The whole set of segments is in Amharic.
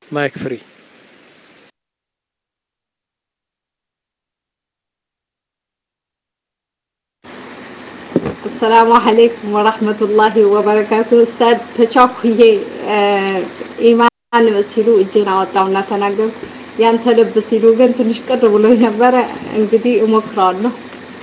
ማይክ ፍሪ አሰላሙ አለይኩም ወራህመቱላሂ ወበረካቱ። ኡስታዝ ተቻኩዬ ኢማን ሲሉ እጄን አወጣውና ተናገርኩ። ያንተ ልብ ሲሉ ግን ትንሽ ቅር ብሎኝ ነበረ። እንግዲህ እሞክረዋለሁ።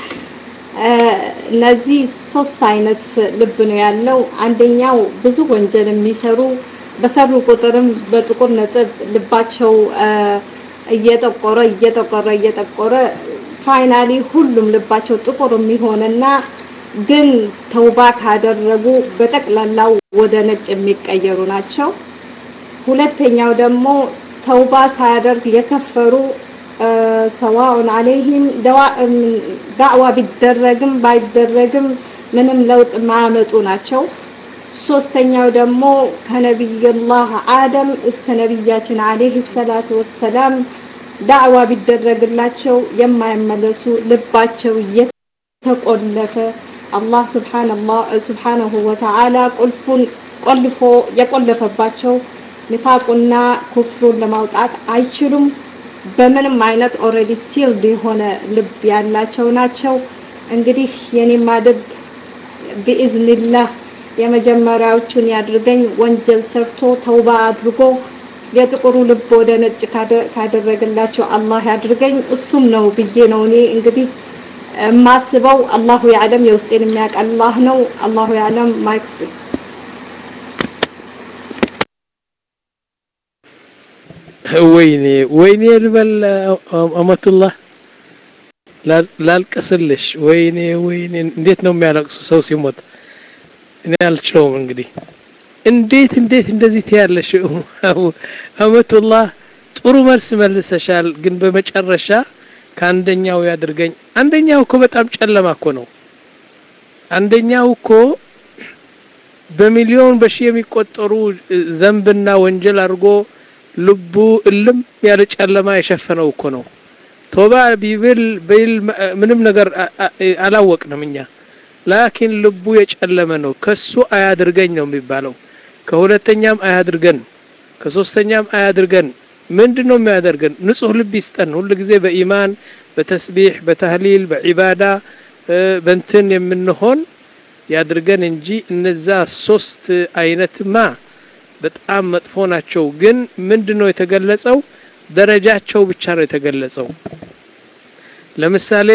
እነዚህ ሶስት አይነት ልብ ነው ያለው። አንደኛው ብዙ ወንጀል የሚሰሩ በሰሩ ቁጥርም በጥቁር ነጥብ ልባቸው እየጠቆረ እየጠቆረ እየጠቆረ ፋይናሊ ሁሉም ልባቸው ጥቁር የሚሆንና ግን ተውባ ካደረጉ በጠቅላላው ወደ ነጭ የሚቀየሩ ናቸው። ሁለተኛው ደግሞ ተውባ ሳያደርግ የከፈሩ ሰዋኡን አለይህም ዳዕዋ ቢደረግም ባይደረግም ምንም ለውጥ ማያመጡ ናቸው። ሶስተኛው ደግሞ ከነቢዩላህ አደም እስከ ነቢያችን አለይሂ ሰላቱ ወሰላም ዳዕዋ ቢደረግላቸው የማይመለሱ ልባቸው እየተቆለፈ አላህ ስብሓነሁ ወተዓላ ቁልፉን ቆልፎ የቆለፈባቸው ንፋቁና ኩፍሩን ለማውጣት አይችሉም። በምንም አይነት ኦልሬዲ ሲልድ የሆነ ልብ ያላቸው ናቸው። እንግዲህ የኔማ ልብ ቢኢዝኒላህ የመጀመሪያዎቹን ያድርገኝ። ወንጀል ሰርቶ ተውባ አድርጎ የጥቁሩ ልብ ወደ ነጭ ካደረገላቸው አላህ ያድርገኝ። እሱም ነው ብዬ ነው እኔ እንግዲህ የማስበው። አላሁ ያዕለም፣ የውስጤን የሚያውቅ አላህ ነው። አላሁ ያዕለም። ማይክ ፍሪ ወይኔ ወይኔ ልበል አመቱላህ ላልቅስልሽ። ወይኔ ወይኔ እንዴት ነው የሚያለቅሱ ሰው ሲሞት? እኔ አልችለውም። እንግዲህ እንዴት እንዴት እንደዚህ ትያለሽ? አመቱላህ ጥሩ መልስ መልሰሻል፣ ግን በመጨረሻ ከአንደኛው ያድርገኝ። አንደኛው እኮ በጣም ጨለማ እኮ ነው። አንደኛው እኮ በሚሊዮን በሺህ የሚቆጠሩ ዘንብና ወንጀል አድርጎ ልቡ እልም ያለ ጨለማ የሸፈነው እኮ ነው። ቶባ ቢብል ቢል ምንም ነገር አላወቅንም እኛ። ላኪን ልቡ የጨለመ ነው። ከሱ አያድርገኝ ነው የሚባለው። ከሁለተኛም አያድርገን፣ ከሶስተኛም አያድርገን። ምንድን ነው የሚያደርገን? ንጹህ ልብ ይስጠን። ሁሉ ጊዜ በኢማን በተስቢሕ በተህሊል በዒባዳ በንትን የምንሆን ያድርገን እንጂ እነዛ ሶስት አይነትማ በጣም መጥፎ ናቸው። ግን ምንድን ነው የተገለጸው? ደረጃቸው ብቻ ነው የተገለጸው። ለምሳሌ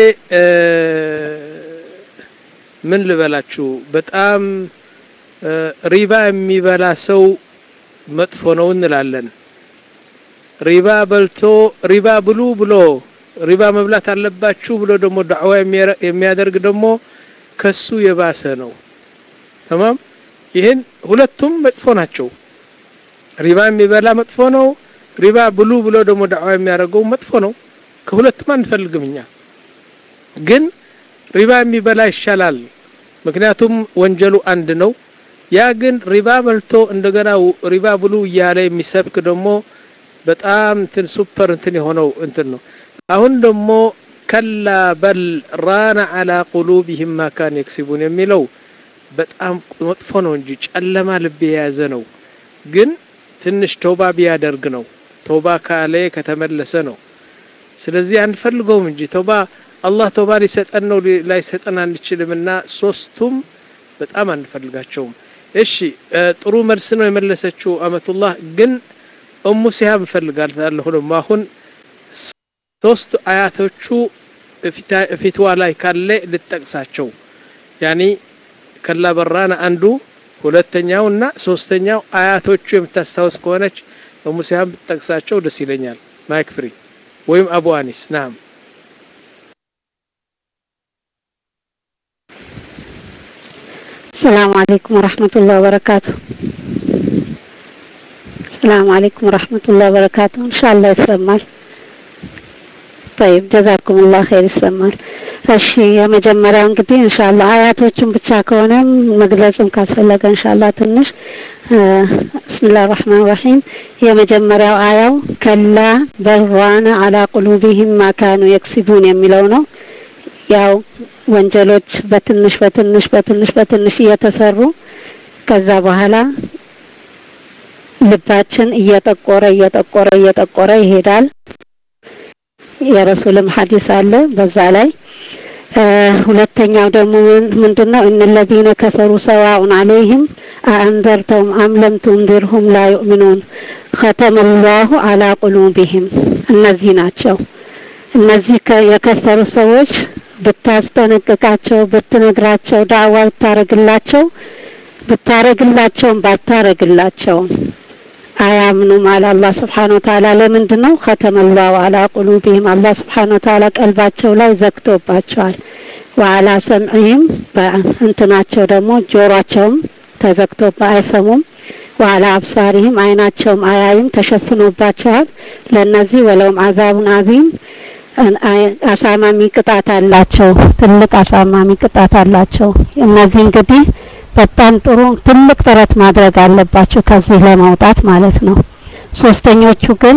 ምን ልበላችሁ፣ በጣም ሪባ የሚበላ ሰው መጥፎ ነው እንላለን። ሪባ በልቶ ሪባ ብሉ ብሎ ሪባ መብላት አለባችሁ ብሎ ደግሞ ዳዕዋ የሚያደርግ ደግሞ ከሱ የባሰ ነው። ተማም ይህን ሁለቱም መጥፎ ናቸው። ሪባ የሚበላ መጥፎ ነው። ሪባ ብሉ ብሎ ደግሞ ዳዕዋ የሚያደርገው መጥፎ ነው። ከሁለቱም አንፈልግም እኛ። ግን ሪባ የሚበላ ይሻላል፣ ምክንያቱም ወንጀሉ አንድ ነው። ያ ግን ሪባ በልቶ እንደገና ሪባ ብሉ እያለ የሚሰብክ ደግሞ በጣም እንትን ሱፐር እንትን የሆነው እንትን ነው። አሁን ደግሞ ከላ በል ራነ አላ ቁሉቢሂም ማ ካን የክሲቡን የሚለው በጣም መጥፎ ነው እንጂ ጨለማ ልብ የያዘ ነው። ግን ትንሽ ተውባ ቢያደርግ ነው። ተውባ ካለ ከተመለሰ ነው። ስለዚህ አንፈልገውም እንጂ ተውባ አላህ ተውባ ሊሰጠን ነው ላይሰጠን አንችልምና ሶስቱም በጣም አንፈልጋቸውም። እሺ ጥሩ መልስ ነው የመለሰችው አመቱላህ። ግን እሙ ሲሃብ እፈልጋለሁ ደግሞ አሁን ሶስት አያቶቹ ፊትዋ ላይ ካለ ልጠቅሳቸው ያኒ ከላ በራና አንዱ ሁለተኛው እና ሶስተኛው አያቶቹ የምታስታውስ ከሆነች እሙ ሲሃብ ብትጠቅሳቸው ደስ ይለኛል። ማይክ ፍሪ ወይም አቡ አኒስ ናም السلام عليكم ورحمة الله وبركاته السلام عليكم ورحمة الله وبركاته إن شاء الله يسمال طيب جزاكم الله خير ይሰማል እሺ የመጀመሪያው እንግዲህ ኢንሻአላህ አያቶቹን ብቻ ከሆነም መግለጽም ካስፈለገ ኢንሻአላህ ትንሽ ብስሚላህ ራህማን ራሂም የመጀመሪያው አያው ከላ በራነ አላ ቁሉቢሂም ማካኑ የክሲቡን የሚለው ነው ያው ወንጀሎች በትንሽ በትንሽ በትንሽ በትንሽ እየተሰሩ ከዛ በኋላ ልባችን እየጠቆረ እየጠቆረ እየጠቆረ ይሄዳል። የረሱልም ሐዲስ አለ በዛ ላይ ሁለተኛው ደግሞ ምንድነው እነለዚነ ከፈሩ ሰዋኡን አለይህም አአንዘርተውም አም ለም ቱንዚርሁም ላ ዩእሚኑን ኸተመ ላሁ አላ ቁሉቢህም እነዚህ ናቸው እነዚህ የከፈሩ ሰዎች ብታስጠነቅቃቸው ብትነግራቸው ዳዕዋ ብታረግላቸው ብታረግላቸውም ባታረግላቸውም አያምኑም አለ አላህ ስብሓን ወተዓላ ለምንድን ነው ከተመላው አላ ቁሉቢህም አላህ ስብሓን ወተዓላ ቀልባቸው ላይ ዘግቶባቸዋል ወአላ ሰምዕህም በእንትናቸው ደግሞ ጆሯቸውም ተዘግቶባ አይሰሙም ወአላ አብሳሪህም አይናቸውም አያይም ተሸፍኖባቸዋል ለእነዚህ ወለውም አዛቡን አዚም አሳማሚ ቅጣት አላቸው ትልቅ አሳማሚ ቅጣት አላቸው እነዚህ እንግዲህ በጣም ጥሩ ትልቅ ጥረት ማድረግ አለባቸው ከዚህ ለማውጣት ማለት ነው ሶስተኞቹ ግን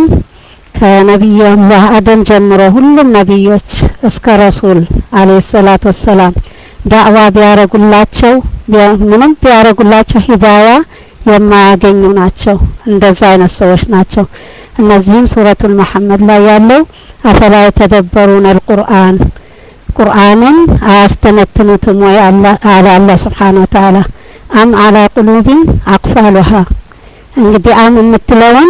ከነቢዩላህ አደም ጀምሮ ሁሉም ነቢዮች እስከ ረሱል አለይሂ ሰላቱ ወሰላም ዳዕዋ ቢያረጉላቸው ምንም ቢያረጉላቸው ሂዳያ የማያገኙ ናቸው እንደዛ አይነት ሰዎች ናቸው እነዚህም ሱረቱል መሐመድ ላይ ያለው አፈላ የተደበሩን አልቁርአን ቁርአንን አያስተነትኑትም ወይ አለ አላህ ስብሓን ወተዓላ አም አላ ቁሉቢን አቅፋሉሃ እንግዲህ አም የምትለውን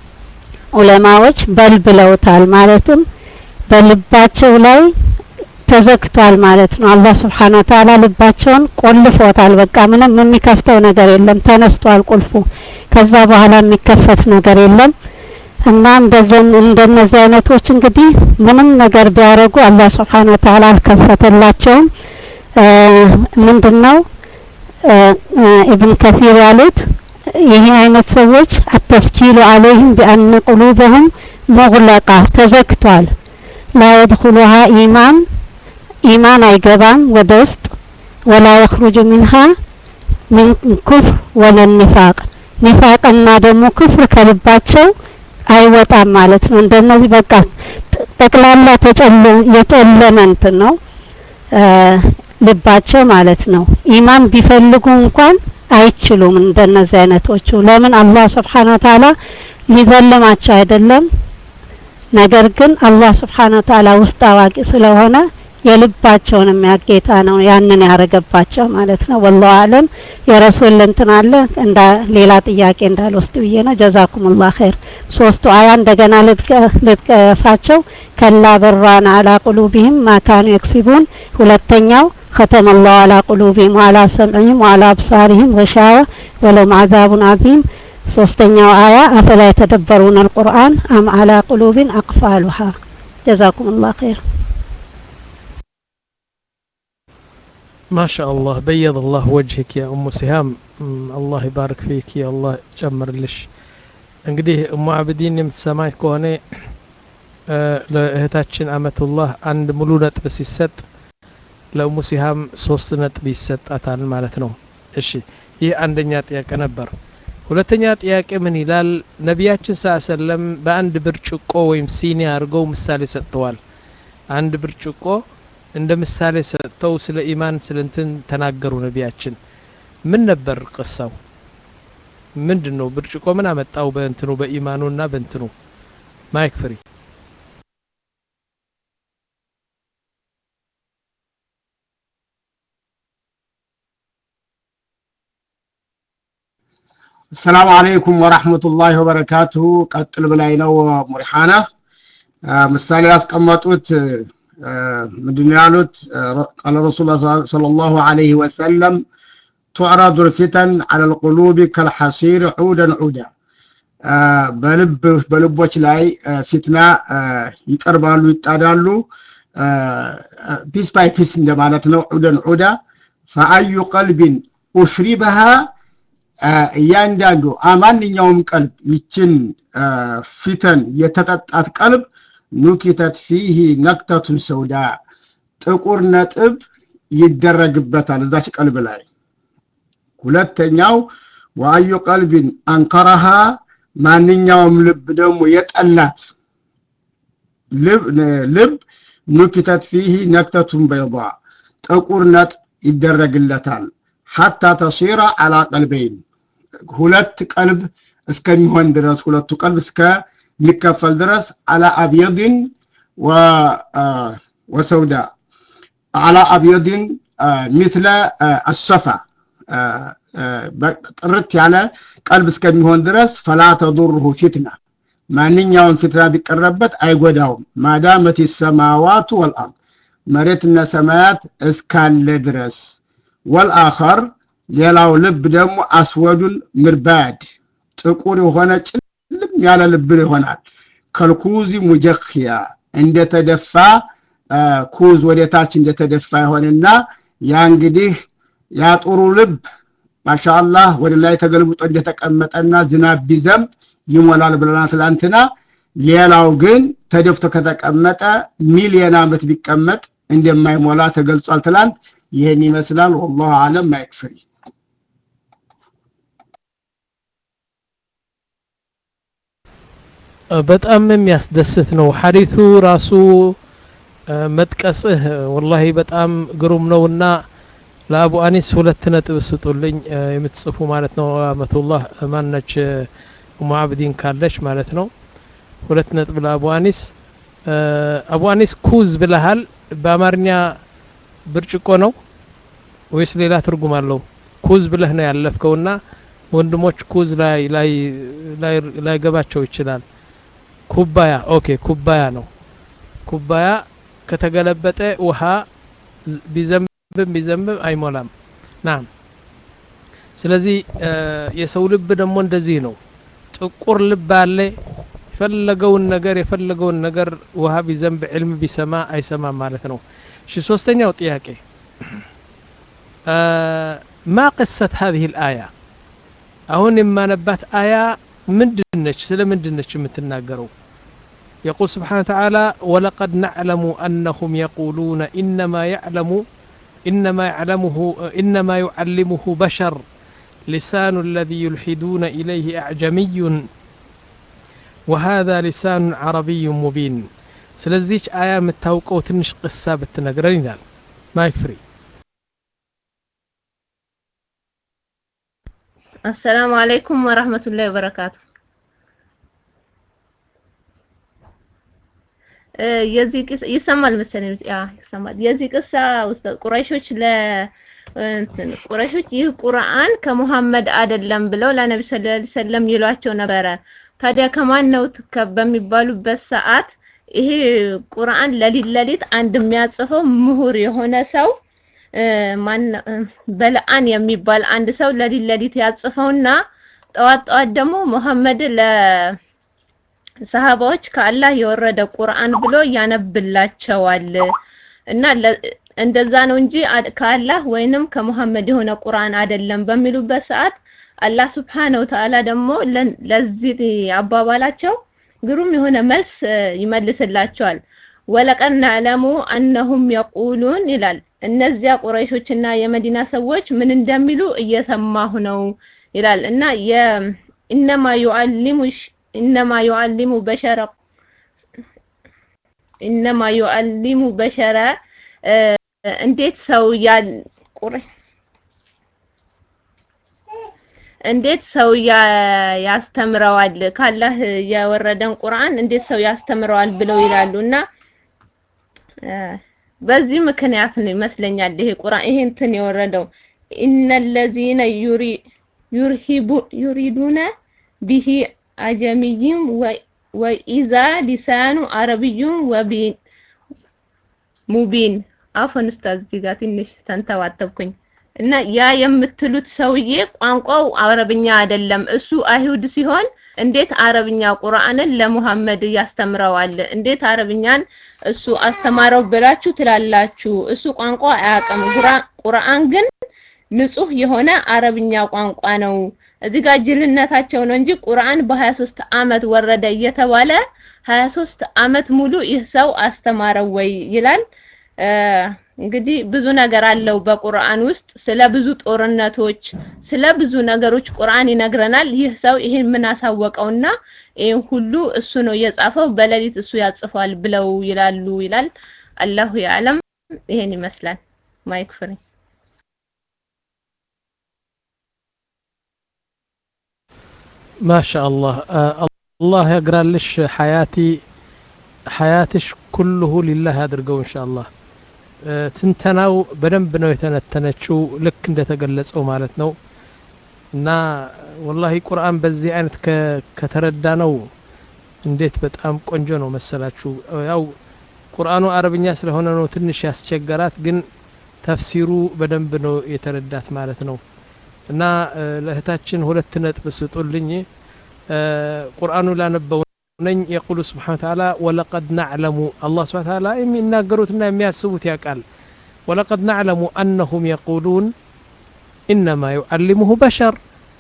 ዑለማዎች በል ብለውታል ማለትም በልባቸው ላይ ተዘግቷል ማለት ነው አላህ ስብሓን ወተዓላ ልባቸውን ቆልፎታል በቃ ምንም የሚከፍተው ነገር የለም ተነስቷል ቁልፉ ከዛ በኋላ የሚከፈት ነገር የለም እና እንደዚህ እንደነዚህ አይነቶች እንግዲህ ምንም ነገር ቢያደርጉ አላህ ስብሓን ወተዓላ አልከፈተላቸውም ምንድነው ኢብን ከፊር ያሉት ይህ አይነት ሰዎች አተስጂሉ አለይህም ቢአነ ቁሉበሁም ሙግለቃ ተዘግቷል ላ የድኹሉሃ ኢማን ኢማን አይገባም ወደ ውስጥ ወላ የኽሩጁ ሚንሃ ሚን ኩፍር ወለ ኒፋቅ ኒፋቅና ደግሞ ክፍር ከልባቸው አይወጣም ማለት ነው እንደነዚህ በቃ ጠቅላላ ተጨለ የጨለመ እንትን ነው ልባቸው ማለት ነው ኢማን ቢፈልጉ እንኳን አይችሉም እንደነዚህ አይነቶቹ ለምን አላህ ስብሓን ወተዓላ ሊዘልማቸው አይደለም ነገር ግን አላህ ስብሓን ወተዓላ ውስጥ አዋቂ ስለሆነ የልባቸውን የሚያጌታ ነው ያንን ያረገባቸው ማለት ነው ወላሁ አለም የረሱል እንትን አለ እንዳ ሌላ ጥያቄ እንዳልወስድ ብዬ ነው ጀዛኩሙላህ ኸይር ሶስቱ አያ እንደገና ልጥቀሳቸው ከላ በራን አላ ቁሉቢህም ማካኑ የክሲቡን ሁለተኛው ختم الله على قلوبهم وعلى سمعهم وعلى أبصارهم غشاوة ولهم عذاب عظيم ሶስተኛው አያ አፈላ የተደበሩን አልቁርአን አም አላ ቁሉብን አቅፋሉሃ ጀዛኩም ላህ ኸይር ما شاء الله بيض الله وجهك يا أم سهام الله يبارك فيك يا الله ጨምር ልሽ እንግዲህ እሙ አብዲን የምትሰማኝ ከሆነ ለእህታችን አመቱላህ አንድ ሙሉ ነጥብ ሲሰጥ ለእሙ ሲሃም ሶስት ነጥብ ይሰጣታል ማለት ነው እሺ ይህ አንደኛ ጥያቄ ነበር ሁለተኛ ጥያቄ ምን ይላል ነቢያችን ስ ሰለም በአንድ ብርጭቆ ወይም ሲኒ አድርገው ምሳሌ ሰጥተዋል አንድ ብርጭቆ እንደ ምሳሌ ሰጥተው ስለ ኢማን ስለ እንትን ተናገሩ ነቢያችን ምን ነበር ቅሳው ምንድን ነው ብርጭቆ ምን አመጣው በእንትኑ በኢማኑና በእንትኑ ማይክ ፍሪ السلام عليكم ورحمة الله وبركاته ቀጥል ብላይ ነው ሙሪሓና ምሳሌ ያስቀመጡት ምንድን ያሉት ቃለ ረሱል صلى الله عليه وسلم تعرض الفتن على القلوب كالحصير عودا عودا በልብ በልቦች ላይ ፊትና ይቀርባሉ ይጣዳሉ ፒስ ባይ ፒስ እንደማለት ነው ዑደን ዑዳ ፈአዩ ቀልቢን ኡሽሪበሃ እያንዳንዱ ማንኛውም ቀልብ ይችን ፊተን የተጠጣት ቀልብ ኑኪተት ፊህ ነክተቱን ሰውዳ ጥቁር ነጥብ ይደረግበታል እዛች ቀልብ ላይ ሁለተኛው ወአዩ ቀልቢን አንከረሃ ማንኛውም ልብ ደግሞ የጠላት ልብ ኑኪተት ፊህ ነክተቱን በይض ጥቁር ነጥብ ይደረግለታል ሐታ ተሲራ አላ ቀልበይን ሁለት ቀልብ እስከሚሆን ድረስ ሁለቱ ቀልብ እስከሚከፈል ድረስ አላ አብየድን ወሰውዳ አላ አብየድን ሚትለ አሰፋ ጥርት ያለ ቀልብ እስከሚሆን ድረስ ፈላ ተዱርሁ ፊትና ማንኛውን ፊትና ቢቀረበት አይጎዳውም ማዳመት ሰማዋቱ ወልአርድ መሬትና ሰማያት እስካለ ድረስ ወልአኸር ሌላው ልብ ደግሞ አስወዱን ምርባድ ጥቁር የሆነ ጭልም ያለ ልብ ይሆናል ከልኩዚ ሙጀክያ እንደተደፋ ኩዝ ወደታች እንደተደፋ ይሆንና ያ እንግዲህ ያ ጥሩ ልብ ማሻአላህ ወደ ላይ ተገልብጦ እንደተቀመጠና ዝናብ ቢዘንብ ይሞላል ብለና ትላንትና ሌላው ግን ተደፍቶ ከተቀመጠ ሚሊዮን ዓመት ቢቀመጥ እንደማይሞላ ተገልጿል ትላንት ይህን ይመስላል ወላሁ አለም ማይክፍሪ በጣም የሚያስደስት ነው ሐዲቱ ራሱ መጥቀስህ ወላሂ በጣም ግሩም ነውና ለአቡ አኒስ ሁለት ነጥብ ስጡልኝ የምትጽፉ ማለት ነው አመቱላህ ማነች ኡሙ አብዲን ካለች ማለት ነው ሁለት ነጥብ ለአቡ አኒስ አቡ አኒስ ኩዝ ብለሃል በአማርኛ ብርጭቆ ነው ወይስ ሌላ ትርጉም አለው ኩዝ ብለህ ነው ያለፍከውና ወንድሞች ኩዝ ላይ ላይ ላይ ገባቸው ይችላል ኩባያ ኦኬ ኩባያ ነው ኩባያ ከተገለበጠ ውሃ ቢዘንብም ቢዘንብም አይሞላም ናም ስለዚህ የሰው ልብ ደግሞ እንደዚህ ነው ጥቁር ልብ አለ የፈለገውን ነገር የፈለገውን ነገር ውሃ ቢዘንብ ዕልም ቢሰማ አይሰማም ማለት ነው እሺ ሶስተኛው ጥያቄ ማ ቅሰት هذه الآية አሁን የማነባት አያ ምንድነች ስለ ምንድነች የምትናገረው يقول سبحانه وتعالى ولقد نعلم أنهم يقولون إنما يعلم إنما يعلمه إنما يعلمه بشر لسان الذي يلحدون إليه أعجمي وهذا لسان عربي مبين سلزيش آية متوقع وتنش قصة بتنقرين ما يكفري السلام عليكم ورحمة الله وبركاته የዚህ ቅስ ይሰማል መሰለኝ ያ ይሰማል የዚህ ቅሳ ውስጥ ቁረይሾች ለ ቁረይሾች ይህ ቁርአን ከሙሐመድ አይደለም ብለው ለነብዩ ሰለላሁ ዐለይሂ ወሰለም ይሏቸው ነበረ ታዲያ ከማን ነው በሚባሉበት ሰዓት ይሄ ቁርአን ለሊት ለሊት አንድ የሚያጽፈው ምሁር የሆነ ሰው ማን በለአን የሚባል አንድ ሰው ለሊት ለሊት ያጽፈውና ጠዋት ጠዋት ደግሞ ሙሐመድ ለ ሰሃባዎች ከአላህ የወረደ ቁርአን ብሎ ያነብላቸዋል እና እንደዛ ነው እንጂ ከአላህ ወይንም ከሙሐመድ የሆነ ቁርአን አይደለም በሚሉበት ሰዓት አላህ ስብሓነሁ ወተዓላ ደግሞ ለዚህ አባባላቸው ግሩም የሆነ መልስ ይመልስላቸዋል ወለቀድ ነዕለሙ አነሁም የቁሉን ይላል እነዚያ ቁረይሾችና የመዲና ሰዎች ምን እንደሚሉ እየሰማሁ ነው ይላል እና የኢነማ ዩዓሊሙ ኢነማ ዩዓሊሙ በሸረ ኢነማ ዩዓሊሙ በሸረ እንዴት ሰው ያ እንዴት ሰው ያስተምረዋል ካላህ የወረደን ቁርአን እንዴት ሰው ያስተምረዋል ብለው ይላሉ እና በዚህ ምክንያት ነው ይመስለኛል ይሄ ቁርአን ይሄ እንትን የወረደው ኢነለዚነ ዩሪ ዩርሂቡ ዩሪዱነ ቢሂ አጀሚይም ወኢዛ ሊሳኑ አረብዩም ወቢን ሙቢን አፈን ኡስታዝ እዚህ ጋር ትንሽ ተንተባተብኩኝ እና ያ የምትሉት ሰውዬ ቋንቋው አረብኛ አይደለም እሱ አይሁድ ሲሆን እንዴት አረብኛ ቁርአንን ለሙሐመድ ያስተምረዋል እንዴት አረብኛን እሱ አስተማረው ብላችሁ ትላላችሁ እሱ ቋንቋ አያውቅም ቁርአን ግን ንጹህ የሆነ አረብኛ ቋንቋ ነው እዚህ ጋር ጅልነታቸው ነው እንጂ ቁርአን በ23 አመት ወረደ እየተባለ 23 አመት ሙሉ ይህ ሰው አስተማረው ወይ ይላል እንግዲህ ብዙ ነገር አለው በቁርአን ውስጥ ስለ ብዙ ጦርነቶች ስለ ብዙ ነገሮች ቁርአን ይነግረናል ይህ ሰው ይሄን ምን አሳወቀውና ይሄን ሁሉ እሱ ነው የጻፈው በሌሊት እሱ ያጽፋል ብለው ይላሉ ይላል አላሁ ያለም ይሄን ይመስላል ማይክ ፍሪ ማሻ አላህ አላህ ያግራልሽ ሀያቲ ሀያትሽ ኩልሁ ሊላህ ያድርገው እንሻ አላህ ትንተናው በደንብ ነው የተነተነችው ልክ እንደተገለጸው ማለት ነው እና ወላሂ ቁርአን በዚህ አይነት ከተረዳ ነው እንዴት በጣም ቆንጆ ነው መሰላችሁ ያው ቁርአኑ አረብኛ ስለሆነ ነው ትንሽ ያስቸገራት ግን ተፍሲሩ በደንብ ነው የተረዳት ማለት ነው እና ለእህታችን ሁለት ነጥብ ስጡልኝ ቁርአኑ ላነበው ነኝ የቁሉ ስብሓን ተዓላ ወለቀድ ናዕለሙ አላህ ስብሓን ተዓላ የሚናገሩትና የሚያስቡት ያውቃል ወለቀድ ናዕለሙ አነሁም የቁሉን ኢነማ ዩዓሊሙሁ በሸር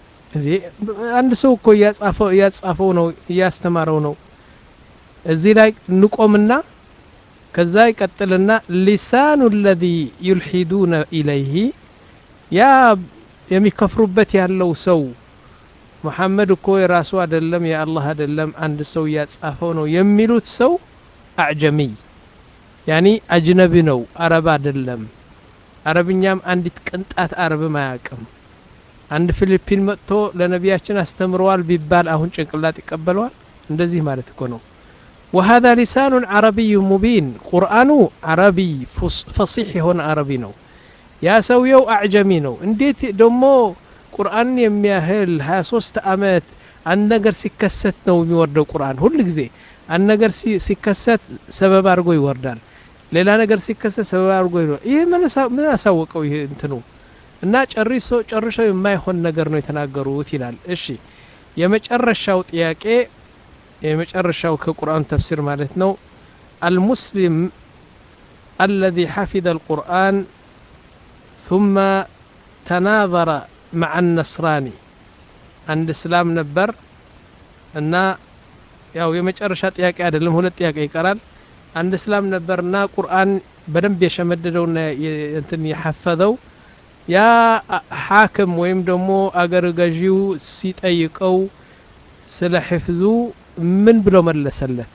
አንድ ሰው እኮ እያጻፈው ነው እያስተማረው ነው እዚህ ላይ ንቆምና ከዛ ይቀጥልና ሊሳኑ ለዚ ዩልሒዱነ ኢለይህ ያ የሚከፍሩበት ያለው ሰው ሙሐመድ እኮ የራሱ አይደለም የአላህ አይደለም አንድ ሰው እያጻፈው ነው የሚሉት ሰው አዕጀሚይ ያኒ አጅነቢ ነው አረብ አይደለም አረብኛም አንዲት ቅንጣት አረብም አያውቅም አንድ ፊሊፒን መጥቶ ለነቢያችን አስተምረዋል ቢባል አሁን ጭንቅላት ይቀበለዋል እንደዚህ ማለት እኮ ነው وهذا لسان عربي مبين ቁርአኑ አረቢ ፈሲሕ የሆነ አረቢ ነው ያ ሰውየው አዕጀሚ ነው እንዴት ደግሞ ቁርአን የሚያህል 23 አመት አንድ ነገር ሲከሰት ነው የሚወርደው ቁርአን ሁል ጊዜ አንድ ነገር ሲከሰት ሰበብ አድርጎ ይወርዳል ሌላ ነገር ሲከሰት ሰበብ አድርጎ ይወርዳል ይህ ምን አሳወቀው ይህ እንትኑ እና ጨርሶ ጨርሶ የማይሆን ነገር ነው የተናገሩት ይላል እሺ የመጨረሻው ጥያቄ የመጨረሻው ከቁርአን ተፍሲር ማለት ነው አልሙስሊም الذي حفظ القرآن ثم تناظر مع النصراني عند اسلام ነበር እና ያው የመጨረሻ ጥያቄ አይደለም ሁለት ጥያቄ ይቀራል አንድ እስላም ነበርና ቁርአን በደንብ የሸመደደውና እንትን የሐፈዘው ያ ሐክም ወይም ደግሞ አገር ገዢው ሲጠይቀው ስለ ሕፍዙ ምን ብሎ መለሰለት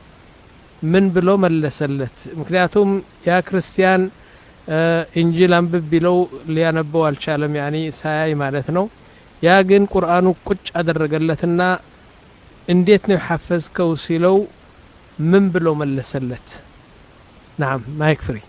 ምን ብሎ መለሰለት ምክንያቱም ያ ክርስቲያን እንጂል አንብብ ቢለው ሊያነበው አልቻለም ያኒ ሳያይ ማለት ነው ያ ግን ቁርአኑ ቁጭ አደረገለትና እንዴት ነው የሐፈዝከው ሲለው ምን ብሎ መለሰለት ናም ማይክ ፍሪ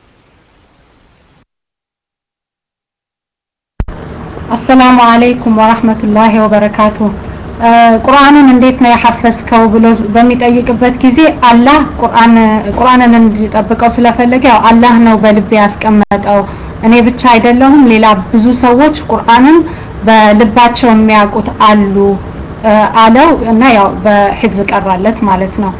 አሰላሙ አለይኩም ወራህመቱላሂ ወበረካቱ ቁርአንን እንዴት ነው የሐፈዝከው ብሎ በሚጠይቅበት ጊዜ አላህ ቁርአን ቁርአንን እንዲጠብቀው ስለፈለገ ያው አላህ ነው በልቤ ያስቀመጠው እኔ ብቻ አይደለሁም ሌላ ብዙ ሰዎች ቁርአንን በልባቸው የሚያውቁት አሉ አለው እና ያው በሕፍዝ ቀራለት ማለት ነው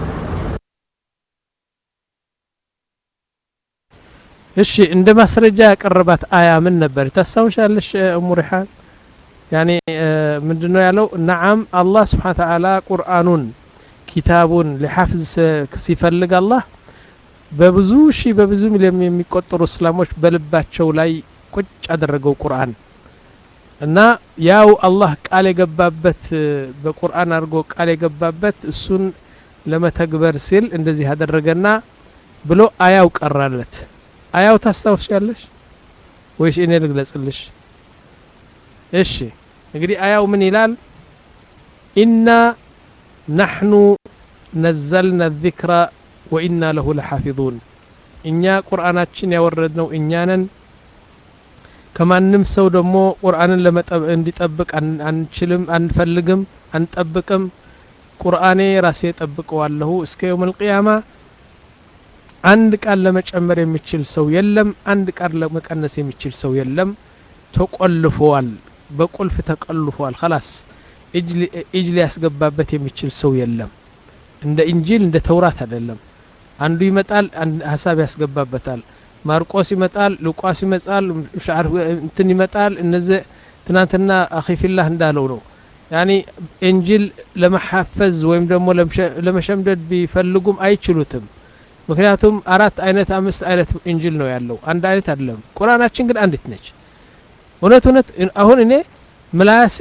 እሺ እንደ ማስረጃ ያቀረባት አያ ምን ነበር ታስታውሻለሽ እሙ ሪሓን ያኔ ምንድነው ያለው ነዓም አላህ ስብሓን ተዓላ ቁርአኑን ኪታቡን ሊሐፍዝ ሲፈልግ አላህ በብዙ ሺህ በብዙ ሚሊዮን የሚቆጠሩ እስላሞች በልባቸው ላይ ቁጭ አደረገው ቁርአን እና ያው አላህ ቃል የገባበት በቁርአን አድርጎ ቃል የገባበት እሱን ለመተግበር ሲል እንደዚህ አደረገና ብሎ አያው ቀራለት አያው ታስታውሻለሽ ወይስ እኔ ልግለጽልሽ እሺ እንግዲህ አያው ምን ይላል ኢና ናሕኑ ነዘልና ዚክራ ወኢና ለሁ ለሓፊዙን እኛ ቁርአናችን ያወረድነው እኛ ነን ከማንም ሰው ደግሞ ቁርአንን እንዲጠብቅ አንችልም አንፈልግም አንጠብቅም ቁርአኔ ራሴ ጠብቀዋለሁ እስከ የውም ልቅያማ አንድ ቃል ለመጨመር የሚችል ሰው የለም አንድ ቃል ለመቀነስ የሚችል ሰው የለም ተቆልፈዋል በቁልፍ ተቆልፈዋል خلاص እጅ ሊያስገባበት የሚችል ሰው የለም እንደ እንጂል እንደ ተውራት አይደለም አንዱ ይመጣል ሀሳብ ያስገባበታል ማርቆስ ይመጣል ሉቃስ ይመጣል ሻዕር እንትን ይመጣል እነዚህ ትናንትና አኺፊላህ እንዳለው ነው ያኒ እንጂል ለመሐፈዝ ወይም ደግሞ ለመሸምደድ ቢፈልጉም አይችሉትም ምክንያቱም አራት አይነት አምስት አይነት እንጂል ነው ያለው አንድ አይነት አይደለም ቁርአናችን ግን አንዲት ነች እውነት እውነት አሁን እኔ ምላሴ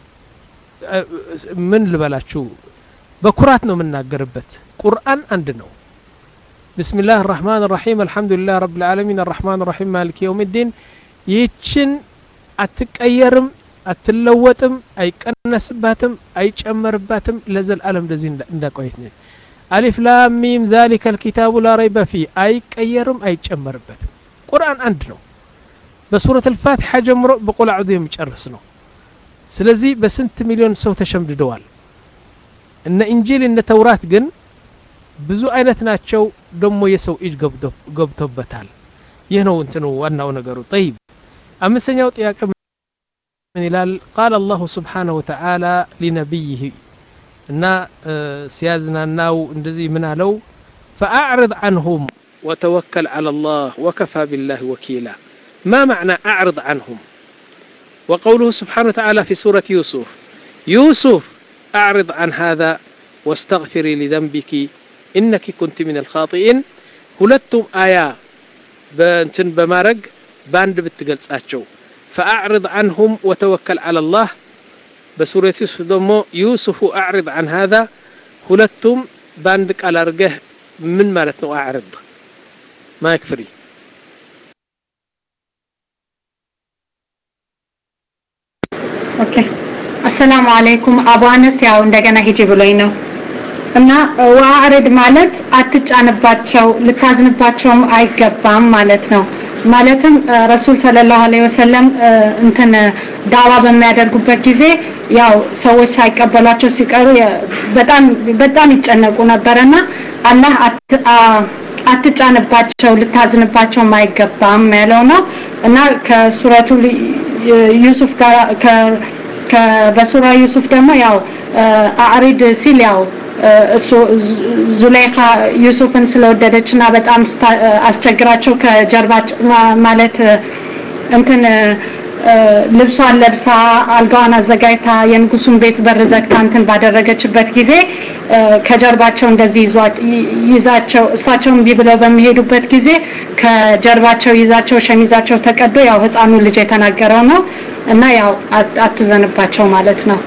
ምን ልበላችሁ በኩራት ነው የምናገርበት ቁርአን አንድ ነው بسم الله الرحمن الرحيم الحمد لله رب العالمين الرحمن الرحيم مالك يوم الدين ይችን አትቀየርም አትለወጥም፣ አይቀነስባትም፣ አይጨመርባትም ለዘላለም እንደዚህ እንዳቆየት ነች። አሊፍ ላም ሚም ዛሊከ ልኪታቡ ላ ረይበ ፊህ አይቀየርም፣ አይጨመርበትም። ቁርአን አንድ ነው። በሱረት አልፋቲሓ ጀምሮ በቁል አዑዙ የሚጨርስ ነው። ስለዚህ በስንት ሚሊዮን ሰው ተሸምድደዋል። እነ ኢንጂል እነ ተውራት ግን ብዙ አይነት ናቸው። ደግሞ የሰው እጅ ገብቶበታል። ይህ ነው እንትኑ ዋናው ነገሩ። ጠይብ አምስተኛው ጥያቄ ምን ይላል? ቃል አላሁ ስብሓነሁ ወተዓላ ሊነቢይህ እና ሲያዝናናው እንደዚህ ምን አለው? ፈአዕርድ ዐንሁም ወተወከል ዐላ ላህ ወከፋ ቢላህ ወኪላ ማ መዕና አዕርድ ዐንሁም وقوله سبحانه وتعالى في سورة يوسف يوسف أعرض عن هذا واستغفري لذنبك إنك كنت من الخاطئين ሁለቱም አያ በእንትን በማድረግ በአንድ ብትገልጻቸው ፈአዕርድ ዐንሁም ወተወከል ዐላ ላህ በሱረት ዩሱፍ ደግሞ ዩሱፉ አዕርድ ዐን ሃዛ ሁለቱም በአንድ ቃል አድርገህ ምን ማለት ነው አዕርድ ማይክ ፍሪ ኦኬ አሰላሙ አለይኩም አቡ አነስ ያው እንደገና ሂጂ ብሎኝ ነው እና ወአዕርድ ማለት አትጫንባቸው ልታዝንባቸውም አይገባም ማለት ነው ማለትም ረሱል ሰለላሁ ዐለይሂ ወሰለም እንትን ዳዋ በሚያደርጉበት ጊዜ ያው ሰዎች ሳይቀበሏቸው ሲቀሩ በጣም በጣም ይጨነቁ ነበርና አላህ አትጫንባቸው ልታዝንባቸውም አይገባም ያለው ነው እና ከሱረቱ ዩሱፍ ጋር በሱራ ዩሱፍ ደግሞ ያው አዕሪድ ሲል ያው እሱ ዙሌይኻ ዩሱፍን ስለወደደች እና በጣም አስቸግራቸው ከጀርባቸው ማለት እንትን ልብሷን ለብሳ አልጋዋን አዘጋጅታ የንጉሱን ቤት በር ዘግታ እንትን ባደረገችበት ጊዜ ከጀርባቸው እንደዚህ ይዛቸው እሳቸው እምቢ ብለው በሚሄዱበት ጊዜ ከጀርባቸው ይዛቸው ሸሚዛቸው ተቀዶ ያው ህፃኑ ልጅ የተናገረው ነው እና ያው አትዘንባቸው ማለት ነው።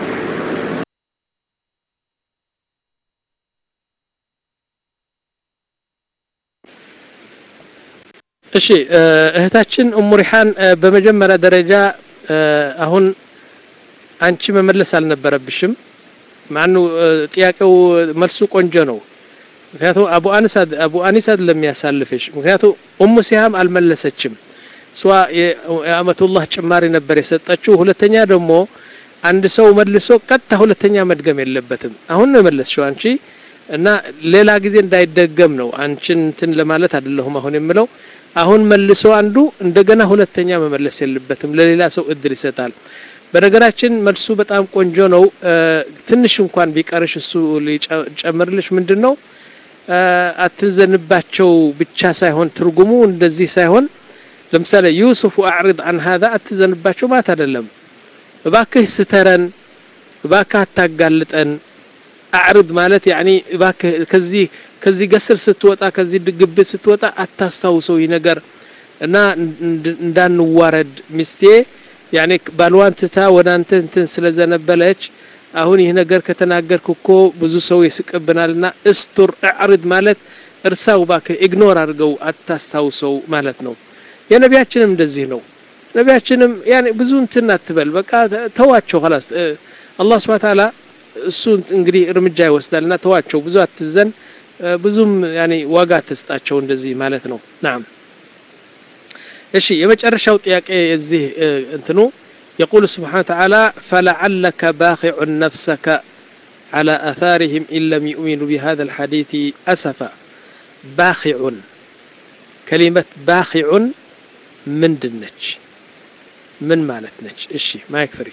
እሺ እህታችን ኡሙ ሪሓን በመጀመሪያ ደረጃ አሁን አንቺ መመለስ አልነበረብሽም። ማኑ ጥያቄው መልሱ ቆንጆ ነው። ምክንያቱም አቡ አኒስ አቡ አኒስ አይደለም ያሳልፍሽ። ምክንያቱም ኡሙ ሲሃም አልመለሰችም። እሷ የአመቱላህ ጭማሪ ነበር የሰጠችው። ሁለተኛ ደግሞ አንድ ሰው መልሶ ቀጥታ ሁለተኛ መድገም የለበትም። አሁን ነው የመለስሽው አንቺ እና ሌላ ጊዜ እንዳይደገም ነው አንቺን እንትን ለማለት አይደለሁም አሁን የምለው አሁን መልሶ አንዱ እንደገና ሁለተኛ መመለስ የለበትም ለሌላ ሰው እድል ይሰጣል በነገራችን መልሱ በጣም ቆንጆ ነው ትንሽ እንኳን ቢቀርሽ እሱ ሊጨምርልሽ ምንድን ነው አትዘንባቸው ብቻ ሳይሆን ትርጉሙ እንደዚህ ሳይሆን ለምሳሌ ዩሱፍ አዕሪድ አን ሀዛ አትዘንባቸው ማለት አይደለም እባክህ ስተረን እባክህ አታጋልጠን አዕርድ ማለት ያኒ እባክህ ከዚህ ከዚህ ገስር ስትወጣ ከዚህ ግብት ስትወጣ አታስታውሰው ይህ ነገር እና እንዳንዋረድ ሚስቴ ያኔ ባልዋን ትታ ወደ አንተ እንትን ስለዘነበለች አሁን ይህ ነገር ከተናገርክ እኮ ብዙ ሰው ይስቅብናልና እስቱር አዕርድ ማለት እርሳው እባክህ ኢግኖር አድርገው አታስታውሰው ማለት ነው የነቢያችንም እንደዚህ ነው ነቢያችንም ያኔ ብዙ እንትን አትበል በቃ ተዋቸው ኸላስ አላህ ስብሐ ተዓላ እሱ እንግዲህ እርምጃ ይወስዳልና ተዋቸው ብዙ አትዘን ብዙም ያኔ ዋጋ አትስጣቸው እንደዚህ ማለት ነው ናም እሺ የመጨረሻው ጥያቄ የዚህ እንትኑ يقول سبحانه وتعالى فلعلك باخع نفسك على آثارهم إن لم يؤمنوا بهذا الحديث أسفا باخع كلمة باخع من دنج من مالتنج إشي ما يكفري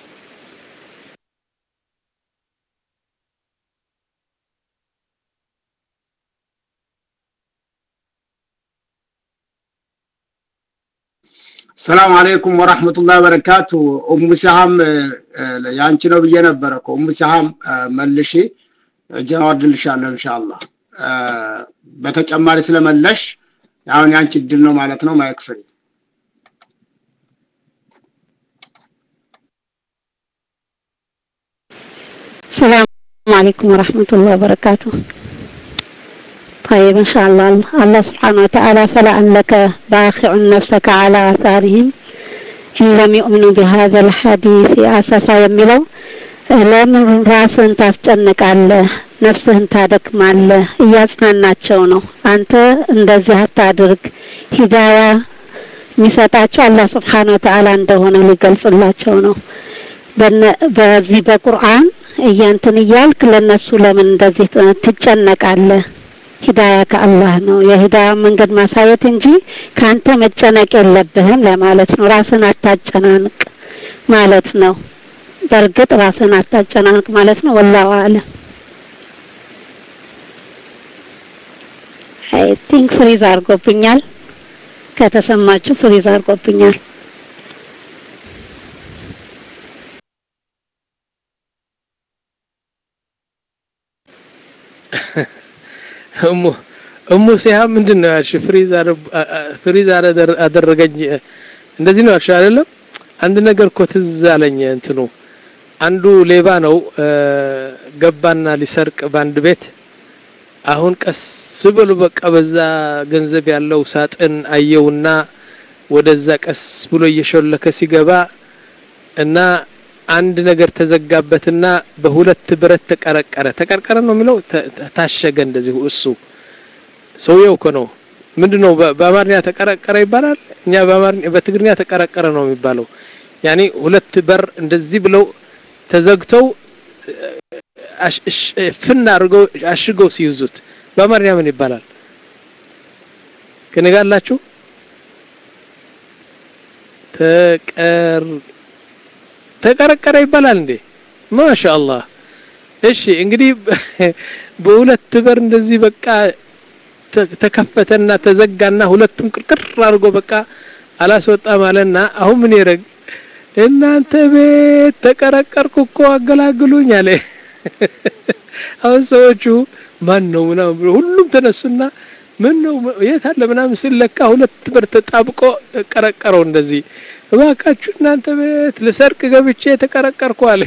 ሰላም አለይኩም ወራህመቱላሂ ወበረካቱ ኡሙ ሲሃም ያንቺ ነው ብዬ ነበረ እኮ ኡሙ ሲሃም መልሺ እጄን አወርድልሻለሁ ኢንሻአላህ በተጨማሪ ስለመለሽ አሁን ያንቺ እድል ነው ማለት ነው ማይክ ፍሪ السلام عليكم ورحمة الله وبركاته طيب إن شاء الله الله سبحانه وتعالى فلعلك باخع نفسك على آثارهم ኢለም ዩእምኑ ቢሃዘ ልሐዲስ አሰፋ የሚለው ለምን ራስህን ታስጨንቃለህ? ነፍስህን ታደክማለህ? እያጽናናቸው ነው። አንተ እንደዚህ አታድርግ። ሂዳያ የሚሰጣቸው አላህ ስብሓን ወተዓላ እንደሆነ ሊገልጽላቸው ነው። በዚህ በቁርአን እያንትን እያልክ ለነሱ ለምን እንደዚህ ትጨነቃለህ? ሂዳያ ከአላህ ነው። የሂዳያ መንገድ ማሳየት እንጂ ከአንተ መጨነቅ የለብህም ለማለት ነው። ራስን አታጨናንቅ ማለት ነው። በእርግጥ ራስን አታጨናንቅ ማለት ነው። ወላሁ አለም። አይ ቲንክ ፍሪዝ አድርጎብኛል። ከተሰማችሁ ፍሪዝ አድርጎብኛል። እሙ እሙ ሲሃብ ምንድን ነው ያልሽ? ፍሪዝ ፍሪዝ አደረገኝ እንደዚህ ነው ያልሽ አይደለም? አንድ ነገር እኮ ትዝ አለኝ። እንትኑ አንዱ ሌባ ነው ገባና ሊሰርቅ በአንድ ቤት። አሁን ቀስ ብሎ በቃ በዛ ገንዘብ ያለው ሳጥን አየውና ወደዛ ቀስ ብሎ እየሾለከ ሲገባ እና አንድ ነገር ተዘጋበትና በሁለት ብረት ተቀረቀረ። ተቀርቀረ ነው የሚለው ታሸገ። እንደዚህ እሱ ሰውየው እኮ ነው። ምንድነው በአማርኛ ተቀረቀረ ይባላል። እኛ በአማርኛ በትግርኛ ተቀረቀረ ነው የሚባለው። ያኔ ሁለት በር እንደዚህ ብለው ተዘግተው ፍና አድርገው አሽገው ሲይዙት በአማርኛ ምን ይባላል? ከኔ ጋር አላችሁ? ተቀር ተቀረቀረ ይባላል እንዴ? ማሻአላህ። እሺ እንግዲህ በሁለት በር እንደዚህ በቃ ተከፈተና ተዘጋና ሁለቱም ቅርቅር አድርጎ በቃ አላስወጣም አለና አሁን ምን ይረግ እናንተ ቤት ተቀረቀርኩ እኮ አገላግሉኝ አለ። አሁን ሰዎቹ ማን ነው ምናምን ብሎ ሁሉም ተነሱና ምን ነው የት አለ ምናምን ሲለካ ሁለት በር ተጣብቆ ቀረቀረው እንደዚህ እባካችሁ እናንተ ቤት ልሰርቅ ገብቼ ተቀረቀርኩ አለ።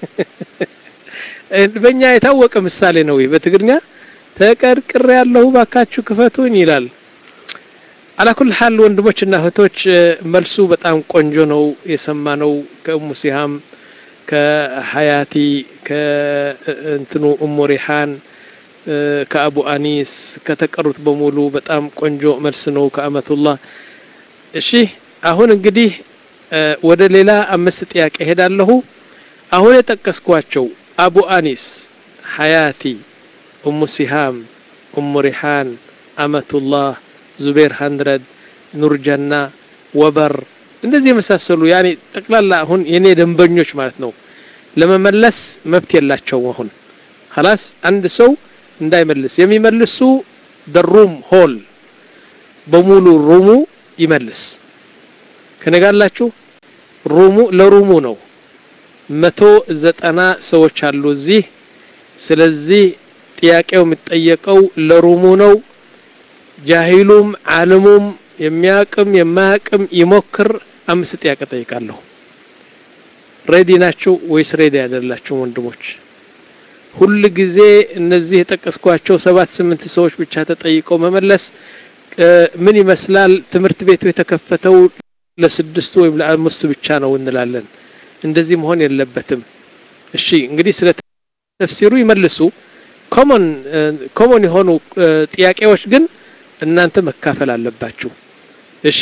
በእኛ የታወቀ ምሳሌ ነው። በትግርኛ ተቀርቅሬ ያለሁ እባካችሁ ክፈቱኝ ይላል። አላኩል ሀል ወንድሞችና እህቶች መልሱ በጣም ቆንጆ ነው የሰማነው ከእሙ ሲሃም ከሀያቲ ከእንትኑ እሙ ሪሓን ከአቡ አኒስ ከተቀሩት በሙሉ በጣም ቆንጆ መልስ ነው ከአመቱላህ። እሺ አሁን እንግዲህ ወደ ሌላ አምስት ጥያቄ ሄዳለሁ። አሁን የጠቀስኳቸው አቡ አኒስ፣ ሀያቲ፣ እሙ ሲሃም፣ እሙ ሪሓን፣ አመቱላህ፣ ዙቤር ሀንድረድ፣ ኑርጀና፣ ወበር እንደዚህ የመሳሰሉ ያኔ ጠቅላላ አሁን የኔ ደንበኞች ማለት ነው። ለመመለስ መብት የላቸውም። አሁን ኸላስ አንድ ሰው እንዳይመልስ የሚመልሱ ደሩም ሆል በሙሉ ሩሙ ይመልስ። ከነጋላችሁ ሩሙ ለሩሙ ነው። መቶ ዘጠና ሰዎች አሉ እዚህ። ስለዚህ ጥያቄው የሚጠየቀው ለሩሙ ነው። ጃሂሉም ዓለሙም የሚያቅም የማያቅም ይሞክር። አምስት ጥያቄ ጠይቃለሁ። ሬዲ ናችሁ ወይስ ሬዲ አይደላችሁም ወንድሞች? ሁል ጊዜ እነዚህ የጠቀስኳቸው ሰባት ስምንት ሰዎች ብቻ ተጠይቀው መመለስ ምን ይመስላል? ትምህርት ቤቱ የተከፈተው ለስድስቱ ወይም ለአምስቱ ብቻ ነው እንላለን። እንደዚህ መሆን የለበትም። እሺ እንግዲህ ስለ ተፍሲሩ ይመልሱ። ኮመን ኮመን የሆኑ ጥያቄዎች ግን እናንተ መካፈል አለባችሁ። እሺ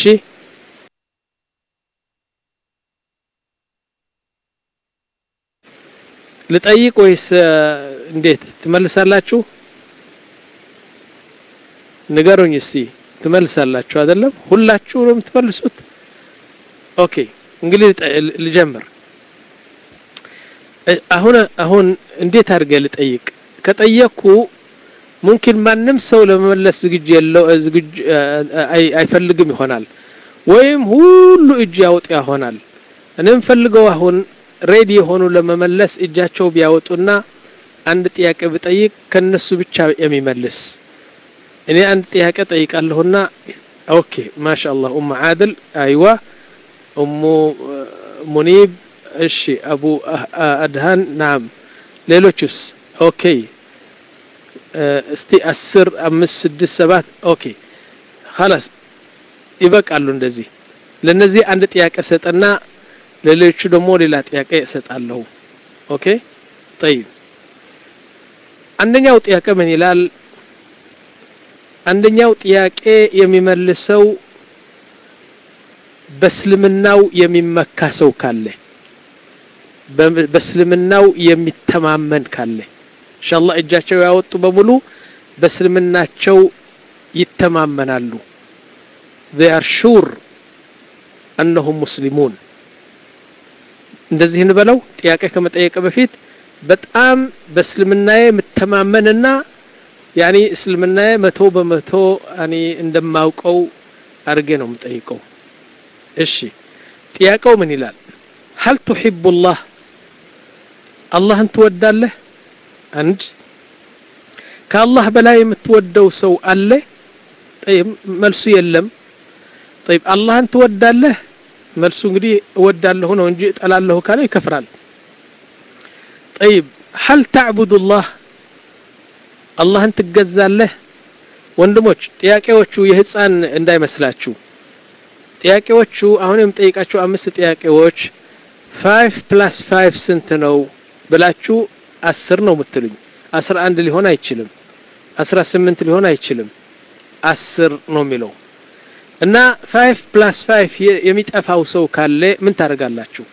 ልጠይቅ ወይስ እንዴት ትመልሳላችሁ? ንገሩኝ እስቲ። ትመልሳላችሁ አይደለም? ሁላችሁ ነው የምትመልሱት? ኦኬ እንግዲህ ልጀምር። አሁን አሁን እንዴት አድርገህ ልጠይቅ? ከጠየቅኩ ሙምኪን ማንም ሰው ለመመለስ ዝግጅ የለው ዝግጅ አይፈልግም ይሆናል፣ ወይም ሁሉ እጅ ያወጣ ይሆናል። እኔ የምፈልገው አሁን ሬዲ የሆኑ ለመመለስ እጃቸው ቢያወጡና አንድ ጥያቄ ብጠይቅ ከነሱ ብቻ የሚመልስ እኔ አንድ ጥያቄ ጠይቃለሁና ኦኬ ማሻአላህ ኡሙ ዓድል አይዋ ኡሙ ሙኒብ እሺ አቡ አድሃን ናም ሌሎቹስ ኦኬ እስቲ አስር አምስት ስድስት ሰባት ኦኬ ኸላስ ይበቃሉ እንደዚህ ለነዚህ አንድ ጥያቄ ሰጠና ለሌሎቹ ደግሞ ሌላ ጥያቄ እሰጣለሁ ኦኬ ጠይብ አንደኛው ጥያቄ ምን ይላል አንደኛው ጥያቄ የሚመልሰው በእስልምናው የሚመካ ሰው ካለ በእስልምናው የሚተማመን ካለ ኢንሻአላህ እጃቸው ያወጡ በሙሉ በእስልምናቸው ይተማመናሉ they are sure أنهم مسلمون እንደዚህ እንበለው ጥያቄ ከመጠየቅ በፊት በጣም በእስልምናዬ የምተማመንና ያኒ እስልምናዬ መቶ በመቶ ያኒ እንደማውቀው አድርጌ ነው የምጠይቀው እሺ ጥያቄው ምን ይላል هل تحب الله አላህን ትወዳለህ አንድ ከአላህ በላይ የምትወደው ሰው አለ ጠይብ መልሱ የለም ጠይብ አላህን ትወዳለህ መልሱ እንግዲህ እወዳለሁ ነው እንጂ እጠላለሁ ካለ ይከፍራል ጠይብ هل تعبد الله አላህን ትገዛለህ ወንድሞች ጥያቄዎቹ የህፃን እንዳይመስላችሁ ጥያቄዎቹ አሁን የምጠይቃቸው አምስት ጥያቄዎች ፋይቭ ፕላስ ፋይቭ ስንት ነው ብላችሁ አስር ነው የምትሉኝ አስራ አንድ ሊሆን አይችልም አስራ ስምንት ሊሆን አይችልም አስር ነው የሚለው እና ፋይቭ ፕላስ ፋይቭ የሚጠፋው ሰው ካለ ምን ታደርጋላችሁ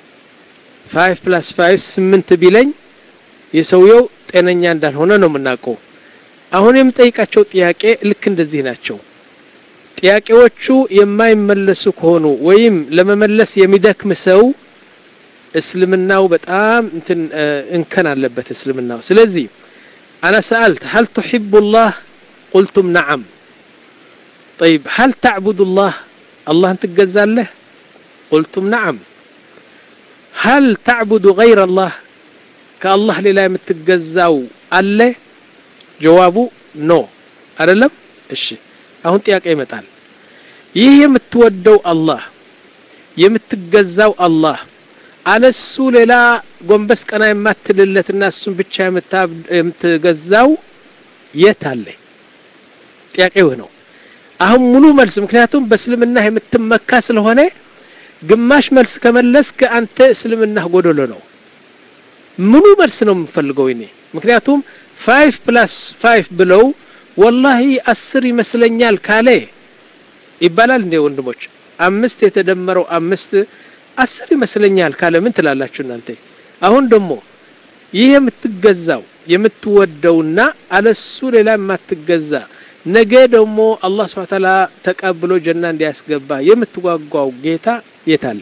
ፋይቭ ፕላስ ፋይቭ ስምንት ቢለኝ የሰውየው ጤነኛ እንዳልሆነ ነው የምናውቀው አሁን የምጠይቃቸው ጥያቄ ልክ እንደዚህ ናቸው ጥያቄዎቹ የማይመለሱ ከሆኑ ወይም ለመመለስ የሚደክም ሰው እስልምናው በጣም እንትን እንከን አለበት እስልምናው ስለዚህ أنا سألت هل تحب الله قلتم نعم طيب هل تعبد الله الله أنت له قلتم نعم هل تعبد غير الله كالله للا يمتجزاو أله جوابه نو أرلم እሺ አሁን ጥያቄ ይመጣል ይህ የምትወደው አላህ የምትገዛው አላህ አለሱ ሌላ ጎንበስ ቀና የማትልለትና እሱን ብቻ የምትገዛው የት አለ ጥያቄው ነው አሁን ሙሉ መልስ ምክንያቱም በእስልምና የምትመካ ስለሆነ ግማሽ መልስ ከመለስክ አንተ እስልምና ጎደሎ ነው ሙሉ መልስ ነው የምፈልገው እኔ ምክንያቱም ፋይቭ ፕላስ ፋይቭ ብለው ወላሂ አስር ይመስለኛል ካለ ይባላል እንዴ ወንድሞች አምስት የተደመረው አምስት አስር ይመስለኛል ካለ ምን ትላላችሁ እናንተ አሁን ደግሞ ይህ የምትገዛው የምትወደውና አለሱ ሌላ የማትገዛ ነገ ደግሞ አላህ ስብሐ ተዓላ ተቀብሎ ጀና እንዲያስገባ የምትጓጓው ጌታ የት አለ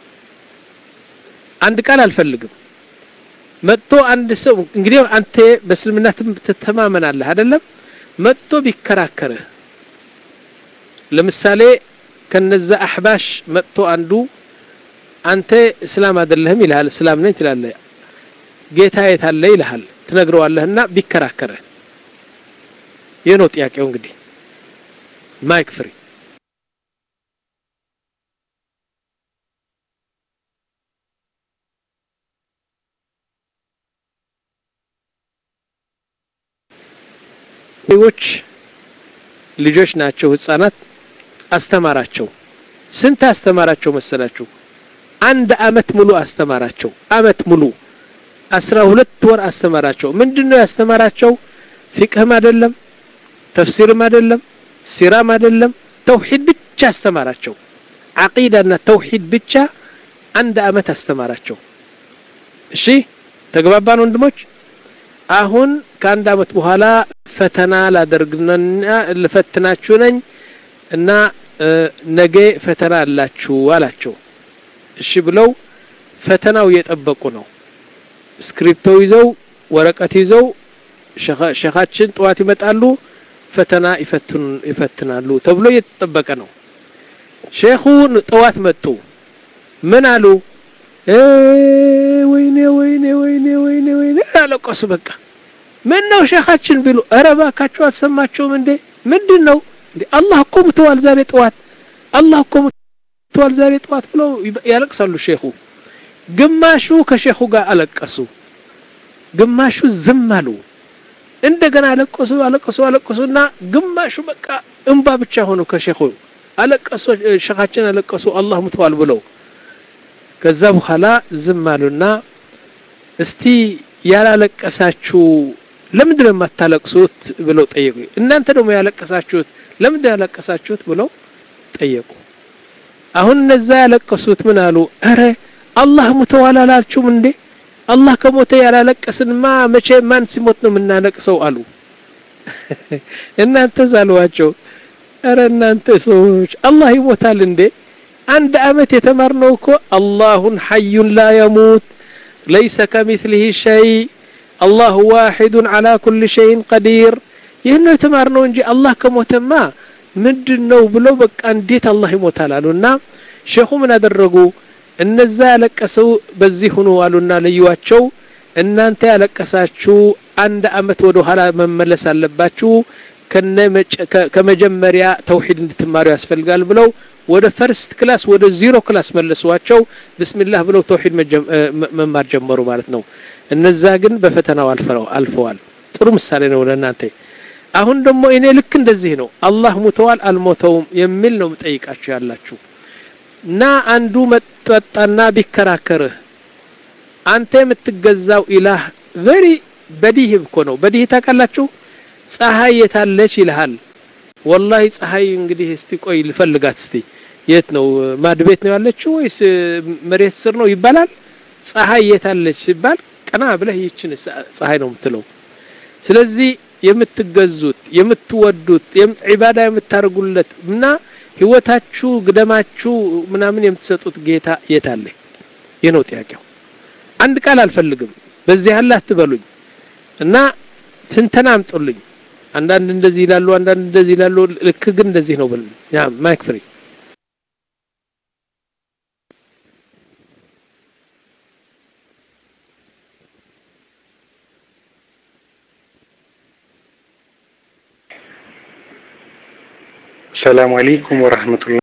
አንድ ቃል አልፈልግም መጥቶ አንድ ሰው እንግዲህ አንተ በእስልምና ትተማመናለህ አይደለም መጥቶ ቢከራከርህ ለምሳሌ ከነዛ አህባሽ መጥቶ አንዱ አንተ እስላም አይደለህም ይልሃል እስላም ነኝ ትላለህ ጌታ የት አለ ይልሃል ትነግረዋለህና ቢከራከርህ ይህ ነው ጥያቄው እንግዲህ ማይክ ፍሪ ዎች ልጆች ናቸው ህፃናት አስተማራቸው ስንት አስተማራቸው መሰላችሁ አንድ አመት ሙሉ አስተማራቸው አመት ሙሉ አስራ ሁለት ወር አስተማራቸው ምንድነው ያስተማራቸው ፊቅህም አይደለም ተፍሲርም አይደለም ሲራም አይደለም ተውሂድ ብቻ አስተማራቸው አቂዳና ተውሂድ ብቻ አንድ አመት አስተማራቸው እሺ ተግባባን ወንድሞች አሁን ከአንድ አመት በኋላ ፈተና ላደርግና ልፈትናችሁ ነኝ እና ነገ ፈተና አላችሁ አላቸው እሺ ብለው ፈተናው እየጠበቁ ነው ስክሪፕቶ ይዘው ወረቀት ይዘው ሸኻችን ጠዋት ይመጣሉ ፈተና ይፈትናሉ ተብሎ እየተጠበቀ ነው ሼኹ ጠዋት መጡ ምን አሉ ወይኔ ወይኔ ወይኔ ወይኔ ወይኔ አለቀሱ በቃ ምን ነው ሼኻችን ቢሉ ኧረ እባካችሁ አልሰማችሁም እንዴ ምንድን ነው እንዴ አላህ እኮ ሙተዋል ዛሬ ጠዋት አላህ እኮ ሙተዋል ዛሬ ጠዋት ብለው ያለቅሳሉ ሼኹ ግማሹ ከሼኹ ጋር አለቀሱ ግማሹ ዝም አሉ እንደገና አለቀሱ አለቀሱ አለቀሱና ግማሹ በቃ እንባ ብቻ ሆኑ ከሼኹ አለቀሱ ሸኻችን አለቀሱ አላህ ሙተዋል ብለው ከዛ በኋላ ዝም አሉና እስቲ ያላለቀሳችሁ ለምንድን ነው የማታለቅሱት ብለው ጠየቁ እናንተ ደግሞ ያለቀሳችሁት ለምንድን ነው ያለቀሳችሁት ብለው ጠየቁ አሁን እነዛ ያለቀሱት ምን አሉ እረ አላህ ሙተዋል አላችሁም እንዴ አላህ ከሞተ ያላለቀስንማ መቼ ማን ሲሞት ነው የምናለቅሰው አሉ እናንተ ዛልዋቸው እረ እናንተ ሰዎች አላህ ይሞታል እንዴ አንድ አመት የተማርነው እኮ አላሁን ሐዩን ላ የሙት ለይሰ ከሚስሊህ ሸይ አላሁ ዋሒዱን ዓላ ኩል ሸይን ቀዲር ይህን ነው የተማርነው እንጂ አላህ ከሞተማ ምንድን ነው ብለው በቃ እንዴት አላህ ይሞታል አሉና ሼኹ ምን አደረጉ እነዛ ያለቀሰው በዚህ ሁኑ አሉና ለዩዋቸው እናንተ ያለቀሳችሁ አንድ አመት ወደ ኋላ መመለስ አለባችሁ ከመጀመሪያ ተውሂድ እንድትማሩ ያስፈልጋል ብለው ወደ ፈርስት ክላስ ወደ ዚሮ ክላስ መለሷቸው ብስሚላህ ብለው ተውሂድ መማር ጀመሩ ማለት ነው እነዛ ግን በፈተናው አልፈዋል ጥሩ ምሳሌ ነው ለእናንተ አሁን ደግሞ እኔ ልክ እንደዚህ ነው አላህ ሙተዋል አልሞተውም የሚል ነው ጠይቃችሁ ያላችሁ እና አንዱ መጠጣና ቢከራከርህ አንተ የምትገዛው ኢላህ ቨሪ በዲህ እኮ ነው በዲህ ታውቃላችሁ ፀሐይ የታለች ይልሃል ወላሂ ፀሐይ እንግዲህ እስቲ ቆይ ልፈልጋት እስቲ የት ነው ማድ ቤት ነው ያለችው ወይስ መሬት ስር ነው ይባላል ፀሐይ የታለች ሲባል ቀና ብለህ ይችን ፀሐይ ነው የምትለው ስለዚህ የምትገዙት የምትወዱት ዒባዳ የምታደርጉለት እና ህይወታችሁ ግደማችሁ ምናምን የምትሰጡት ጌታ የት አለ ይህ ነው ጥያቄው አንድ ቃል አልፈልግም በዚህ አለ አትበሉኝ እና ትንተና አምጡልኝ አንዳንድ እንደዚህ ይላሉ አንዳንድ እንደዚህ ይላሉ ልክ ግን እንደዚህ ነው ብል ያ ማይክ ፍሪ السلام عليكم ورحمة الله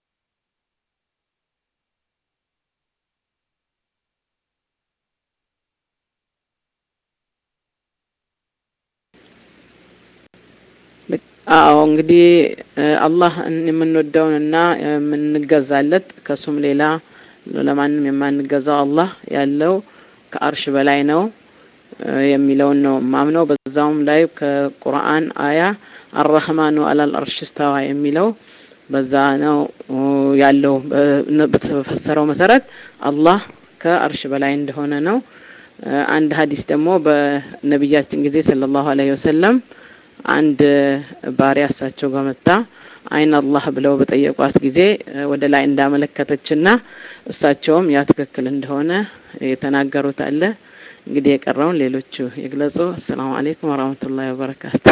አዎ እንግዲህ አላህ የምንወደውንና የምንገዛለት ከሱም ሌላ ለማንም የማንገዛው አላህ ያለው ከአርሽ በላይ ነው የሚለውን ነው ማምነው በዛውም ላይ ከቁርአን አያ አረህማኑ አላል አርሽ ስተዋ የሚለው በዛ ነው ያለው በተፈሰረው መሰረት አላህ ከአርሽ በላይ እንደሆነ ነው አንድ ሀዲስ ደግሞ በነቢያችን ጊዜ ሰለላሁ ዐለይሂ ወሰለም አንድ ባሪያ እሳቸው ጋር መጣ አይን አላህ ብለው በጠየቋት ጊዜ ወደ ላይ እንዳመለከተችና እሳቸውም ያ ትክክል እንደሆነ የተናገሩት አለ እንግዲህ የቀረውን ሌሎቹ ይግለጹ አሰላሙ አለይኩም ወራህመቱላሂ ወበረካቱ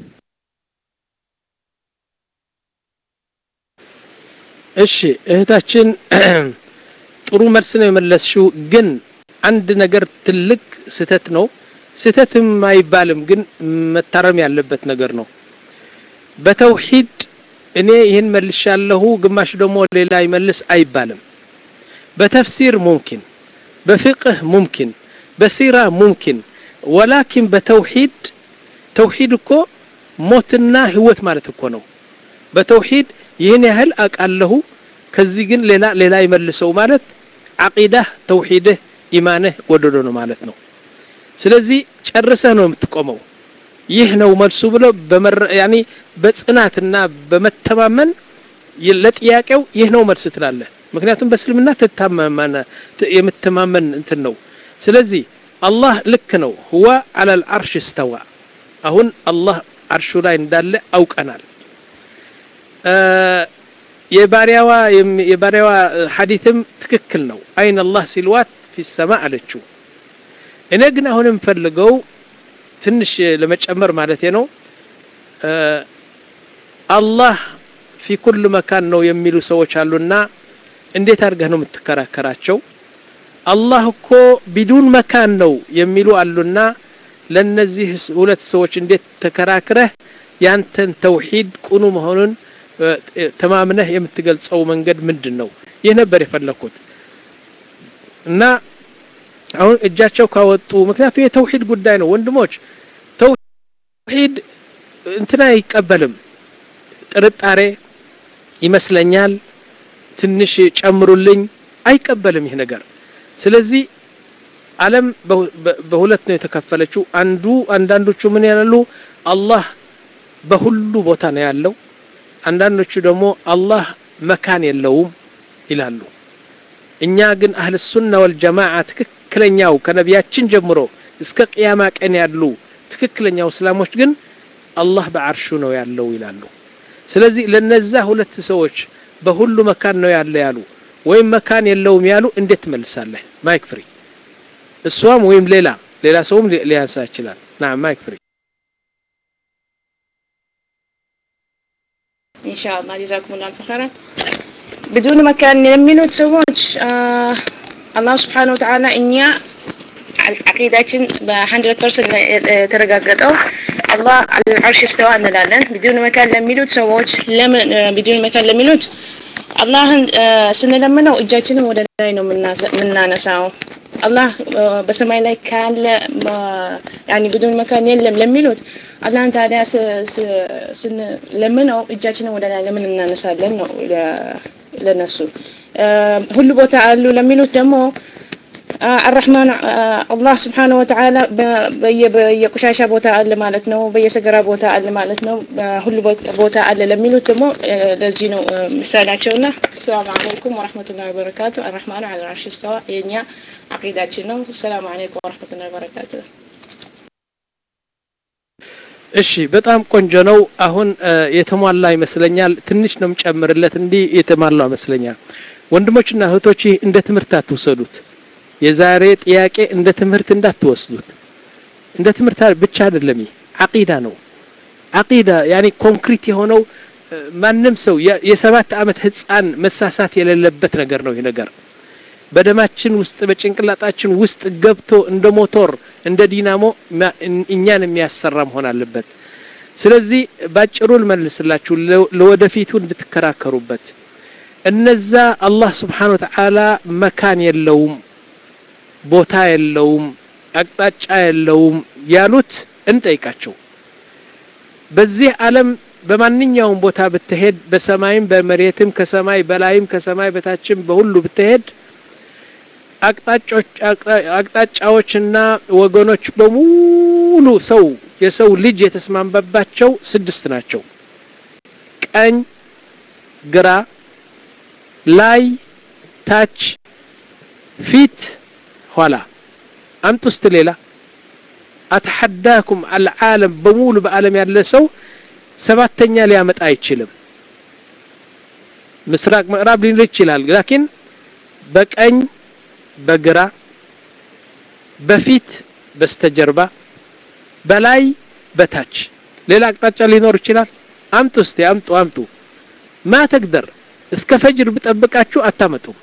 እሺ እህታችን ጥሩ መልስ ነው የመለስሽው ግን አንድ ነገር ትልቅ ስተት ነው ስተትም አይባልም ግን መታረም ያለበት ነገር ነው በተውሂድ እኔ ይህን መልሻለሁ ግማሽ ደግሞ ሌላ ይመልስ አይባልም በተፍሲር ሙምኪን በፍቅህ ሙምኪን በሲራ ሙምኪን ወላኪን በተውሂድ ተውሂድ እኮ ሞትና ህይወት ማለት እኮ ነው በተውሂድ ይህን ያህል አቃለሁ ከዚህ ግን ሌላ ሌላ ይመልሰው ማለት አቂዳህ ተውሂድህ ኢማንህ ጎደሎ ነው ማለት ነው ስለዚህ ጨርሰህ ነው የምትቆመው ይህ ነው መልሱ ብሎ ያኒ በጽናትና በመተማመን ለጥያቄው ይህ ነው መልስ ትላለህ ምክንያቱም በእስልምና ትታመማነ የምትማመን እንትን ነው ስለዚህ አላህ ልክ ነው ሁዋ አለል አርሽ እስተዋ አሁን አላህ አርሹ ላይ እንዳለ አውቀናል የባሪያዋ የባሪያዋ ሐዲትም ትክክል ነው አይን አላህ ሲልዋት ፊ ሰማ አለችው እኔ ግን አሁን የምፈልገው ትንሽ ለመጨመር ማለት ነው አላህ ፊ ኩል መካን ነው የሚሉ ሰዎች አሉና እንዴት አድርገህ ነው የምትከራከራቸው አላህ እኮ ቢዱን መካን ነው የሚሉ አሉና ለነዚህ ሁለት ሰዎች እንዴት ተከራክረህ ያንተን ተውሂድ ቁኑ መሆኑን ተማምነህ የምትገልጸው መንገድ ምንድን ነው ይህ ነበር የፈለኩት እና አሁን እጃቸው ካወጡ ምክንያቱም የተውሂድ ጉዳይ ነው ወንድሞች ተውሂድ እንትና አይቀበልም ጥርጣሬ ይመስለኛል ትንሽ ጨምሩልኝ አይቀበልም ይህ ነገር ስለዚህ ዓለም በሁለት ነው የተከፈለችው አንዱ አንዳንዶቹ ምን ያላሉ አላህ በሁሉ ቦታ ነው ያለው አንዳንዶቹ ደግሞ አላህ መካን የለውም ይላሉ እኛ ግን አህል ሱና ወልጀማዓ ትክክለኛው ከነቢያችን ጀምሮ እስከ ቅያማ ቀን ያሉ ትክክለኛው እስላሞች ግን አላህ በአርሹ ነው ያለው ይላሉ ስለዚህ ለነዛ ሁለት ሰዎች በሁሉ መካን ነው ያለ ያሉ ወይም መካን የለውም ያሉ እንዴት ትመልሳለህ ማይክ ፍሪ እሷም ወይም ሌላ ሌላ ሰውም ሊያንሳ ይችላል ና ማይክ ፍሪ ኢንሻአላህ ጀዛኩሙላህ ኸይራን بدون مكان የሚሉት ሰዎች አላህ ስብሓን ወተዓላ እኛ አቂዳችን በ100 ፐርሰንት የተረጋገጠው አላህ አልዓርሽ ስተዋ እንላለን ቢዱን መካን ለሚሉት ሰዎች ለምን ቢዱን መካን ለሚሉት አላህን ስንለምነው እጃችንን ወደ ላይ ነው የምናነሳው አላህ በሰማይ ላይ ካለ ያኒ ቢዱን መካን የለም ለሚሉት አላህን ታዲያ ስንለምነው እጃችንን ወደ ላይ ለምን እናነሳለን ነው ለነሱ ሁሉ ቦታ አሉ ለሚሉት ደግሞ አራህማን አላህ ስብሓነ ወተዓላ በየቆሻሻ ቦታ አለ ማለት ነው በየሰገራ ቦታ አለ ማለት ነው ሁሉ ቦታ አለ ለሚሉት ደግሞ ለዚህ ነው ምሳሌያቸውና ሰላም አለይኩም ወረሕመቱላሂ ወበረካቱ አራህማኑ ዐለ አልዓርሽ ስተዋ የእኛ አቂዳችን ነው ሰላም አለይኩም ወረሕመቱላሂ ወበረካቱ እሺ በጣም ቆንጆ ነው አሁን የተሟላ ይመስለኛል ትንሽ ነው የምጨምርለት እንዲህ የተሟላ ይመስለኛል ወንድሞችና እህቶች እንደ ትምህርት አትውሰዱት የዛሬ ጥያቄ እንደ ትምህርት እንዳትወስዱት እንደ ትምህርት ብቻ አይደለም አቂዳ ነው አቂዳ ያኒ ኮንክሪት የሆነው ማንም ሰው የሰባት ዓመት ህፃን መሳሳት የሌለበት ነገር ነው ይህ ነገር በደማችን ውስጥ በጭንቅላጣችን ውስጥ ገብቶ እንደ ሞቶር እንደ ዲናሞ እኛን የሚያሰራ መሆን አለበት ስለዚህ ባጭሩ ልመልስላችሁ ለወደፊቱ እንድትከራከሩበት እነዛ አላህ ስብሓን ወተዓላ መካን የለውም ቦታ የለውም አቅጣጫ የለውም ያሉት እንጠይቃቸው በዚህ ዓለም በማንኛውም ቦታ ብትሄድ በሰማይም በመሬትም ከሰማይ በላይም ከሰማይ በታችም በሁሉ ብትሄድ አቅጣጫዎችና ወገኖች በሙሉ ሰው የሰው ልጅ የተስማማባቸው ስድስት ናቸው ቀኝ ግራ ላይ ታች ፊት ኋላ አምጡ ውስጥ ሌላ አተሐዳኩም አልዓለም በሙሉ በዓለም ያለ ሰው ሰባተኛ ሊያመጣ አይችልም ምስራቅ ምዕራብ ሊል ይችላል ላኪን በቀኝ በግራ በፊት በስተጀርባ በላይ በታች ሌላ አቅጣጫ ሊኖር ይችላል አምጡ እስቲ አምጡ አምጡ ማ ተግደር እስከ ፈጅር ብጠብቃችሁ አታመጡም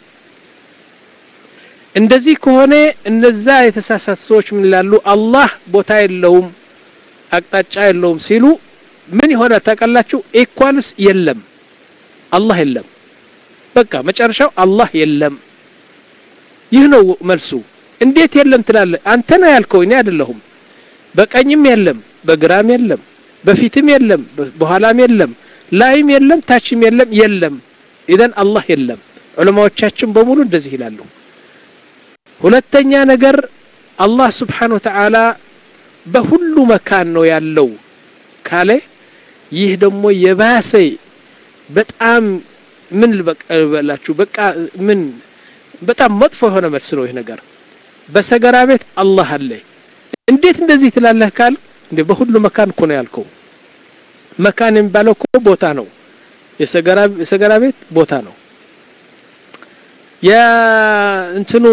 እንደዚህ ከሆነ እነዛ የተሳሳት ሰዎች ምን ይላሉ አላህ ቦታ የለውም አቅጣጫ የለውም ሲሉ ምን ይሆናል ታውቃላችሁ ኢኳልስ የለም አላህ የለም በቃ መጨረሻው አላህ የለም ይህ ነው መልሱ እንዴት የለም ትላለ አንተ ነው ያልከው እኔ አይደለሁም በቀኝም የለም በግራም የለም በፊትም የለም በኋላም የለም ላይም የለም ታችም የለም የለም ኢዘን አላህ የለም ዑለማዎቻችን በሙሉ እንደዚህ ይላሉ ሁለተኛ ነገር አላህ ስብሓን ወተዓላ በሁሉ መካን ነው ያለው ካለ ይህ ደግሞ የባሰ በጣም ምን ልበላችሁ በቃ ምን በጣም መጥፎ የሆነ መልስ ነው ይህ ነገር በሰገራ ቤት አላህ አለ እንዴት እንደዚህ ትላለህ ካል እንዴ በሁሉ መካን እኮ ነው ያልከው መካን የሚባለው እኮ ቦታ ነው የሰገራ ቤት ቦታ ነው የእንትኑ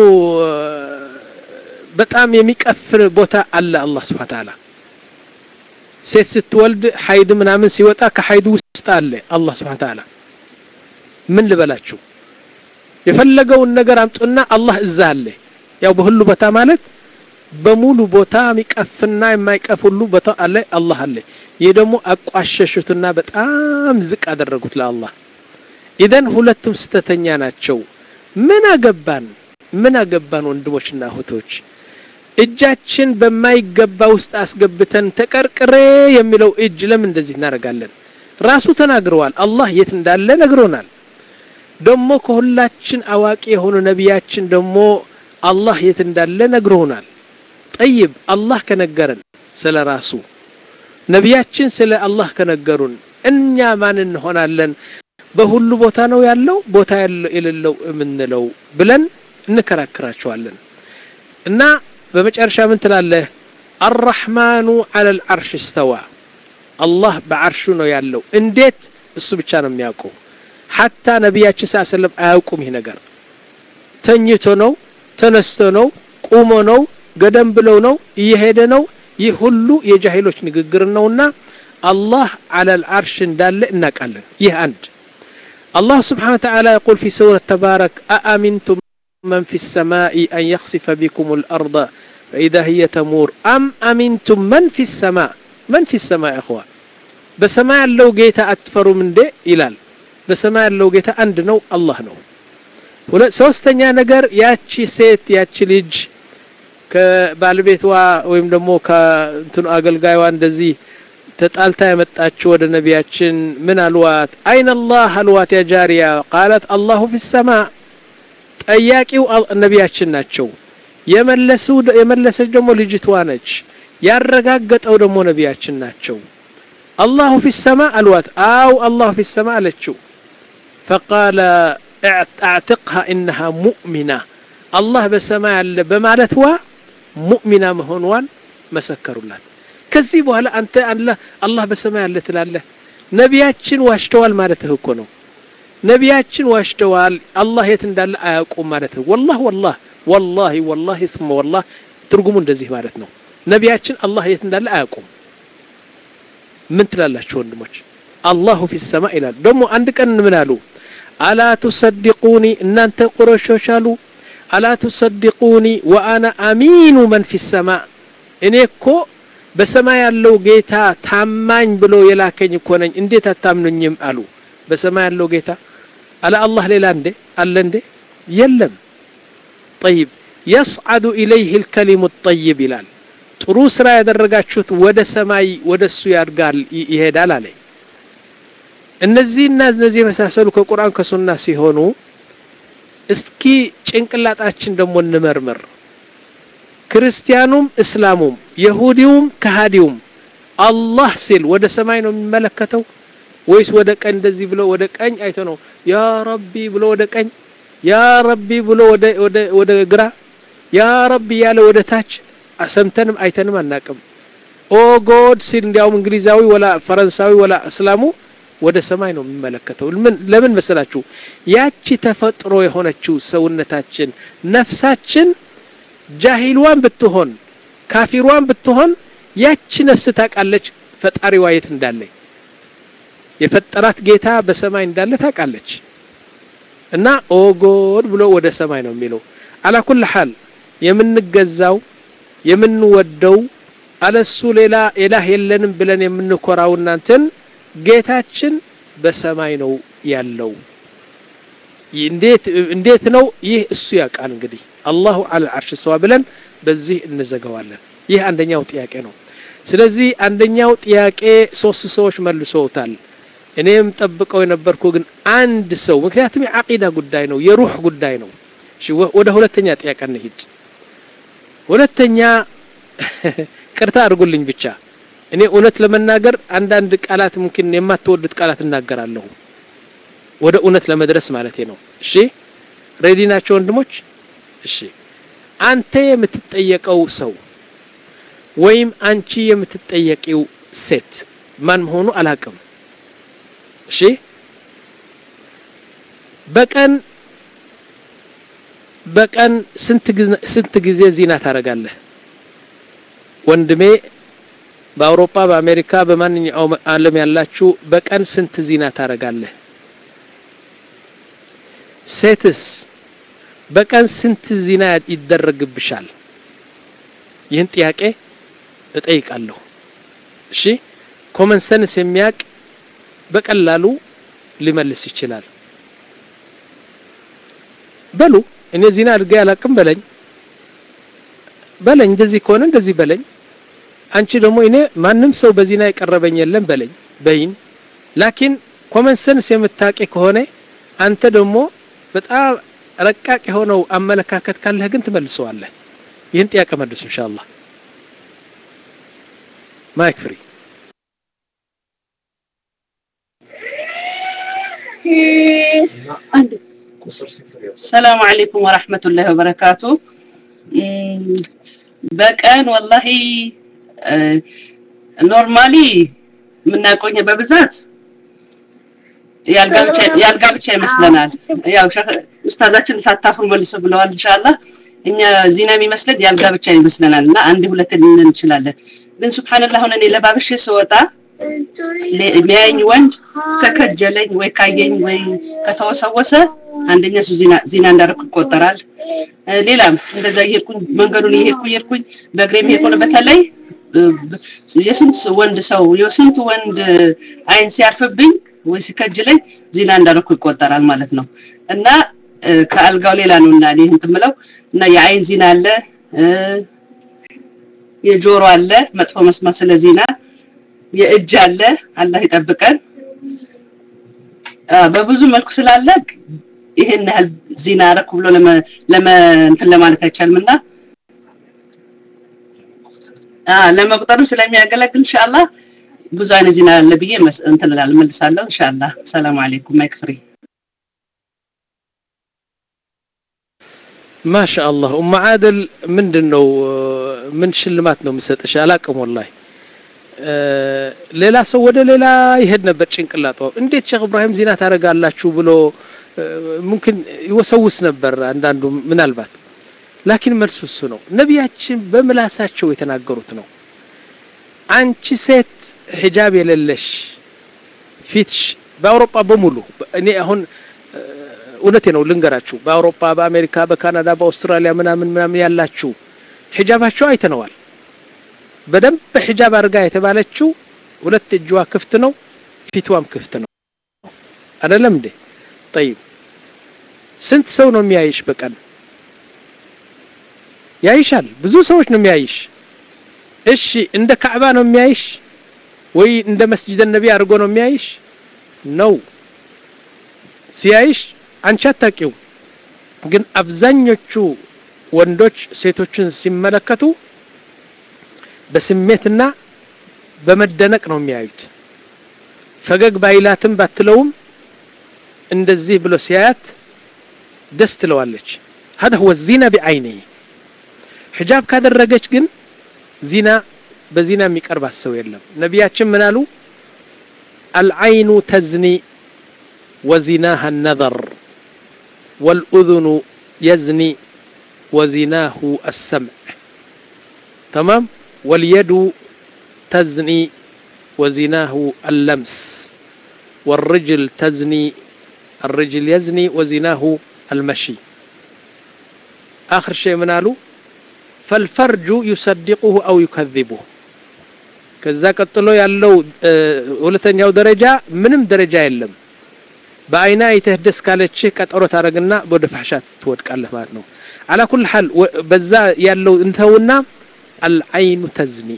በጣም የሚቀፍር ቦታ አለ አላህ ስብሓ ተዓላ ሴት ስትወልድ ሀይድ ምናምን ሲወጣ ከሀይድ ውስጥ አለ አላህ ስብሓ ተዓላ ምን ልበላችሁ የፈለገውን ነገር አምጡና አላህ እዛ አለ ያው በሁሉ ቦታ ማለት በሙሉ ቦታ የሚቀፍና የማይቀፍ ሁሉ ቦታ አለ አላህ አለ ይህ ደግሞ አቋሸሹትና በጣም ዝቅ አደረጉት ለአላህ ኢዘን ሁለቱም ስተተኛ ናቸው ምን አገባን ምን አገባን ወንድሞችና እህቶች እጃችን በማይገባ ውስጥ አስገብተን ተቀርቅሬ የሚለው እጅ ለምን እንደዚህ እናደርጋለን ራሱ ተናግረዋል አላህ የት እንዳለ ነግሮናል ደግሞ ከሁላችን አዋቂ የሆኑ ነቢያችን ደግሞ አላህ የት እንዳለ ነግሮናል ጠይብ አላህ ከነገረን ስለ ራሱ ነቢያችን ስለ አላህ ከነገሩን እኛ ማን እንሆናለን በሁሉ ቦታ ነው ያለው ቦታ የሌለው የምንለው ብለን እንከራከራቸዋለን እና በመጨረሻ ምን ትላለህ አራሕማኑ አለ ልዓርሽ እስተዋ አላህ በዓርሹ ነው ያለው እንዴት እሱ ብቻ ነው የሚያውቀው ሐታ ነቢያችን ስ ሰለም አያውቁም ይህ ነገር ተኝቶ ነው ተነስቶ ነው ቁሞ ነው ገደም ብለው ነው እየሄደ ነው ይህ ሁሉ የጃሂሎች ንግግር ነውና አላህ አለ ልዓርሽ እንዳለ እናውቃለን ይህ አንድ الله سبحانه وتعالى يقول في سورة تبارك أأمنتم من في السماء أن يخسف بكم الأرض فإذا هي تمور أم أمنتم من في السماء من في السماء يا أخوان بسماء لو جيت أتفروا من دي إلال بسماء لو جيت عند نو الله نو ሶስተኛ ነገር ያቺ ሴት ያቺ ልጅ ከባለቤቷ ወይም ደግሞ ከእንትኑ አገልጋይዋ እንደዚህ ተጣልታ የመጣችው ወደ ነቢያችን ምን አልዋት አይን አላህ አልዋት ያ ጃሪያ ቃለት አላሁ ፊ ሰማ ጠያቂው ነቢያችን ናቸው የመለሱ የመለሰች ደግሞ ልጅቷ ነች ያረጋገጠው ደግሞ ነቢያችን ናቸው አላሁ ፊ ሰማ አልዋት አው አላሁ ፊ ሰማ አለችው ፈቃለ አዕትቅሃ ኢነሃ ሙእሚና አላህ በሰማይ አለ በማለትዋ ሙእሚና መሆኗን መሰከሩላት ከዚህ በኋላ አንተ አላህ አላህ በሰማይ አለ ትላለህ ነቢያችን ዋሽተዋል ማለትህ እኮ ነው ነቢያችን ዋሽተዋል አላህ የት እንዳለ አያውቁም ማለትህ ወላህ ወላህ ወላሂ ወላሂ ስመ ወላህ ትርጉሙ እንደዚህ ማለት ነው ነቢያችን አላህ የት እንዳለ አያውቁም ምን ትላላችሁ ወንድሞች አላሁ ፊ ሰማ ይላል ደግሞ አንድ ቀን ምን አሉ አላ ቱሰድቁኒ እናንተ ቁረሾች አሉ አላ ቱሰድቁኒ ወአና አሚኑ መን ፊ ሰማ እኔ እኮ በሰማይ ያለው ጌታ ታማኝ ብሎ የላከኝ እኮ ነኝ እንዴት አታምኑኝም አሉ በሰማይ ያለው ጌታ አለ አላህ ሌላ እንዴ አለ እንዴ የለም ጠይብ የስዓዱ ኢለይህ ልከሊሙ ጠይብ ይላል ጥሩ ስራ ያደረጋችሁት ወደ ሰማይ ወደ እሱ ያድጋል ይሄዳል አለ እነዚህና እነዚህ የመሳሰሉ ከቁርአን ከሱና ሲሆኑ እስኪ ጭንቅላጣችን ደግሞ እንመርምር ክርስቲያኑም እስላሙም የሁዲውም ከሃዲውም አላህ ሲል ወደ ሰማይ ነው የሚመለከተው ወይስ ወደ ቀኝ እንደዚህ ብሎ ወደ ቀኝ አይቶ ነው ያ ረቢ ብሎ ወደ ቀኝ ያ ረቢ ብሎ ወደ ወደ ወደ ግራ ያ ረቢ ያለ ወደ ታች ሰምተንም አይተንም አናቅም ኦ ጎድ ሲል እንዲያውም እንግሊዛዊ ወላ ፈረንሳዊ ወላ እስላሙ ወደ ሰማይ ነው የሚመለከተው ለምን ለምን መሰላችሁ ያቺ ተፈጥሮ የሆነችው ሰውነታችን ነፍሳችን ጃሂልዋን ብትሆን ካፊሯን ብትሆን ያቺ ነፍስ ታውቃለች ፈጣሪዋ የት እንዳለ የፈጠራት ጌታ በሰማይ እንዳለ ታውቃለች እና ኦጎድ ብሎ ወደ ሰማይ ነው የሚለው አላኩል ሐል የምንገዛው የምንወደው አለሱ ሌላ ኢላህ የለንም ብለን የምንኮራው እናንተን ጌታችን በሰማይ ነው ያለው እንዴት እንዴት ነው ይህ እሱ ያውቃል እንግዲህ አላሁ አለ አርሽ ሰዋ ብለን በዚህ እንዘገዋለን ይህ አንደኛው ጥያቄ ነው ስለዚህ አንደኛው ጥያቄ ሶስት ሰዎች መልሰውታል እኔም ጠብቀው የነበርኩ ግን አንድ ሰው ምክንያቱም የዓቂዳ ጉዳይ ነው የሩህ ጉዳይ ነው ወደ ሁለተኛ ጥያቄ እንሂድ ሁለተኛ ቅርታ አድርጉልኝ ብቻ እኔ እውነት ለመናገር አንዳንድ ቃላት ሙምኪን የማትወዱት ቃላት እናገራለሁ ወደ እውነት ለመድረስ ማለቴ ነው እሺ ሬዲ ናቸው ወንድሞች እሺ አንተ የምትጠየቀው ሰው ወይም አንቺ የምትጠየቂው ሴት ማን መሆኑ አላቅም እሺ በቀን በቀን ስንት ጊዜ ዚና ታደርጋለህ ወንድሜ በአውሮፓ በአሜሪካ በማንኛውም ዓለም ያላችሁ በቀን ስንት ዚና ታደርጋለህ ሴትስ በቀን ስንት ዚና ይደረግብሻል ይህን ጥያቄ እጠይቃለሁ እሺ ኮመን ሰንስ የሚያቅ በቀላሉ ሊመልስ ይችላል በሉ እኔ ዚና አድርጌ አላቅም በለኝ በለኝ እንደዚህ ከሆነ እንደዚህ በለኝ አንቺ ደግሞ እኔ ማንም ሰው በዚና የቀረበኝ የለም በለኝ በይን ላኪን ኮመን ሰንስ የምታቂ ከሆነ አንተ ደግሞ በጣም ረቃቅ የሆነው አመለካከት ካለህ ግን ትመልሰዋለህ ይህን ጥያቄ መልሱ ኢንሻአላህ ማይክ ፍሪ ሰላሙ አለይኩም ወራህመቱላሂ ወበረካቱ በቀን ወላሂ ኖርማሊ የምናቆኘ በብዛት ያልጋ ብቻ ይመስለናል ያው ኡስታዛችን ሳታፍሩ መልሶ ብለዋል ኢንሻአላህ እኛ ዚና የሚመስለን ያልጋ ብቻ ይመስለናል እና አንድ ሁለት ልንል እንችላለን ግን ሱብሃንአላህ አሁን እኔ ለባብሼ ስወጣ ሊያየኝ ወንድ ከከጀለኝ ወይ ካየኝ ወይ ከተወሰወሰ አንደኛ እሱ ዚና ዚና እንዳደረኩ ይቆጠራል ሌላም እንደዛ እየሄድኩኝ መንገዱን እየሄድኩ እየሄድኩኝ በእግሬ የሚሄድ በተለይ የስንት ወንድ ሰው የስንት ወንድ አይን ሲያርፍብኝ ወይ ሲከጅለኝ ዚና እንዳደረኩ ይቆጠራል ማለት ነው እና ከአልጋው ሌላ ነው እና እኔ እንትን የምለው እና የአይን ዚና አለ የጆሮ አለ መጥፎ መስማት ስለ ዚና የእጅ አለ አላህ ይጠብቀን በብዙ መልኩ ስላለ ይሄን ያህል ዚና አረኩ ብሎ ለመ እንትን ለማለት አይቻልም እና ለመቁጠርም ስለሚያገለግል ኢንሻአላህ ብዙ አይነት ዚና አለ ብዬ እንትን እላለሁ መልሳለሁ ኢንሻአላህ ሰላም አለይኩም ማይክ ፍሪ ማሻአላህ ኡማ አደል ምንድነው ምን ሽልማት ነው የምሰጥሽ አላቅም ወላሂ ሌላ ሰው ወደ ሌላ ይሄድ ነበር ጭንቅላጧ እንዴት ሼክ እብራሂም ዚና ታደርጋላችሁ ብሎ ሙምኪን ይወሰውስ ነበር አንዳንዱ ምናልባት ላኪን መልሱ እሱ ነው ነቢያችን በምላሳቸው የተናገሩት ነው አንቺ ሴት ሒጃብ የሌለሽ ፊትሽ በአውሮፓ በሙሉ እኔ አሁን እውነቴ ነው ልንገራችሁ በአውሮፓ በአሜሪካ በካናዳ በአውስትራሊያ ምናምን ምናምን ያላችሁ ሒጃባቸው አይተነዋል በደንብ ሒጃብ አድርጋ የተባለችው ሁለት እጅዋ ክፍት ነው ፊትዋም ክፍት ነው አይደለም እንዴ ጠይብ ስንት ሰው ነው የሚያይሽ በቀን ያይሻል ብዙ ሰዎች ነው የሚያይሽ እሺ እንደ ካዕባ ነው የሚያይሽ ወይ እንደ መስጂድ ነቢ አድርጎ ነው የሚያይሽ ነው ሲያይሽ አንቺ አታቂው ግን አብዛኞቹ ወንዶች ሴቶችን ሲመለከቱ በስሜትና በመደነቅ ነው የሚያዩት ፈገግ ባይላትም ባትለውም እንደዚህ ብሎ ሲያያት ደስ ትለዋለች هذا هو الزنا بعينه ሒጃብ ካደረገች ግን ዚና በዚና የሚቀርባት ሰው የለም ነቢያችን ምን አሉ አልዓይኑ ተዝኒ ወዚናሃ ነዘር ወልኡذኑ የዝኒ ወዚናሁ አሰምዕ ተማም واليد تزني وزناه اللمس والرجل تزني الرجل يزني وزناه المشي آخر شيء من قالوا فالفرج يصدقه أو يكذبه ከዛ ቀጥሎ ያለው ሁለተኛው ደረጃ ምንም ደረጃ የለም በአይና አይተህ ደስ ካለችህ ቀጠሮ ታደረግና ወደ ፋሕሻት ትወድቃለህ ማለት ነው አላ ኩል ሐል በዛ ያለው እንተውና አልዓይኑ ተዝኒ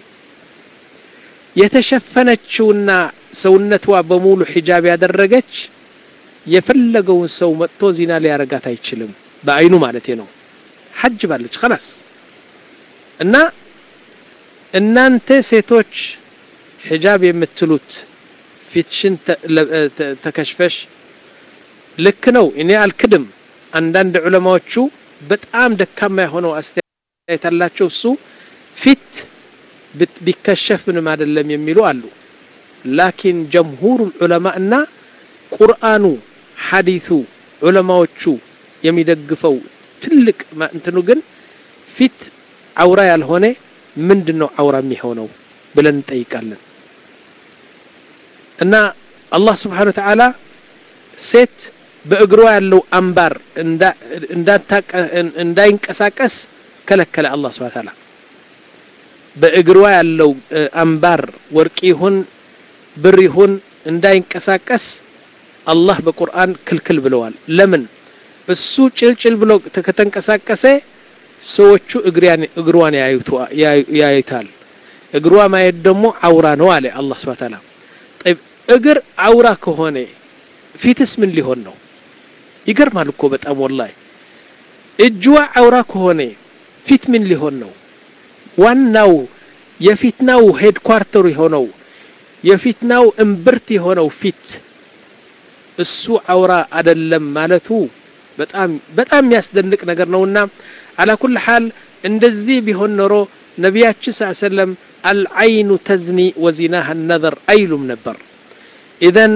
የተሸፈነችውና ሰውነቷ በሙሉ ሒጃብ ያደረገች የፈለገውን ሰው መጥቶ ዚና ሊያረጋት አይችልም በአይኑ ማለት ነው ሐጅ ባለች خلاص እና እናንተ ሴቶች ሒጃብ የምትሉት ፊትሽን ተከሽፈሽ ልክ ነው እኔ አልክድም አንዳንድ ዑለማዎቹ በጣም ደካማ የሆነው አስተያየት አላቸው እሱ ፊት ቢከሸፍ ምንም አይደለም የሚሉ አሉ ላኪን ጀምሁሩ ዑለማ እና ቁርአኑ ሐዲሱ ዑለማዎቹ የሚደግፈው ትልቅ እንትኑ ግን ፊት አውራ ያልሆነ ምንድን ነው አውራ የሚሆነው ብለን እንጠይቃለን እና አላህ ስብሓን ወተዓላ ሴት በእግሯ ያለው አምባር እንዳይንቀሳቀስ ከለከለ አላህ ስብሓን ተዓላ በእግሯ ያለው አምባር ወርቅ ይሁን ብር ይሁን እንዳይንቀሳቀስ አላህ በቁርአን ክልክል ብለዋል ለምን እሱ ጭልጭል ብሎ ከተንቀሳቀሰ ሰዎቹ እግሯን ያዩታል እግሯ ማየት ደግሞ አውራ ነው አለ አላህ ስብሐ ተዓላ እግር አውራ ከሆነ ፊትስ ምን ሊሆን ነው? ይገርማል እኮ በጣም ወላሂ። እጅዋ አውራ ከሆነ ፊት ምን ሊሆን ነው? ዋናው የፊትናው ሄድኳርተሩ የሆነው የፊትናው እምብርት የሆነው ፊት እሱ አውራ አይደለም ማለቱ በጣም በጣም የሚያስደንቅ ነገር ነውና አላ ኩል ሐል እንደዚህ ቢሆን ኖሮ ነቢያችን ስ ሰለም አልዓይኑ ተዝኒ ወዚናሃ ነዘር አይሉም ነበር። ኢዘን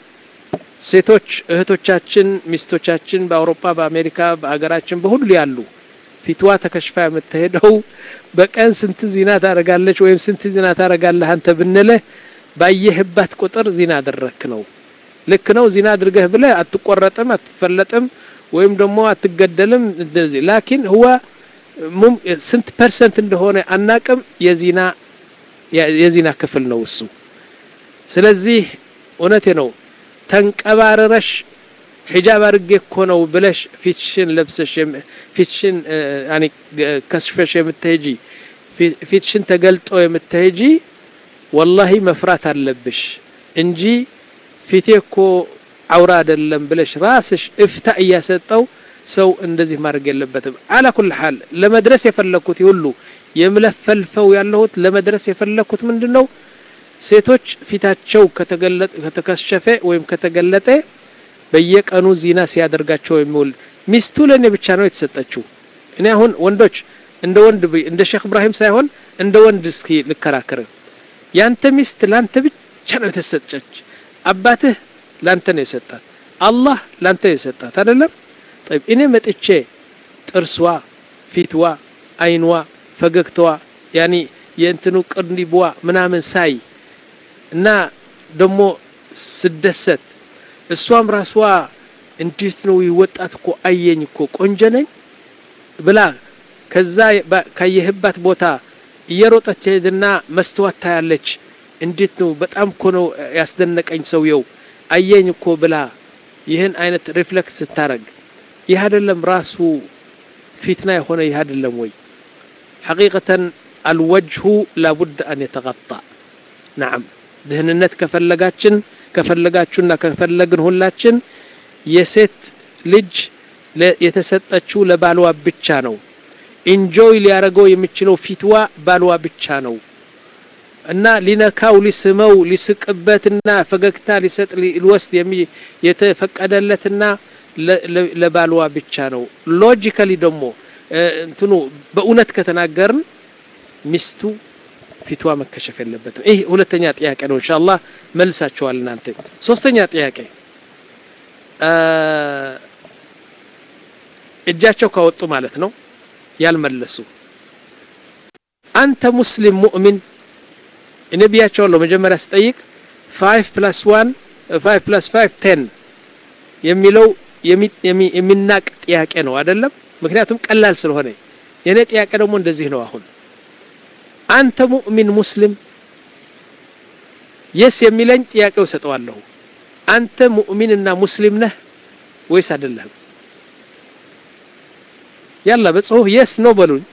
ሴቶች እህቶቻችን፣ ሚስቶቻችን በአውሮፓ፣ በአሜሪካ፣ በአገራችን በሁሉ ያሉ ፊትዋ ተከሽፋ የምትሄደው በቀን ስንት ዚና ታደርጋለች ወይም ስንት ዚና ታደርጋለህ አንተ ብንልህ ባየህባት ቁጥር ዚና አደረክ ነው። ልክ ነው። ዚና አድርገህ ብለህ አትቆረጥም፣ አትፈለጥም ወይም ደግሞ አትገደልም። እንደዚህ ላኪን ህዋ ስንት ፐርሰንት እንደሆነ አናቅም። የዚና የዚና ክፍል ነው እሱ። ስለዚህ እውነቴ ነው ተንቀባረረሽ ሒጃብ አድርጌ እኮ ነው ብለሽ ፊትሽን ለብሰሽ ፊትሽን ያኒ ከስፈሽ የምትሄጂ ፊትሽን ተገልጦ የምትሄጂ ወላሂ መፍራት አለብሽ እንጂ ፊቴ እኮ አውራ አይደለም ብለሽ ራስሽ እፍታ እያሰጠው ሰው እንደዚህ ማድረግ የለበትም። አላ ኩል ሐል ለመድረስ የፈለኩት ሁሉ የምለፈልፈው ያለሁት ለመድረስ የፈለኩት ምንድን ነው? ሴቶች ፊታቸው ከተከሸፈ ወይም ከተገለጠ በየቀኑ ዚና ሲያደርጋቸው የሚውል ሚስቱ ለእኔ ብቻ ነው የተሰጠችው። እኔ አሁን ወንዶች እንደ ወንድ እንደ ሼክ እብራሂም ሳይሆን እንደ ወንድ እስኪ ልከራከር። ያንተ ሚስት ላንተ ብቻ ነው የተሰጠች። አባትህ ላንተ ነው የሰጣት። አላህ ላንተ ነው የሰጣት አይደለም? ጠይብ እኔ መጥቼ ጥርስዋ፣ ፊትዋ፣ አይንዋ፣ ፈገግታዋ ያኒ የእንትኑ ቅንዲብዋ ምናምን ሳይ እና ደግሞ ስደሰት እሷም ራስዋ እንዴት ነው ይወጣት እኮ አየኝ እኮ ቆንጆ ነኝ ብላ ከዛ ካየህባት ቦታ እየሮጠች ሄድና መስተዋት ታያለች። እንዴት ነው በጣም እኮ ነው ያስደነቀኝ ሰውየው አየኝ እኮ ብላ ይህን አይነት ሪፍሌክስ ስታረግ ይህ አይደለም ራሱ ፊትና የሆነ ይህ አይደለም ወይ? ሐቂቀተን አልወጅሁ ላቡድ አን የተቀጣ ነዓም ድህንነት ከፈለጋችን ከፈለጋችሁና ከፈለግን ሁላችን የሴት ልጅ የተሰጠችው ለባልዋ ብቻ ነው። ኢንጆይ ሊያደርገው የሚችለው ፊትዋ ባልዋ ብቻ ነው እና ሊነካው፣ ሊስመው፣ ሊስቅበትና ፈገግታ ሊሰጥ ሊወስድ የተፈቀደለትና ለባልዋ ብቻ ነው። ሎጂካሊ ደግሞ እንትኑ በእውነት ከተናገርን ሚስቱ ፊትዋ መከሸፍ የለበትም። ይህ ሁለተኛ ጥያቄ ነው። ኢንሻአላህ መልሳችኋል እናንተ። ሶስተኛ ጥያቄ እጃቸው ካወጡ ማለት ነው ያልመለሱ አንተ ሙስሊም ሙእሚን እኔ ብያቸዋለሁ መጀመሪያ ስጠይቅ ፋይቭ ፕላስ ዋን ፋይቭ ፕላስ ፋይቭ ቴን የሚለው የሚናቅ ጥያቄ ነው አይደለም ምክንያቱም ቀላል ስለሆነ የእኔ ጥያቄ ደግሞ እንደዚህ ነው አሁን አንተ ሙእሚን ሙስሊም የስ የሚለኝ ጥያቄው ሰጠዋለሁ አንተ ሙእሚንና ሙስሊም ነህ ወይስ አይደለህም ያላ በጽሁፍ የስ ነው በሉኝ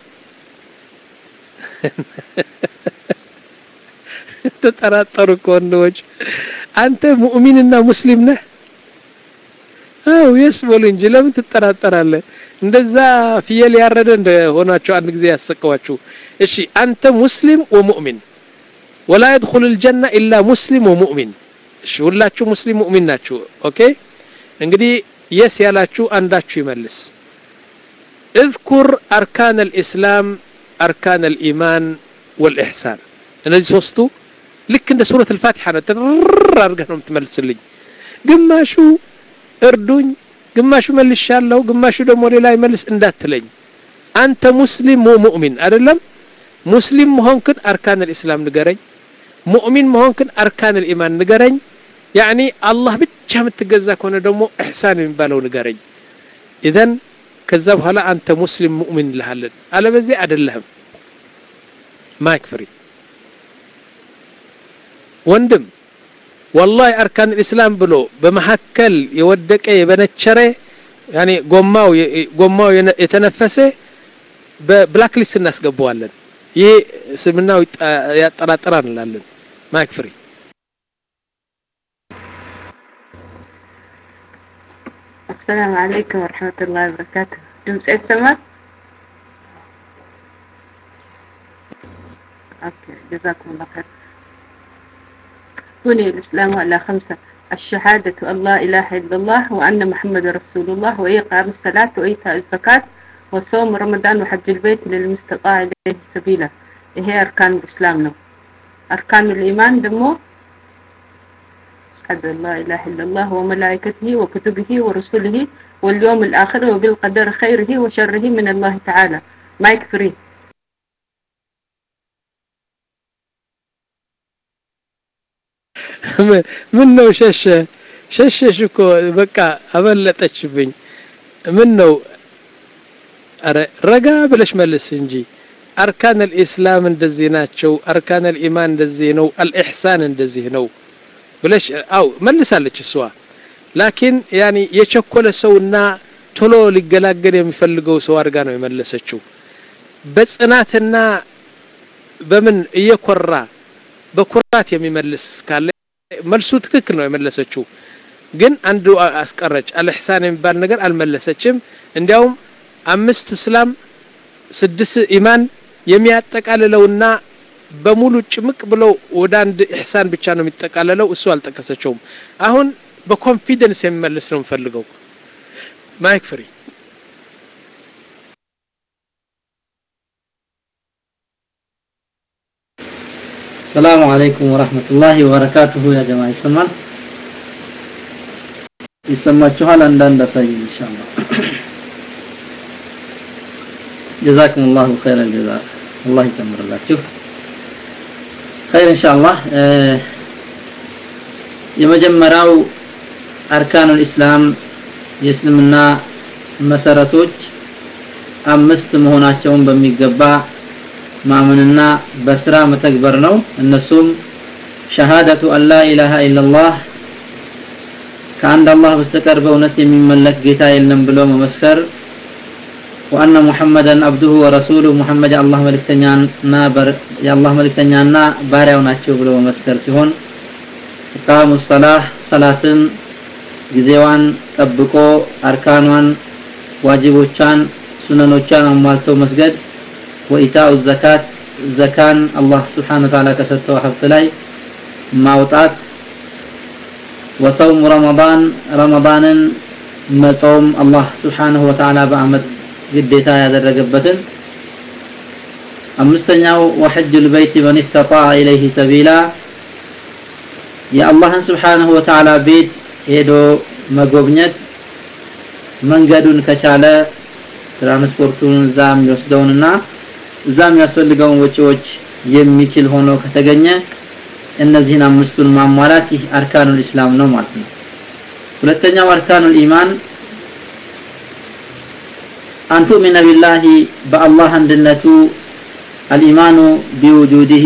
ተጠራጠሩ እኮ ወንዶች አንተ ሙእሚንና ሙስሊም ነህ አው የስ በሉ እንጂ ለምን ትጠራጠራለህ እንደዛ ፍየል ያረደ እንደሆናችሁ አንድ ጊዜ ያሰቀዋችሁ እሺ አንተ ሙስሊም ወሙእሚን ወላ يدخل الجنة إلا ሙስሊም ወሙእሚን እሺ ሁላችሁ ሙስሊም ሙእሚን ናችሁ ኦኬ እንግዲህ የስ ያላችሁ አንዳችሁ ይመልስ اذكر أركان الإسلام أركان الإيمان والإحسان እነዚህ ሶስቱ ልክ እንደ ሱረት الፋቲሓ ነው ተር አድርገህ ነው የምትመልስልኝ ግማሹ እርዱኝ ግማሹ መልሻለሁ ግማሹ ደግሞ ሌላ ይመልስ እንዳትለኝ አንተ ሙስሊም ሙእሚን አይደለም ሙስሊም መሆንክን አርካን الإسلام ንገረኝ ሙእሚን መሆንክን አርካን الإيمان ንገረኝ ያኒ አላህ ብቻ የምትገዛ ከሆነ ደግሞ ኢሕሳን የሚባለው ንገረኝ ኢዘን ከዛ በኋላ አንተ ሙስሊም ሙእሚን እንልሃለን አለበዚያ አይደለህም ማይክ ፍሪ ወንድም ወላሂ አርካን ኢስላም ብሎ በመሀከል የወደቀ የበነቸረ ያኔ ጎማው ጎማው የተነፈሰ በብላክ ሊስት እናስገባዋለን ይሄ እስልምናው ያጠራጥራል እንላለን ማይክ ፍሪ السلام عليكم ورحمة الله وبركاته ድምፅ ይሰማል? اوكي جزاكم الله خير بني الإسلام على خمسة الشهادة أن لا إله إلا الله وأن محمد رسول الله وإقام الصلاة وإيتاء الزكاة وصوم رمضان وحج البيت للمستطاع إليه سبيلا هي أركان الإسلام نو أركان الإيمان دمو أشهد أن لا إله إلا الله وملائكته وكتبه ورسله واليوم الآخر وبالقدر خيره وشره من الله تعالى ما يكفريه ምን ነው ሸሸ ሸሸሽ እኮ በቃ አበለጠችብኝ ምን ነው አረ ረጋ ብለሽ መልስ እንጂ አርካን አልኢስላም እንደዚህ ናቸው አርካን አልኢማን እንደዚህ ነው አልኢሕሳን እንደዚህ ነው ብለሽ አው መልሳለች እሷ ላኪን ያኒ የቸኮለ ሰውና ቶሎ ሊገላገል የሚፈልገው ሰው አድርጋ ነው የመለሰችው በጽናትና በምን እየኮራ በኩራት የሚመልስ ካለ መልሱ ትክክል ነው የመለሰችው ግን አንዱ አስቀረች አልሕሳን የሚባል ነገር አልመለሰችም እንዲያውም አምስት እስላም ስድስት ኢማን የሚያጠቃልለውና በሙሉ ጭምቅ ብለው ወደ አንድ ኢሕሳን ብቻ ነው የሚጠቃለለው እሱ አልጠቀሰችውም አሁን በኮንፊደንስ የሚመልስ ነው የምፈልገው ማይክ ፍሪ السلام عليكم ورحمة الله وبركاته يا جماعة يسمال يسمى አንዳንድ አሳዩ ኢንሻአላህ جزاكم الله خير الجزاء الله ይጨምርላችሁ خير ኢንሻአላህ የመጀመሪያው አርካኑል ኢስላም የእስልምና መሰረቶች አምስት መሆናቸውን በሚገባ ማመንና በስራ መተግበር ነው እነሱም ሸሃደቱ አን ላ ኢላሃ ኢላላህ ከአንድ አላህ በስተቀር በእውነት የሚመለክ ጌታ የለም ብሎ መመስከር ወአነ ሙሐመደን አብዱሁ ወረሱሉሁ ሙሐመድ የአላህ መልእክተኛና የአላህ መልእክተኛና ባሪያው ናቸው ብሎ መመስከር ሲሆን ኢቃሙ ሰላህ ሰላትን ጊዜዋን ጠብቆ አርካኗን ዋጅቦቿን ሱነኖቿን አሟልተው መስገድ ወኢታኡ ዘካት ዘካን አላህ ስብሓነ ወተዓላ ከሰጠው ሀብት ላይ ማውጣት ወሰውም ረመዳን ረመዳንን መጾም አላህ ስብሓነሁ ወተዓላ በአመት ግዴታ ያደረገበትን አምስተኛው ወሐጅል በይት መን ስተጣዐ ኢለይህ ሰቢላ የአላህን ስብሓነሁ ወተዓላ ቤት ሄዶ መጎብኘት መንገዱን ከቻለ ትራንስፖርቱን እዛ የሚወስደውንና እዛ የሚያስፈልገውን ወጪዎች የሚችል ሆኖ ከተገኘ እነዚህን አምስቱን ማሟላት ይህ አርካኑል ኢስላም ነው ማለት ነው ሁለተኛው አርካኑል ኢማን አን ቱእሚነ ቢላሂ በአላህ አንድነቱ አልኢማኑ ቢውጁዲሂ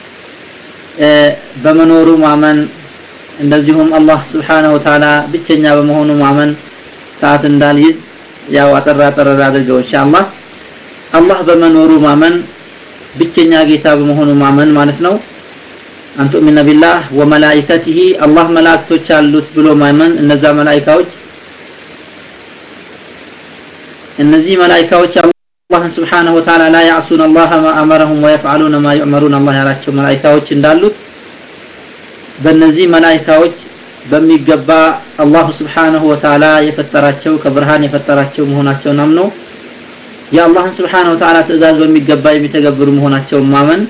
በመኖሩ ማመን እንደዚሁም አላህ ስብሓነሁ ወተዓላ ብቸኛ በመሆኑ ማመን ሰዓት እንዳልይዝ ያው አጠር አጠር አድርገው ኢንሻአላህ አላህ በመኖሩ ማመን ብቸኛ ጌታ በመሆኑ ማመን ማለት ነው አንቱ ሚነ ቢላህ ወመላኢከቲሂ አላህ መላእክቶች አሉት ብሎ ማመን እነዛ መላኢካዎች እነዚህ መላኢካዎች አላህን ስብሓነሁ ወተዓላ ላ ያዕሱን አላህ ማ አመረሁም ወየፍዓሉነ ማ ዩዕመሩን አላህ ያላቸው መላኢካዎች እንዳሉት በእነዚህ መላኢካዎች በሚገባ አላሁ ስብሓነሁ ወተዓላ የፈጠራቸው ከብርሃን የፈጠራቸው መሆናቸውን አምኖ የአላህን ስብሓነሁ ወተዓላ ትእዛዝ በሚገባ የሚተገብሩ መሆናቸውን ማመን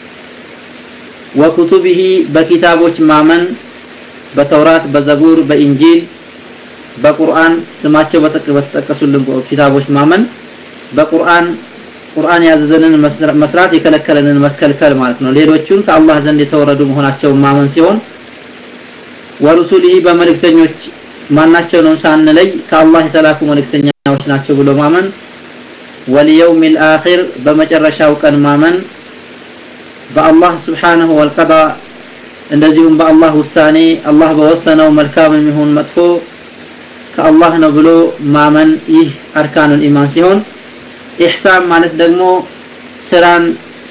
ወኩቱቢሂ በኪታቦች ማመን በተውራት በዘቡር በኢንጂል በቁርአን ስማቸው በተጠቀሱልን ኪታቦች ማመን በቁርአን ቁርአን ያዘዘንን መስራት የከለከለንን መከልከል ማለት ነው ሌሎቹን ከአላህ ዘንድ የተወረዱ መሆናቸውን ማመን ሲሆን ወሩሱሊሂ በመልእክተኞች ማናቸውንም ሳንለይ ከአላህ የተላኩ መልእክተኛዎች ናቸው ብሎ ማመን ወልየውም ልአኺር በመጨረሻው ቀን ማመን በአላህ ስብሓንሁ ወልቀዳ እንደዚሁም በአላህ ውሳኔ አላህ በወሰነው መልካም የሚሆን መጥፎ ከአላህ ነው ብሎ ማመን ይህ አርካኑል ኢማን ሲሆን ኢሕሳን ማለት ደግሞ ስራን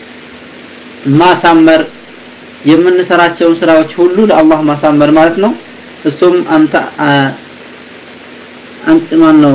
ማሳመር የምንሰራቸውን ስራዎች ሁሉ ለአላህ ማሳመር ማለት ነው እሱም አንተ አንተ ማን ነው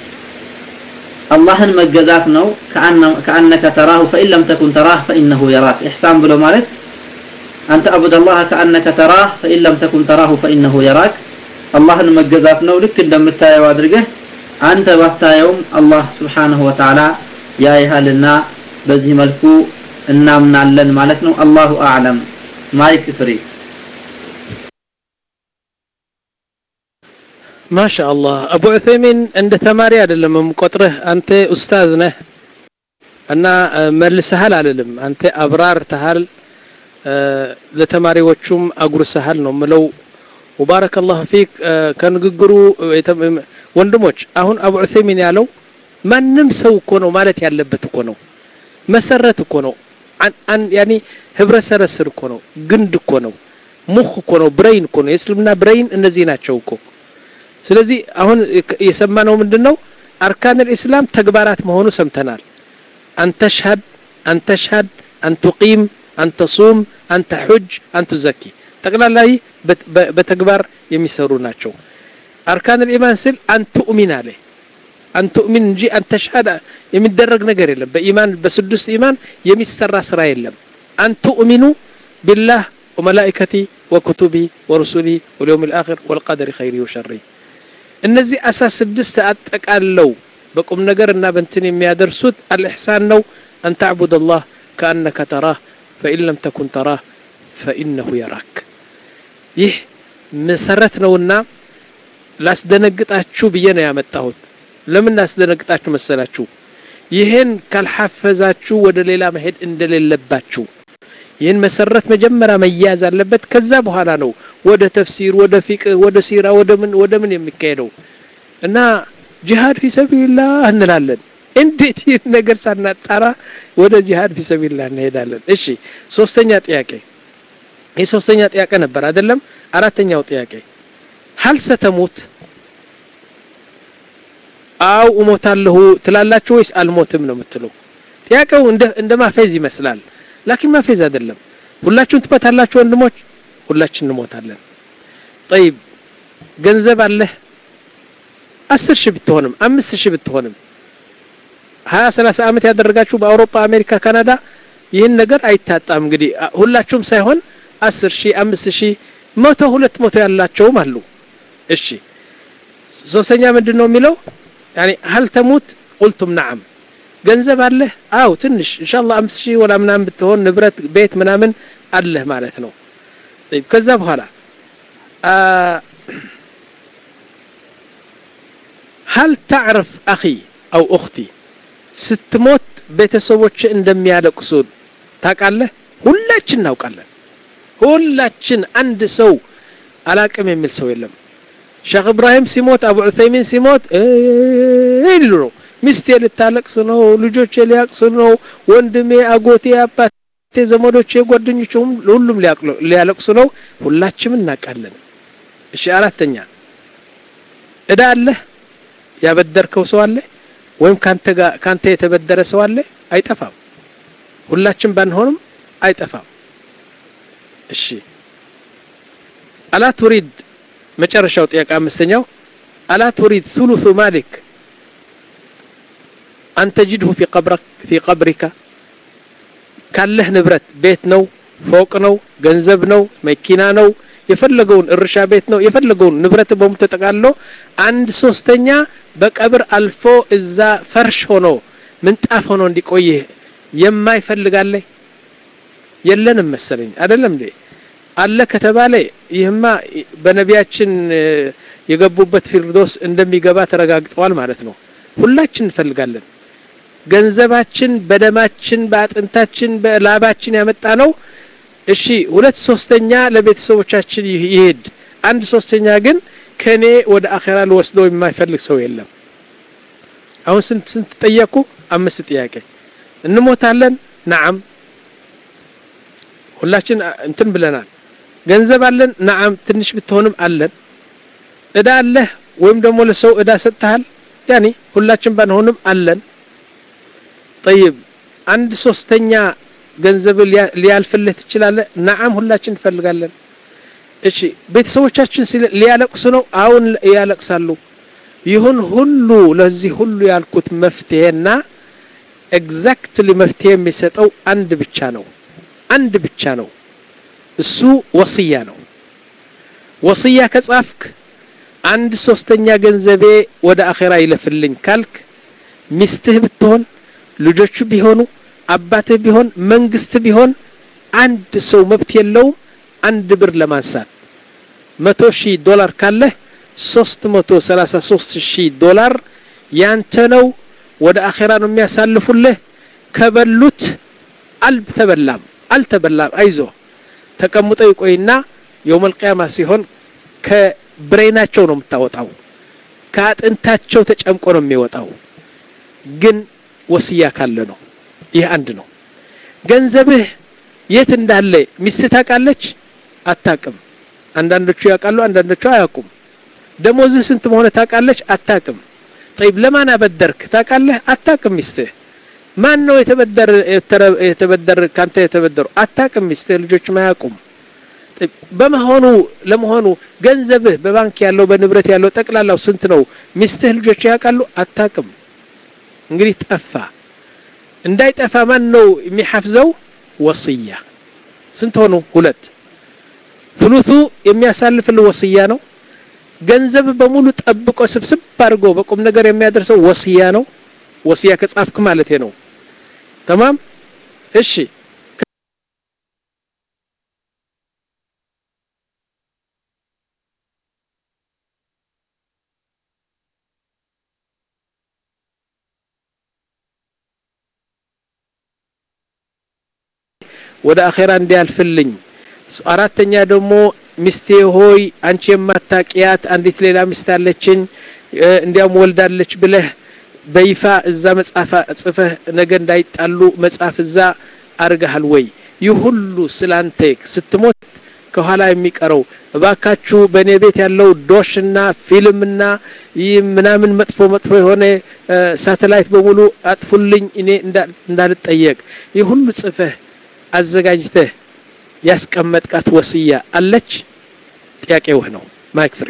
አላህን መገዛት ነው ከአነከ ተራሁ ፈኢን ለም ተኩን ተራህ ፈኢነሁ የራክ ኢሕሳን ብሎ ማለት አንተ አቡድ አላህ ከአነከ ተራህ ፈኢን ለም ተኩን ተራሁ ፈኢነሁ የራክ አላህን መገዛት ነው ልክ እንደምታየው አድርገህ አንተ ባታየውም አላህ ስብሓንሁ ወተዓላ ያይሃልና በዚህ መልኩ እናምናለን ማለት ነው አላሁ አዕለም ማይክ ፍሪ ማሻ አላህ አቡ ዑሰይሚን እንደ ተማሪ አይደለም የምቆጥርህ አንተ ኡስታዝ ነህ እና መልሰሃል አልልም አንተ አብራርተሃል ለተማሪዎቹም አጉርሰሃል ነው ምለው ወባረከ ላሁ ፊክ ከንግግሩ ወንድሞች አሁን አቡ ዑሰይሚን ያለው ማንም ሰው እኮ ነው ማለት ያለበት እኮ ነው መሰረት እኮ ነው ያኒ ህብረተሰብ ስር እኮ ነው ግንድ እኮ ነው ሙኽ እኮ ነው ብሬይን እኮ ነው የእስልምና ብሬይን እነዚህ ናቸው እኮ ስለዚህ አሁን የሰማነው ምንድን ነው አርካን ልእስላም ተግባራት መሆኑ ሰምተናል አንተሽሀድ አንተሽሀድ አንቱቂም አንተሱም አንተ ሑጅ አንቱዘኪ ጠቅላላ በተግባር የሚሰሩ ናቸው አርካን ልኢማን ስል አንቱእሚን አለ አንቱእሚን እንጂ አንተሽሀድ የሚደረግ ነገር የለም በኢማን በስድስት ኢማን የሚሰራ ስራ የለም አንቱእሚኑ ቢላህ ወመላኢከቲ ወኩቱቢ ወሩሱሊ ወልየውም ልአኽር ወልቀደሪ ኸይሪ ወሸሪ እነዚህ አስራ ስድስት አጠቃለው በቁም ነገር እና በንትን የሚያደርሱት አልኢሕሳን ነው አን ተዕቡድ አላህ ከአነከ ተራህ ፈኢን ለም ተኩን ተራህ ፈኢነሁ የራክ ይህ መሰረት ነውና ላስደነግጣችሁ ብዬ ነው ያመጣሁት ለምን ላስደነግጣችሁ መሰላችሁ ይህን ካልሐፈዛችሁ ወደ ሌላ መሄድ እንደሌለባችሁ ይህን መሰረት መጀመሪያ መያዝ አለበት ከዛ በኋላ ነው ወደ ተፍሲር ወደ ፊቅህ ወደ ሲራ ወደ ምን ወደ ምን የሚካሄደው እና ጂሃድ ፊ ሰቢልላህ እንላለን እንዴት ይህን ነገር ሳናጣራ ወደ ጂሃድ ፊ ሰቢልላህ እንሄዳለን እሺ ሶስተኛ ጥያቄ ይህ ሶስተኛ ጥያቄ ነበር አይደለም አራተኛው ጥያቄ ሀል ሰተሙት አው እሞታለሁ ትላላችሁ ወይስ አልሞትም ነው የምትለው ጥያቄው እንደ ማፌዝ ይመስላል ላኪን ማፌዝ አይደለም ሁላችሁም ትሞታላችሁ ወንድሞች ሁላችን እንሞታለን ጠይብ ገንዘብ አለህ አስር ሺህ ብትሆንም አምስት ሺህ ብትሆንም ሀያ ሰላሳ ዓመት ያደረጋችሁ በአውሮፓ አሜሪካ ካናዳ ይህን ነገር አይታጣም እንግዲህ ሁላችሁም ሳይሆን አስር ሺህ አምስት ሺህ መቶ ሁለት መቶ ያላቸውም አሉ እሺ ሶስተኛ ምንድን ነው የሚለው ያኒ ሀል ተሙት ቁልቱም ነዓም ገንዘብ አለህ አው ትንሽ ኢንሻአላህ አምስት ሺህ ወላ ምናምን ብትሆን ንብረት ቤት ምናምን አለህ ማለት ነው ከዛ በኋላ هل تعرف أخي أو أختي ስትሞት ቤተሰቦች እንደሚያለቅሱ ታውቃለህ ሁላችን እናውቃለን ሁላችን አንድ ሰው አላቅም የሚል ሰው የለም ሼክ እብራሂም ሲሞት አቡ ዑሰይሚን ሲሞት ይሉ ነው ሚስቴ ልታለቅስ ነው ልጆቼ ሊያቅሱ ነው ወንድሜ አጎቴ አባቴ ዘመዶቼ ጓደኞቼ ሁሉም ሊያለቅሱ ነው ሁላችንም እናውቃለን እሺ አራተኛ እዳ አለህ ያበደርከው ሰው አለ ወይም ካንተ ጋር ካንተ የተበደረ ሰው አለ አይጠፋም ሁላችን ባንሆንም አይጠፋም እሺ አላ ቱሪድ መጨረሻው ጥያቄ አምስተኛው አላ ቱሪድ ثلث ማሊክ أن تجده في قبرك في قبرك ካለህ ንብረት ቤት ነው ፎቅ ነው ገንዘብ ነው መኪና ነው የፈለገውን እርሻ ቤት ነው የፈለገውን ንብረት በሙሉ ተጠቃሎ አንድ ሶስተኛ በቀብር አልፎ እዛ ፈርሽ ሆኖ ምንጣፍ ሆኖ እንዲቆይ የማይፈልጋለ የለንም መሰለኝ አይደለም እንዴ አለ ከተባለ ይህማ በነቢያችን የገቡበት ፊርዶስ እንደሚገባ ተረጋግጠዋል ማለት ነው ሁላችን እንፈልጋለን ገንዘባችን በደማችን በአጥንታችን በላባችን ያመጣ ነው እሺ ሁለት ሶስተኛ ለቤተሰቦቻችን ይሄድ አንድ ሶስተኛ ግን ከኔ ወደ አኼራ ልወስደው የማይፈልግ ሰው የለም አሁን ስንት ስንት ጠየቁ አምስት ጥያቄ እንሞታለን ነዓም ሁላችን እንትን ብለናል ገንዘብ አለን ነዓም ትንሽ ብትሆንም አለን እዳ አለህ ወይም ደግሞ ለሰው እዳ ሰጥተሃል ያኒ ሁላችን ባንሆንም አለን ጠይብ አንድ ሶስተኛ ገንዘብ ሊያልፍልህ ትችላለህ ነዓም ሁላችን እንፈልጋለን እሺ ቤተሰቦቻችን ሊያለቅሱ ነው አሁን ያለቅሳሉ ይሁን ሁሉ ለዚህ ሁሉ ያልኩት መፍትሄና ኤግዛክትሊ መፍትሄ የሚሰጠው አንድ ብቻ ነው አንድ ብቻ ነው እሱ ወስያ ነው ወስያ ከጻፍክ አንድ ሶስተኛ ገንዘቤ ወደ አኼራ ይለፍልኝ ካልክ ሚስትህ ብትሆን ልጆቹ ቢሆኑ አባትህ ቢሆን መንግስት ቢሆን አንድ ሰው መብት የለውም አንድ ብር ለማንሳት መቶ ሺህ ዶላር ካለህ ሶስት መቶ ሰላሳ ሶስት ሺህ ዶላር ያንተ ነው ወደ አኼራ ነው የሚያሳልፉልህ ከበሉት አልተበላም አልተበላም አይዞ ተቀምጦ ይቆይና የውመል ቂያማ ሲሆን ከብሬናቸው ነው የምታወጣው ከአጥንታቸው ተጨምቆ ነው የሚወጣው ግን ወስያ ካለ ነው ይህ አንድ ነው ገንዘብህ የት እንዳለ ሚስት ታውቃለች አታቅም አንዳንዶቹ ያውቃሉ አንዳንዶቹ አያውቁም ደሞዝህ ስንት መሆነ ታውቃለች አታቅም ጠይብ ለማን አበደርክ ታውቃለህ አታቅም ሚስትህ ማን ነው የተበደር የተበደር ካንተ የተበደሩ አታቅም ሚስትህ ልጆችም አያውቁም በመሆኑ ለመሆኑ ገንዘብህ በባንክ ያለው በንብረት ያለው ጠቅላላው ስንት ነው ሚስትህ ልጆች ያውቃሉ አታቅም እንግዲህ ጠፋ እንዳይጠፋ ማን ነው የሚሐፍዘው ወስያ ስንት ሆኑ ሁለት ثلث የሚያሳልፍል ወስያ ነው ገንዘብ በሙሉ ጠብቆ ስብስብ አድርጎ በቁም ነገር የሚያደርሰው ወስያ ነው ወስያ ከጻፍክ ማለት ነው ተማም እሺ ወደ አኼራ እንዲያልፍልኝ አራተኛ ደግሞ ሚስቴ ሆይ አንቺ የማታቂያት አንዲት ሌላ ሚስት አለችኝ እንዲያውም ወልዳለች ብለህ በይፋ እዛ መጽሐፍ ጽፈህ ነገ እንዳይጣሉ መጽሐፍ እዛ አርገሃል ወይ ይህ ሁሉ ስላንተ ስትሞት ከኋላ የሚቀረው እባካችሁ በእኔ ቤት ያለው ዶሽና ፊልምና ይህ ምናምን መጥፎ መጥፎ የሆነ ሳተላይት በሙሉ አጥፉልኝ እኔ እንዳልጠየቅ ይህ ሁሉ ጽፈህ አዘጋጅተህ ያስቀመጥቃት ወስያ አለች ጥያቄው ነው ማይክ ፍሪ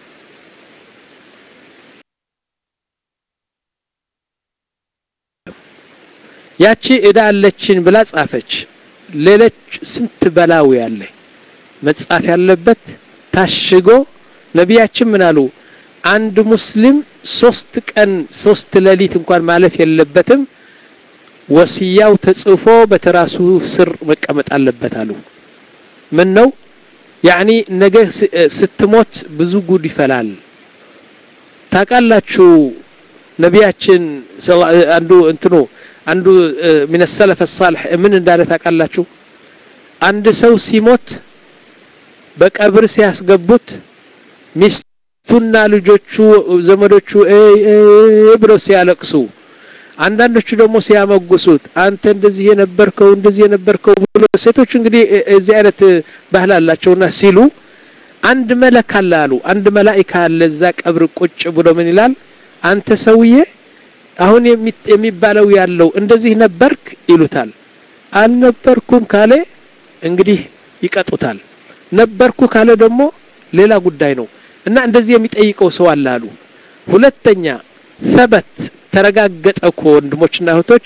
ያቺ እዳ አለችን ብላ ጻፈች ሌሎች ስንት በላው ያለ መጻፍ ያለበት ታሽጎ ነቢያችን ምን አሉ አንድ ሙስሊም ሶስት ቀን ሶስት ሌሊት እንኳን ማለፍ የለበትም ወስያው ተጽፎ በተራሱ ስር መቀመጥ አለበት አሉ ምን ነው ያኒ ነገ ስትሞት ብዙ ጉድ ይፈላል ታውቃላችሁ ነቢያችን አንዱ እንትኑ አንዱ ምን ሰለፈ ሳልሕ ምን እንዳለ ታውቃላችሁ አንድ ሰው ሲሞት በቀብር ሲያስገቡት ሚስቱና ልጆቹ ዘመዶቹ ብለው ሲያለቅሱ አንዳንዶቹ ደግሞ ሲያመጉሱት አንተ እንደዚህ የነበርከው እንደዚህ የነበርከው ብሎ ሴቶች እንግዲህ እዚህ አይነት ባህል አላቸውና ሲሉ አንድ መለክ አለ አሉ አንድ መላኢካ አለ እዛ ቀብር ቁጭ ብሎ ምን ይላል አንተ ሰውዬ አሁን የሚባለው ያለው እንደዚህ ነበርክ ይሉታል አልነበርኩም ካለ እንግዲህ ይቀጡታል ነበርኩ ካለ ደግሞ ሌላ ጉዳይ ነው እና እንደዚህ የሚጠይቀው ሰው አለ አሉ ሁለተኛ ሰበት ተረጋገጠ እኮ ወንድሞችና እህቶች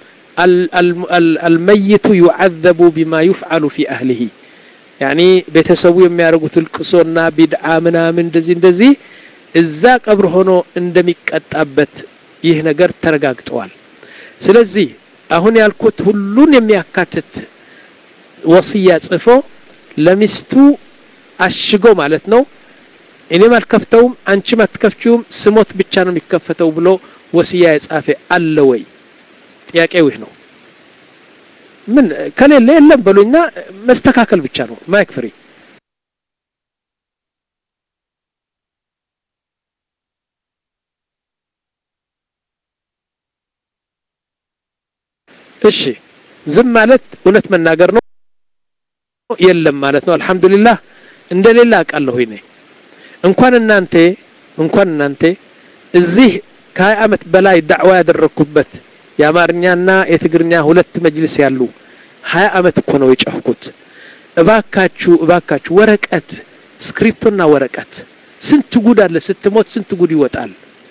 አልመይቱ ዩዓዘቡ ቢማ ዩፍዓሉ ፊ አህሊሂ ያኒ ቤተሰቡ የሚያደርጉት እልቅሶና ቢድዓ ምናምን እንደዚህ እንደዚህ እዛ ቀብር ሆኖ እንደሚቀጣበት ይህ ነገር ተረጋግጠዋል ስለዚህ አሁን ያልኩት ሁሉን የሚያካትት ወስያ ጽፎ ለሚስቱ አሽጎ ማለት ነው እኔም አልከፍተውም አንቺም አትከፍቺውም ስሞት ብቻ ነው የሚከፈተው ብሎ ወስያ የጻፈ አለ ወይ ጥያቄው ይህ ነው ምን ከሌለ የለም በሉኝና መስተካከል ብቻ ነው ማይክ ፍሪ እሺ ዝም ማለት እውነት መናገር ነው የለም ማለት ነው አልহামዱሊላህ እንደሌላ አውቃለሁ እኔ እንኳን እናንተ እንኳን እናንተ እዚህ ከሀያ ዓመት በላይ ዳዕዋ ያደረግኩበት የአማርኛና የትግርኛ ሁለት መጅልስ ያሉ ሀያ ዓመት እኮ ነው የጨፍኩት እባካችሁ እባካችሁ ወረቀት ስክሪፕቶና ወረቀት ስንት ጉድ አለ ስትሞት ስንት ጉድ ይወጣል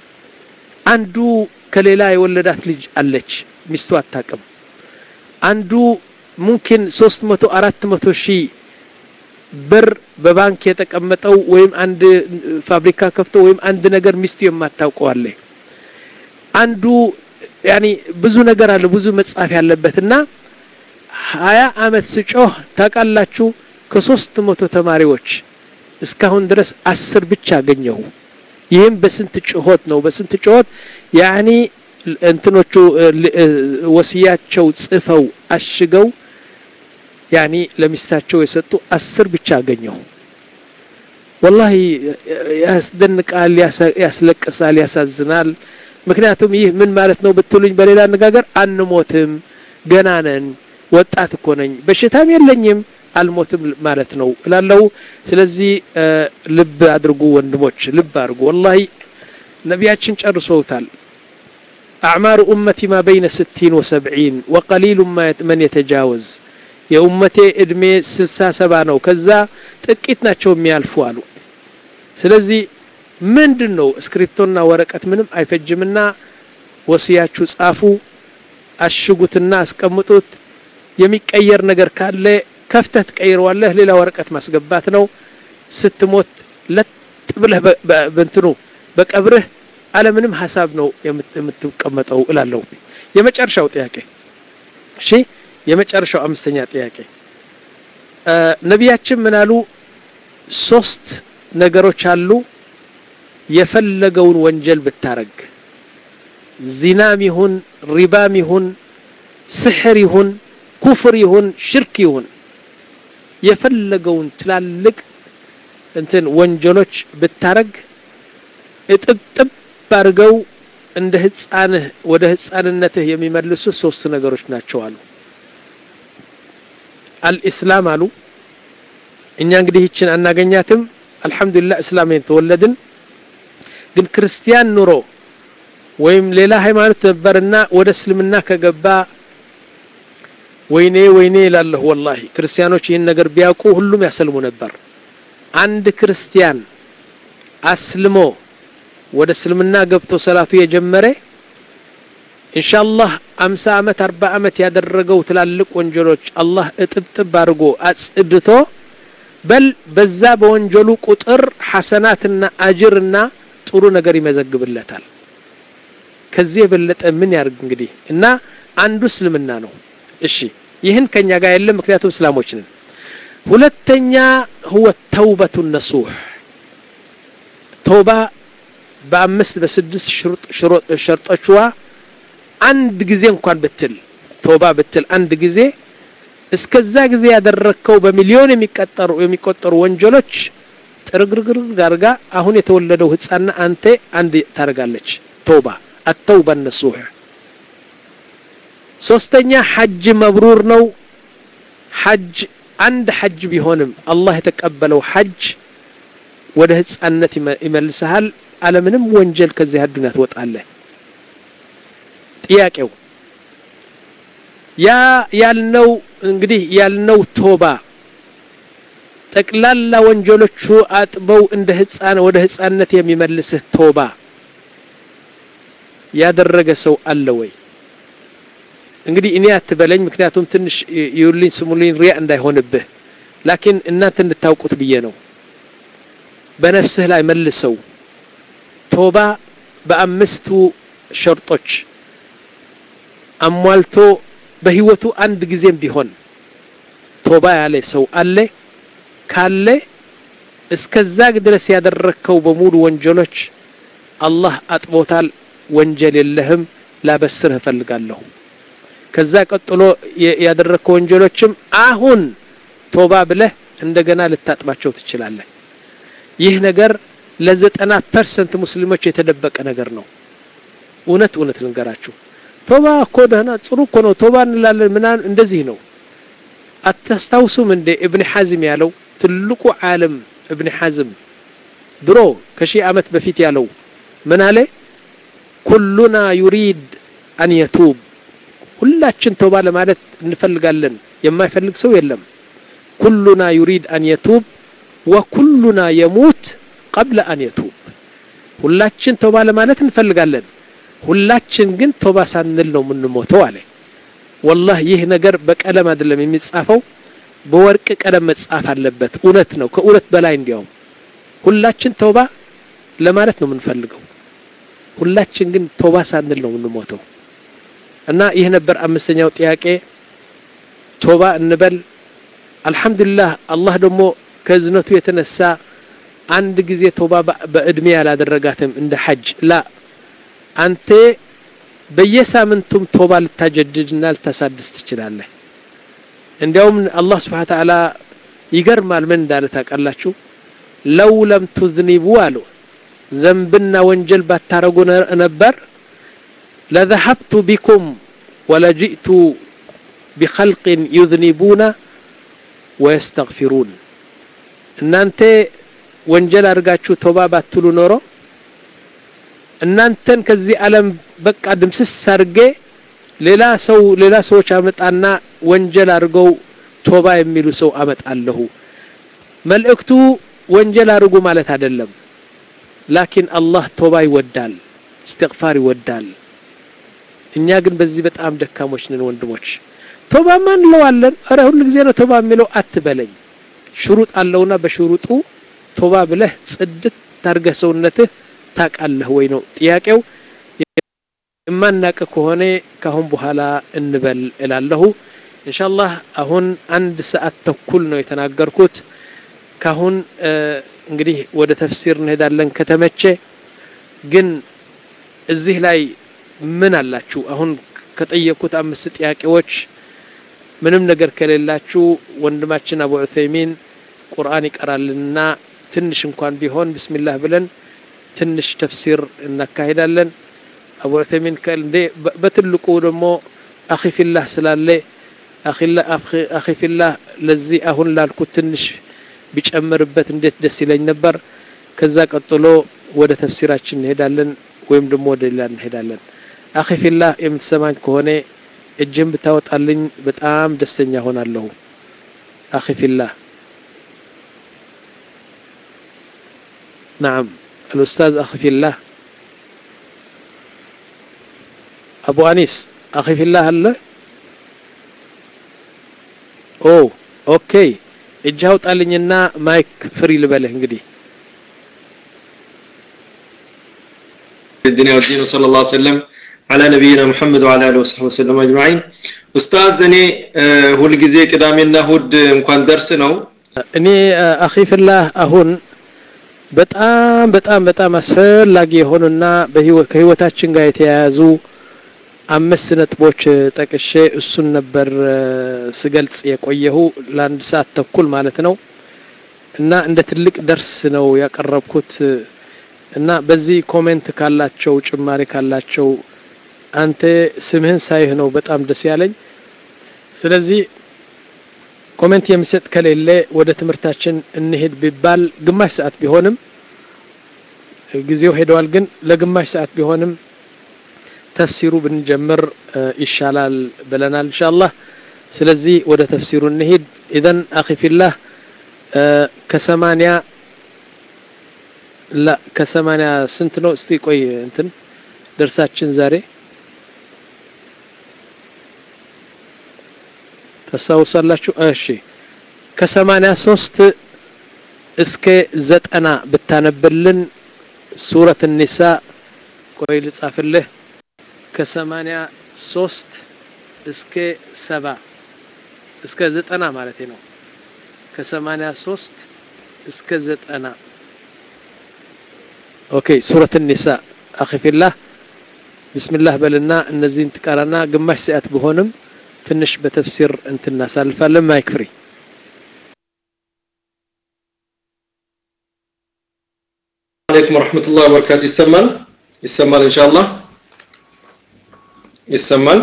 አንዱ ከሌላ የወለዳት ልጅ አለች ሚስቱ አታቅም አንዱ ሙምኪን ሶስት መቶ አራት መቶ ሺህ ብር በባንክ የተቀመጠው ወይም አንድ ፋብሪካ ከፍቶ ወይም አንድ ነገር ሚስቱ የማታውቀው አለ አንዱ ያኒ ብዙ ነገር አለ ብዙ መጻፍ ያለበትና ሀያ አመት ስጮህ ታውቃላችሁ ከሶስት መቶ ተማሪዎች እስካሁን ድረስ አስር ብቻ አገኘሁ ይህም በስንት ጭሆት ነው በስንት ጭሆት ያኒ እንትኖቹ ወስያቸው ጽፈው አሽገው ያኒ ለሚስታቸው የሰጡ አስር ብቻ አገኘሁ ወላሂ ያስደንቃል ያስለቅሳል ያሳዝናል ምክንያቱም ይህ ምን ማለት ነው ብትሉኝ በሌላ አነጋገር አንሞትም ገና ነን ወጣት እኮ ነኝ በሽታም የለኝም አልሞትም ማለት ነው እላለው ስለዚህ ልብ አድርጉ ወንድሞች ልብ አድርጉ ወላሂ ነቢያችን ጨርሰውታል أعمار أمتي ما بين ستين وسبعين وقليل ما من يتجاوز የኡመቴ እድሜ ስልሳ ሰባ ነው ከዛ ጥቂት ናቸው የሚያልፉ አሉ ስለዚህ ምንድን ነው እስክሪፕቶና ወረቀት ምንም አይፈጅምና ወስያችሁ ጻፉ አሽጉትና አስቀምጡት የሚቀየር ነገር ካለ ከፍተህ ትቀይረዋለህ ሌላ ወረቀት ማስገባት ነው ስትሞት ለጥ ብለህ በእንትኑ በቀብርህ አለምንም ሀሳብ ነው የምትቀመጠው እላለሁ የመጨረሻው ጥያቄ እሺ የመጨረሻው አምስተኛ ጥያቄ ነቢያችን ምን አሉ ሶስት ነገሮች አሉ የፈለገውን ወንጀል ብታረግ ዚናም ይሁን ሪባም ይሁን ስሕር ይሁን ኩፍር ይሁን ሽርክ ይሁን የፈለገውን ትላልቅ እንትን ወንጀሎች ብታረግ እጥብጥብ አድርገው እንደ ህፃንህ ወደ ህፃንነትህ የሚመልሱ ሶስት ነገሮች ናቸው አሉ አልኢስላም አሉ እኛ እንግዲህ ይችን አናገኛትም አልহামዱሊላህ እስላም የተወለድን ግን ክርስቲያን ኑሮ ወይም ሌላ ሃይማኖት ነበርና ወደ እስልምና ከገባ ወይኔ ወይኔ ይላለሁ ወላሂ ክርስቲያኖች ይህን ነገር ቢያውቁ ሁሉም ያሰልሙ ነበር አንድ ክርስቲያን አስልሞ ወደ እስልምና ገብቶ ሰላቱ የጀመረ ኢንሻአላህ አምሳ ዓመት አርባ ዓመት ያደረገው ትላልቅ ወንጀሎች አላህ እጥብጥብ አድርጎ አጽድቶ በል በዛ በወንጀሉ ቁጥር ሐሰናትና አጅርና ጥሩ ነገር ይመዘግብለታል ከዚህ የበለጠ ምን ያርግ እንግዲህ እና አንዱ እስልምና ነው እሺ ይህን ከኛ ጋር የለም ምክንያቱም እስላሞች ነን ሁለተኛ هو ተውበቱ ነሱህ ተውባ በአምስት በስድስት ሸርጦችዋ አንድ ጊዜ እንኳን ብትል ቶባ ብትል አንድ ጊዜ እስከዛ ጊዜ ያደረግከው በሚሊዮን የሚቀጠሩ የሚቆጠሩ ወንጀሎች ጥርግርግርግ አድርጋ አሁን የተወለደው ህፃና አንተ አንድ ታደርጋለች ቶባ አተውባ ነሱህ ሶስተኛ ሐጅ መብሩር ነው ሐጅ አንድ ሐጅ ቢሆንም አላህ የተቀበለው ሐጅ ወደ ህፃነት ይመልሰሃል አለምንም ወንጀል ከዚህ አዱንያ ትወጣለህ ጥያቄው ያ ያልነው እንግዲህ ያልነው ቶባ ጠቅላላ ወንጀሎቹ አጥበው እንደ ህፃን ወደ ህፃንነት የሚመልስህ ቶባ ያደረገ ሰው አለ ወይ እንግዲህ እኔ አትበለኝ ምክንያቱም ትንሽ ይውልኝ ስሙልኝ ሪያ እንዳይሆንብህ ላኪን እናንተ እንድታውቁት ብዬ ነው በነፍስህ ላይ መልሰው ቶባ በአምስቱ ሸርጦች አሟልቶ በህይወቱ አንድ ጊዜም ቢሆን ቶባ ያለ ሰው አለ ካለ እስከዛ ድረስ ያደረግከው በሙሉ ወንጀሎች አላህ አጥቦታል ወንጀል የለህም ላበስርህ እፈልጋለሁ ከዛ ቀጥሎ ያደረግከው ወንጀሎችም አሁን ቶባ ብለህ እንደገና ልታጥባቸው ትችላለህ ይህ ነገር ለዘጠና ፐርሰንት ሙስሊሞች የተደበቀ ነገር ነው እውነት እውነት ልንገራችሁ ቶባ እኮ ደህና ጥሩ እኮ ነው ቶባ እንላለን ምናምን እንደዚህ ነው አታስታውሱም እንደ እብን ሐዝም ያለው ትልቁ ዓለም እብን ሐዝም ድሮ ከሺህ ዓመት በፊት ያለው ምን አለ ኩሉና ዩሪድ አን የቱብ ሁላችን ተውባ ለማለት እንፈልጋለን የማይፈልግ ሰው የለም ኩሉና ዩሪድ አን የቱብ ወኩሉና የሙት ቀብለ አን የቱብ ሁላችን ተውባ ለማለት እንፈልጋለን ሁላችን ግን ቶባ ሳንል ነው የምንሞተው አለ ወላህ ይህ ነገር በቀለም አይደለም የሚጻፈው በወርቅ ቀለም መጻፍ አለበት እውነት ነው ከእውነት በላይ እንዲያውም ሁላችን ቶባ ለማለት ነው የምንፈልገው ሁላችን ግን ቶባ ሳንል ነው የምንሞተው እና ይህ ነበር አምስተኛው ጥያቄ ቶባ እንበል አልহামዱሊላህ አላህ ደግሞ ከዝነቱ የተነሳ አንድ ጊዜ ቶባ በእድሜ ያላደረጋትም እንደ ሐጅ ላ አንተ በየሳምንቱም ቶባ ልታጀድድና ልታሳድስ ትችላለህ እንዲያውም አላህ ስብሓን ተዓላ ይገርማል ምን እንዳለ ታውቃላችሁ ለው ለም ቱዝኒቡ አሉ ዘንብና ወንጀል ባታረጉ ነበር ለذهبت بكم ولجئت بخلق يذنبون ويستغفرون እናንተ ወንጀል አድርጋችሁ ቶባ ባትሉ ኖሮ እናንተን ከዚህ ዓለም በቃ ድምስስ አድርጌ ሌላ ሰው ሌላ ሰዎች አመጣና ወንጀል አድርገው ቶባ የሚሉ ሰው አመጣለሁ መልእክቱ ወንጀል አድርጉ ማለት አይደለም ላኪን አላህ ቶባ ይወዳል እስትግፋር ይወዳል እኛ ግን በዚህ በጣም ደካሞች ነን ወንድሞች ቶባ ማን እንለዋለን ኧረ ሁሉ ጊዜ ነው ቶባ የሚለው አትበለኝ ሽሩጥ አለውና በሽሩጡ ቶባ ብለህ ጽድት ታርገህ ሰውነትህ ታቃለህ ወይ ነው ጥያቄው የማናቅ ከሆነ ካሁን በኋላ እንበል እላለሁ ኢንሻአላህ አሁን አንድ ሰዓት ተኩል ነው የተናገርኩት ካሁን እንግዲህ ወደ ተፍሲር እንሄዳለን ከተመቼ ግን እዚህ ላይ ምን አላችሁ አሁን ከጠየቁት አምስት ጥያቄዎች ምንም ነገር ከሌላችሁ ወንድማችን አቡ ዑሰይሚን ቁርአን ይቀራልና ትንሽ እንኳን ቢሆን ብስሚላህ ብለን ትንሽ ተፍሲር እናካሂዳለን አቡ ዑሰይሚን እንዴ በትልቁ ደግሞ አኺፊላህ ስላለ አኺፊላህ ለዚህ አሁን ላልኩት ትንሽ ቢጨምርበት እንዴት ደስ ይለኝ ነበር ከዛ ቀጥሎ ወደ ተፍሲራችን እንሄዳለን ወይም ደግሞ ወደ ሌላ እንሄዳለን አኺፊላህ የምትሰማኝ ከሆነ እጅን ብታወጣልኝ በጣም ደስተኛ ሆናለሁ አኺፊላህ نعم الأستاذ أخي في الله أبو أنيس أخي في الله هلا أو أوكي እጅህ አውጣልኝና ማይክ ፍሪ ልበልህ እንግዲህ الدنيا والدين وصلى الله وسلم على نبينا محمد وعلى اله وصحبه وسلم اجمعين ኡስታዝ እኔ ሁልጊዜ ቅዳሜና እሁድ እንኳን ደርስ ነው እኔ አኺ ፍላህ አሁን በጣም በጣም በጣም አስፈላጊ የሆኑና ከህይወታችን ጋር የተያያዙ አምስት ነጥቦች ጠቅሼ እሱን ነበር ስገልጽ የቆየሁ ለአንድ ሰዓት ተኩል ማለት ነው እና እንደ ትልቅ ደርስ ነው ያቀረብኩት እና በዚህ ኮሜንት ካላቸው ጭማሪ ካላቸው አንተ ስምህን ሳይህ ነው በጣም ደስ ያለኝ ስለዚህ ኮሜንት የሚሰጥ ከሌለ ወደ ትምህርታችን እንሄድ ቢባል ግማሽ ሰዓት ቢሆንም ጊዜው ሄደዋል ግን ለግማሽ ሰዓት ቢሆንም ተፍሲሩ ብንጀምር ይሻላል ብለናል ኢንሻአላህ ስለዚህ ወደ ተፍሲሩ እንሄድ ኢዘን አኺ ፊላህ ከሰማንያ ላ ከሰማንያ ስንት ነው እስቲ ቆይ እንትን ደርሳችን ዛሬ ታስታውሳላችሁ እሺ ከሰማንያ ሶስት እስከ ዘጠና ብታነብልን ሱረት ኒሳ ቆይ ልጻፍልህ ከሰማንያ ሶስት እስከ ሰባ እስከ ዘጠና ማለት ነው ከሰማንያ ሶስት እስከ ዘጠና ኦኬ ሱረት ኒሳ አኺፊላህ ቢስሚላህ በልና እነዚህን ትቀራና ግማሽ ሰዓት ቢሆንም ትንሽ በተፍሲር እንትን እናሳልፋለን ማይክ ፍሪ አለይኩም ወረህመቱላህ ወበረካቱ ይሰማል ይሰማል ኢንሻአላህ ይሰማል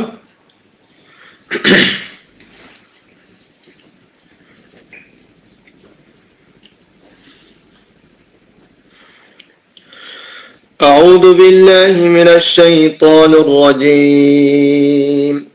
أعوذ بالله من الشيطان الرجيم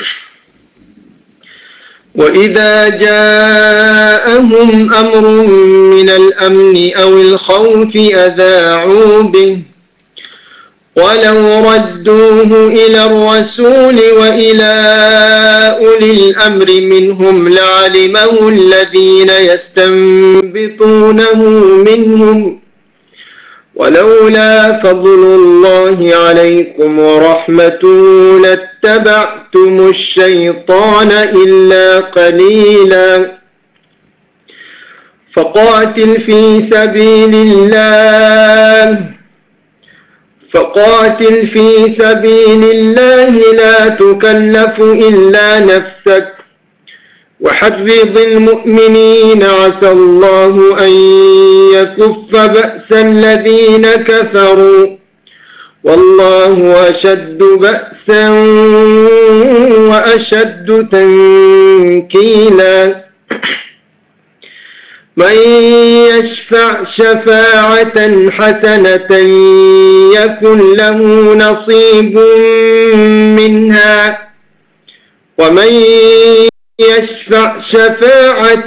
وإذا جاءهم أمر من الأمن أو الخوف أذاعوا به ولو ردوه إلى الرسول وإلى أولي الأمر منهم لعلمه الذين يستنبطونه منهم ولولا فضل الله عليكم ورحمته لاتبعتم الشيطان إلا قليلا فقاتل في سبيل الله فقاتل في سبيل الله لا تكلف إلا نفسك وحرض المؤمنين عسى الله أن يكف بأس الذين كفروا والله أشد بأسا وأشد تنكيلا من يشفع شفاعة حسنة يكن له نصيب منها ومن يشفع شفاعة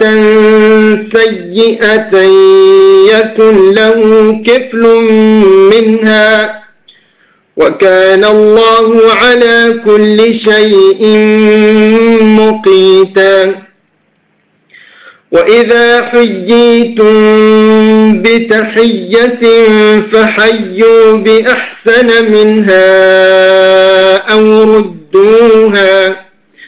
سيئة يكن له كفل منها وكان الله على كل شيء مقيتا وإذا حييتم بتحية فحيوا بأحسن منها أو ردوها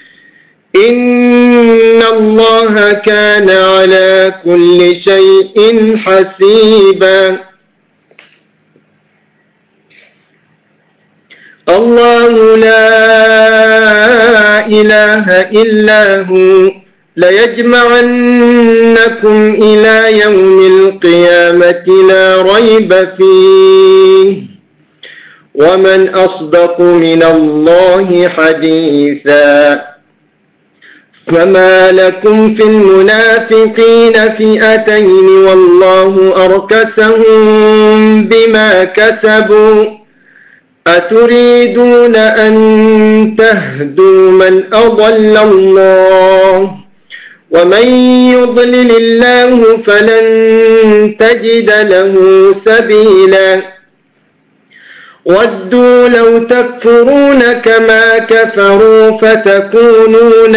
إن الله كان على كل شيء حسيبا الله لا إله إلا هو ليجمعنكم إلى يوم القيامة لا ريب فيه ومن أصدق من الله حديثا فما لكم في المنافقين فئتين والله أركسهم بما كسبوا أتريدون أن تهدوا من أضل الله ومن يضلل الله فلن تجد له سبيلا ودوا لو تكفرون كما كفروا فتكونون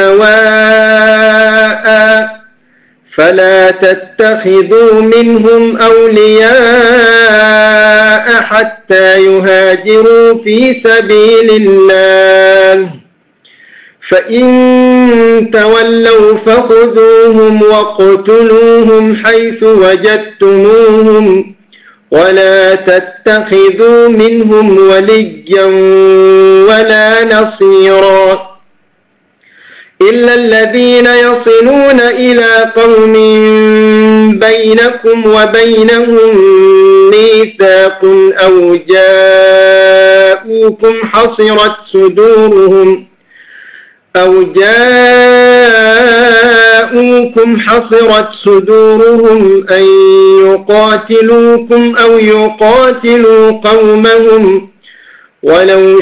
سواء فلا تتخذوا منهم أولياء حتى يهاجروا في سبيل الله فإن تولوا فخذوهم واقتلوهم حيث وجدتموهم ولا تتخذوا منهم وليا ولا نصيرا إلا الذين يصلون إلى قوم بينكم وبينهم ميثاق أو جاءوكم حصرت صدورهم أو جاءوكم حصرت صدورهم أن يقاتلوكم أو يقاتلوا قومهم ولو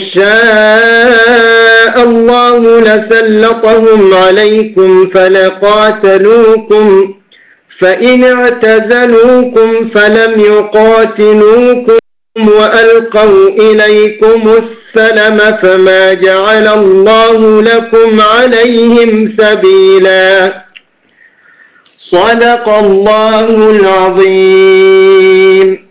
شاء الله لسلطهم عليكم فلقاتلوكم فإن اعتزلوكم فلم يقاتلوكم وألقوا إليكم السلم فما جعل الله لكم عليهم سبيلا صدق الله العظيم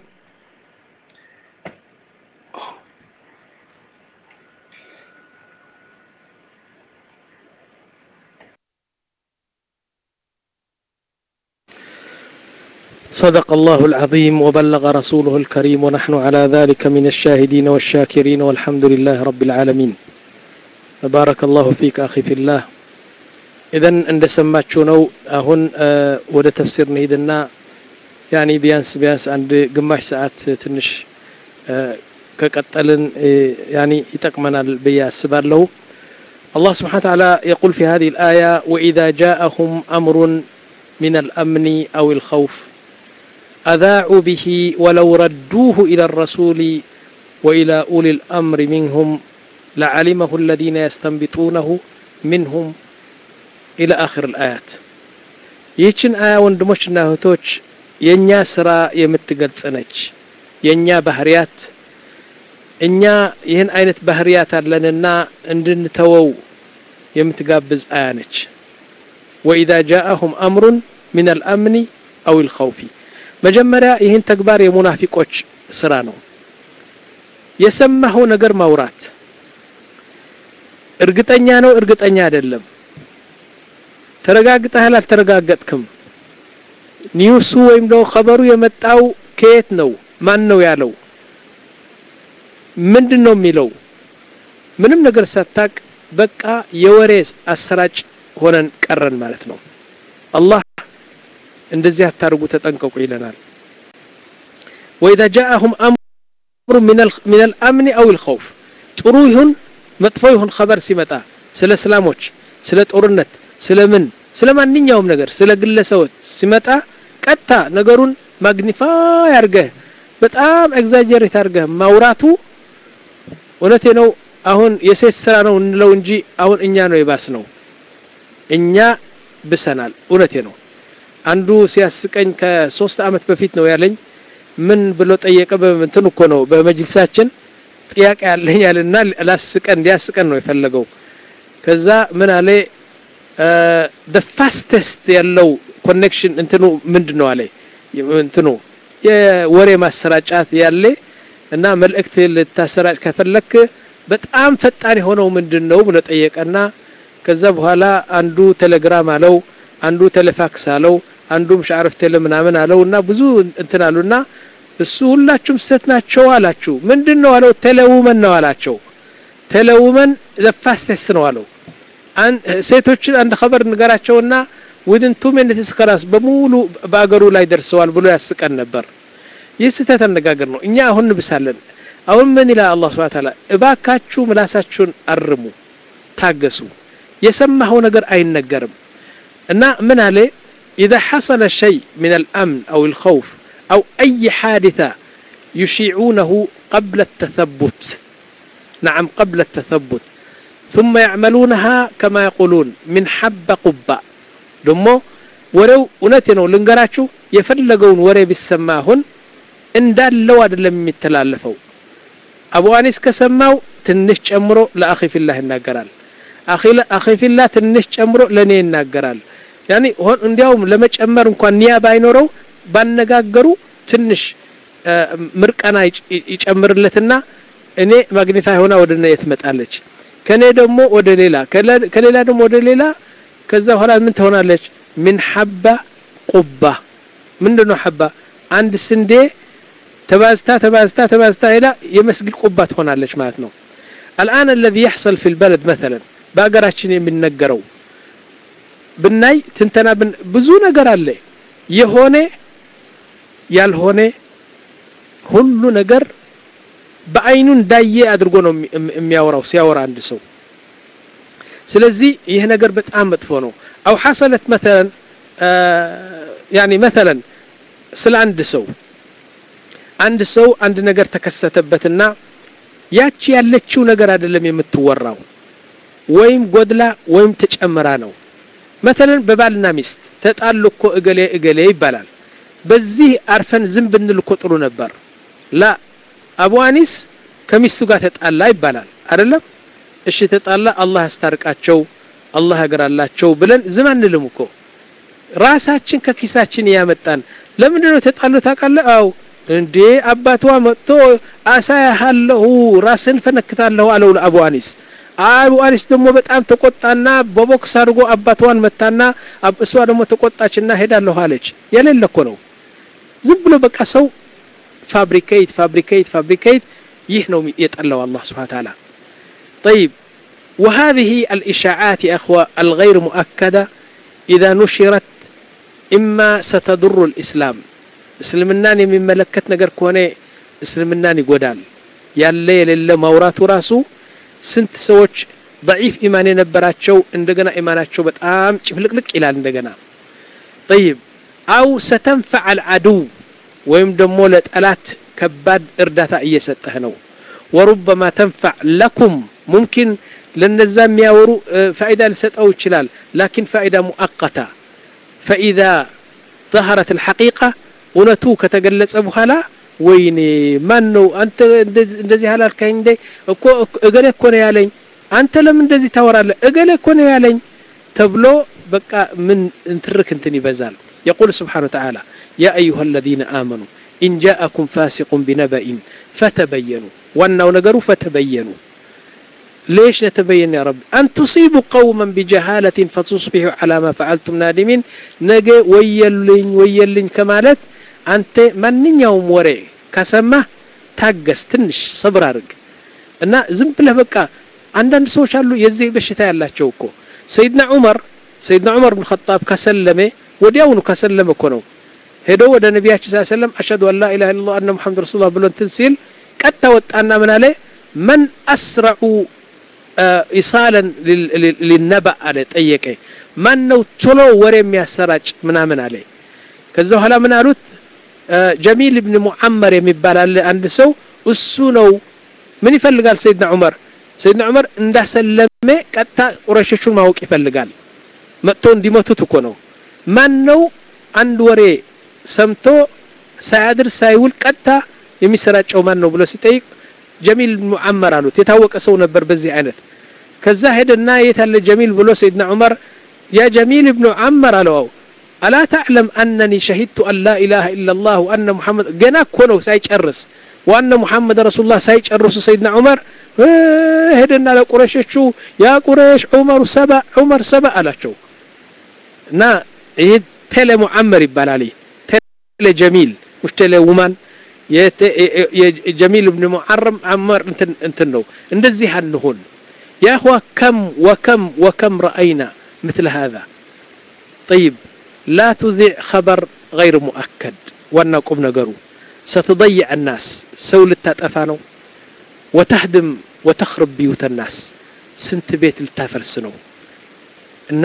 صدق الله العظيم وبلغ رسوله الكريم ونحن على ذلك من الشاهدين والشاكرين والحمد لله رب العالمين بارك الله فيك أخي في الله إذن عند سماتشو نو أهون أه ወደ ተፍሲር እንሂድና ያኒ ቢያንስ ቢያንስ አንድ ግማሽ ሰዓት ትንሽ ከቀጠልን ያኒ ይጠቅመናል ብዬ አስባለሁ الله سبحانه وتعالى يقول في هذه الآية وإذا جاءهم أمر من الأمن أو الخوف أذاعوا به ولو ردوه إلى الرسول وإلى أولي الأمر منهم لعلمه الذين يستنبطونه منهم إلى آخر الآيات ይህችን አያ ወንድሞችና እህቶች የእኛ ስራ የምትገልጽ ነች የእኛ ባህርያት እኛ ይህን አይነት ባህሪያት አለንና እንድንተወው የምትጋብዝ አያ ነች ወኢዛ ጃአሁም አምሩን ምን አልአምኒ አው ልኸውፊ መጀመሪያ ይህን ተግባር የሙናፊቆች ስራ ነው የሰማኸው ነገር ማውራት እርግጠኛ ነው እርግጠኛ አይደለም ተረጋግጠሃል አልተረጋገጥክም ኒውሱ ወይም ደግሞ ኸበሩ የመጣው ከየት ነው ማን ነው ያለው ምንድን ነው የሚለው ምንም ነገር ሳታቅ በቃ የወሬ አሰራጭ ሆነን ቀረን ማለት ነው አላህ እንደዚህ አታርጉ ተጠንቀቁ ይለናል ወኢዛ ጃአሁም አምሩ ምን አልአምኒ አው ልኸውፍ ጥሩ ይሁን መጥፎ ይሁን ኸበር ሲመጣ ስለ እስላሞች ስለ ጦርነት ስለ ምን ስለ ማንኛውም ነገር ስለ ግለሰቦች ሲመጣ ቀጥታ ነገሩን ማግኒፋይ አርገህ በጣም ኤግዛጀሬት አርገህ ማውራቱ እውነቴ ነው አሁን የሴት ስራ ነው እንለው እንጂ አሁን እኛ ነው የባስ ነው እኛ ብሰናል እውነቴ ነው አንዱ ሲያስቀኝ ከሶስት አመት በፊት ነው ያለኝ ምን ብሎ ጠየቀ በምንትን እኮ ነው በመጅልሳችን ጥያቄ ያለኝ ያልና ላስቀን ሊያስቀን ነው የፈለገው ከዛ ምን አለ ደ ፋስተስት ያለው ኮኔክሽን እንትኑ ምንድን ነው አለ እንትኑ የወሬ ማሰራጫት ያለ እና መልእክት ልታሰራጭ ከፈለክ በጣም ፈጣን የሆነው ምንድን ነው ብሎ ጠየቀና ከዛ በኋላ አንዱ ቴሌግራም አለው አንዱ ቴሌፋክስ አለው አንዱ ምሻዕረፍ ቴሌ ምናምን አለው እና ብዙ እንትን አሉና እሱ ሁላችሁም ስህተት ናቸው አላችሁ ምንድን ነው አለው ቴሌውመን ነው አላቸው ቴሌውመን ለፋስተስ ነው አለው ሴቶችን አንድ ኸበር ንገራቸውና ዊድን ቱ ሚኒትስ ከራስ በሙሉ በአገሩ ላይ ደርሰዋል ብሎ ያስቀን ነበር ይህ ስህተት አነጋገር ነው እኛ አሁን እንብሳለን አሁን ምን ይላል አላህ ስብሐ ተዓላ እባካችሁ ምላሳችሁን አርሙ ታገሱ የሰማኸው ነገር አይነገርም እና ምን አለ إذا حصل شيء من الأمن أو الخوف أو أي حادثة يشيعونه قبل التثبت نعم قبل التثبت ثم يعملونها كما يقولون من حب قبة دمو ወሬው እውነቴ ነው ልንገራችሁ የፈለገውን ወሬ ቢሰማሁን እንዳለው አይደለም የሚተላለፈው አቡ አኒስ ከሰማው ትንሽ ጨምሮ ለአኺ ፊላህ ይናገራል አኺ ፊላህ ትንሽ ጨምሮ ለእኔ ይናገራል ያኒ እንዲያውም ለመጨመር እንኳን ኒያ ባይኖረው ባነጋገሩ ትንሽ ምርቀና ይጨምርለትና እኔ ማግኒፋይ ሆና ወደ እኔ ትመጣለች ከኔ ደግሞ ወደ ሌላ ከሌላ ደግሞ ወደ ሌላ ከዛ በኋላ ምን ትሆናለች ምን ሐባ ቁባ ምንድን ነው ሐባ አንድ ስንዴ ተባዝታ ተባዝታ ተባዝታ ሄዳ የመስጊድ ቁባ ትሆናለች ማለት ነው الآن الذي يحصل في البلد مثلا በአገራችን የሚነገረው ብናይ ትንተና ብዙ ነገር አለ የሆነ ያልሆነ ሁሉ ነገር በአይኑ እንዳየ አድርጎ ነው የሚያወራው ሲያወራ አንድ ሰው ስለዚህ ይህ ነገር በጣም መጥፎ ነው አው ሐሰለት መተለን ያኒ መተለን ስለ አንድ ሰው አንድ ሰው አንድ ነገር ተከሰተበትና ያቺ ያለችው ነገር አይደለም የምትወራው ወይም ጎድላ ወይም ተጨምራ ነው መተለን በባልና ሚስት ተጣሉ እኮ እገሌ እገሌ ይባላል በዚህ አርፈን ዝም ብንል እኮ ጥሩ ነበር ላ አቡ አኒስ ከሚስቱ ጋር ተጣላ ይባላል አይደለም እሺ ተጣላ አላህ ያስታርቃቸው አላህ ያገራላቸው ብለን ዝም አንልም እኮ ራሳችን ከኪሳችን ያመጣን ለምንድን ነው ተጣሉ ታውቃለህ አው እንዴ አባቷ መጥቶ አሳያለሁ ራስን ፈነክታለሁ አለው ለአቡ አኒስ አቡ አኒስ ደግሞ በጣም ተቆጣና በቦክስ አድርጎ አባቷን መታና እሷ ደግሞ ተቆጣችና ሄዳለሁ አለች የሌለ እኮ ነው ዝም ብሎ በቃ ሰው ፋብሪኬት ፋብሪኬት ፋብሪኬት ይህ ነው የጠላው አላህ ስብሓን ታላ طيب وهذه الإشاعات يا أخوة الغير مؤكدة إذا نشرت إما ستضر الإسلام እስልምናን የሚመለከት ነገር ከሆነ እስልምናን ይጎዳል ያለ የሌለ ማውራቱ ራሱ ስንት ሰዎች ضعيف ኢማን የነበራቸው እንደገና ኢማናቸው በጣም ጭፍልቅልቅ ይላል እንደገና طيب አው ستنفع العدو ወይም ደግሞ ለጠላት ከባድ እርዳታ እየሰጠህ ነው ወሩበማ ተንፈዕ ለኩም ሙምኪን ለነዛ የሚያወሩ ፋይዳ ሊሰጠው ይችላል ላኪን ፋይዳ ሙአቀታ ፈኢዛ ظهرت الحقيقة እውነቱ ከተገለጸ በኋላ ወይኔ ማን ነው አንተ እንደዚህ አላልከኝ እንዴ እኮ እገሌ እኮ ነው ያለኝ አንተ ለምን እንደዚህ ታወራለህ እገሌ እኮ ነው ያለኝ ተብሎ በቃ ምን እንትርክ እንትን ይበዛል يقول سبحانه وتعالى يا أيها الذين آمنوا إن جاءكم فاسق بنبأ فتبينوا وأنه نقروا فتبينوا ليش نتبين يا رب أن تصيبوا قوما بجهالة فتصبحوا على ما فعلتم نادمين نجي ويلين ويلين كمالت أنت من يوم وري كسمة ታገስ ትንሽ ሰብር አድርግ እና ዝም ብለህ በቃ አንዳንድ ሰዎች አሉ የዚህ በሽታ ያላቸው እኮ ሰይድና ዑመር ሰይድና ዑመር ብን ኸጣብ ከሰለመ ወዲያውኑ ከሰለመ እኮ ነው ሄዶ ወደ ነቢያችን ስ ሰለም አሽሀዱ አን ላ ኢላሃ ኢለላህ አነ ሙሐመድ ረሱሉላህ ብሎ እንትን ሲል ቀጥታ ወጣና ምን አለ መን አስረዑ ኢሳለን ሊነበእ አለ ጠየቀ ማን ነው ቶሎ ወሬ የሚያሰራጭ ምናምን አለ ከዛ በኋላ ምን አሉት ጀሚል ብን ሙዓመር የሚባል አለ አንድ ሰው እሱ ነው ምን ይፈልጋል ሰይድና ዑመር ሰይድና ዑመር እንዳሰለመ ቀጥታ ቁረሾቹን ማወቅ ይፈልጋል መጥቶ እንዲመቱት እኮ ነው ማን ነው አንድ ወሬ ሰምቶ ሳያድር ሳይውል ቀጥታ የሚሰራጨው ማን ነው ብሎ ሲጠይቅ ጀሚል ሙዓመር አሉት የታወቀ ሰው ነበር በዚህ አይነት ከዛ ሄደና የት አለ ጀሚል ብሎ ሰይድና ዑመር ያ ጀሚል ብኑ ዓመር አለው አላ ተዕለም አነኒ ሸሂድቱ አን ላ ኢላሃ ኢላላህ ወአነ ሙሐመድ ገና እኮ ነው ሳይጨርስ ዋነ ሙሐመድ ረሱሉላህ ሳይጨርሱ ሰይድና ዑመር ሄደና ለቁረሾቹ ያ ቁረሽ ዑመር ሰባ ዑመር ሰባ አላቸው እና ይህ ቴሌ ሙዓመር ይባላል ቴሌ ጀሚል ሙሽ ቴሌ ውማን የጀሚል ብን ሙዓረም አመር እንትን ነው እንደዚህ አንሆን يا أخوة كم وكم وكم رأينا مثل هذا طيب لا تذيع خبر غير مؤكد وانا قم نقروا ستضيع الناس سول التاتفانو وتهدم وتخرب بيوت الناس سنت بيت التافرسنو እና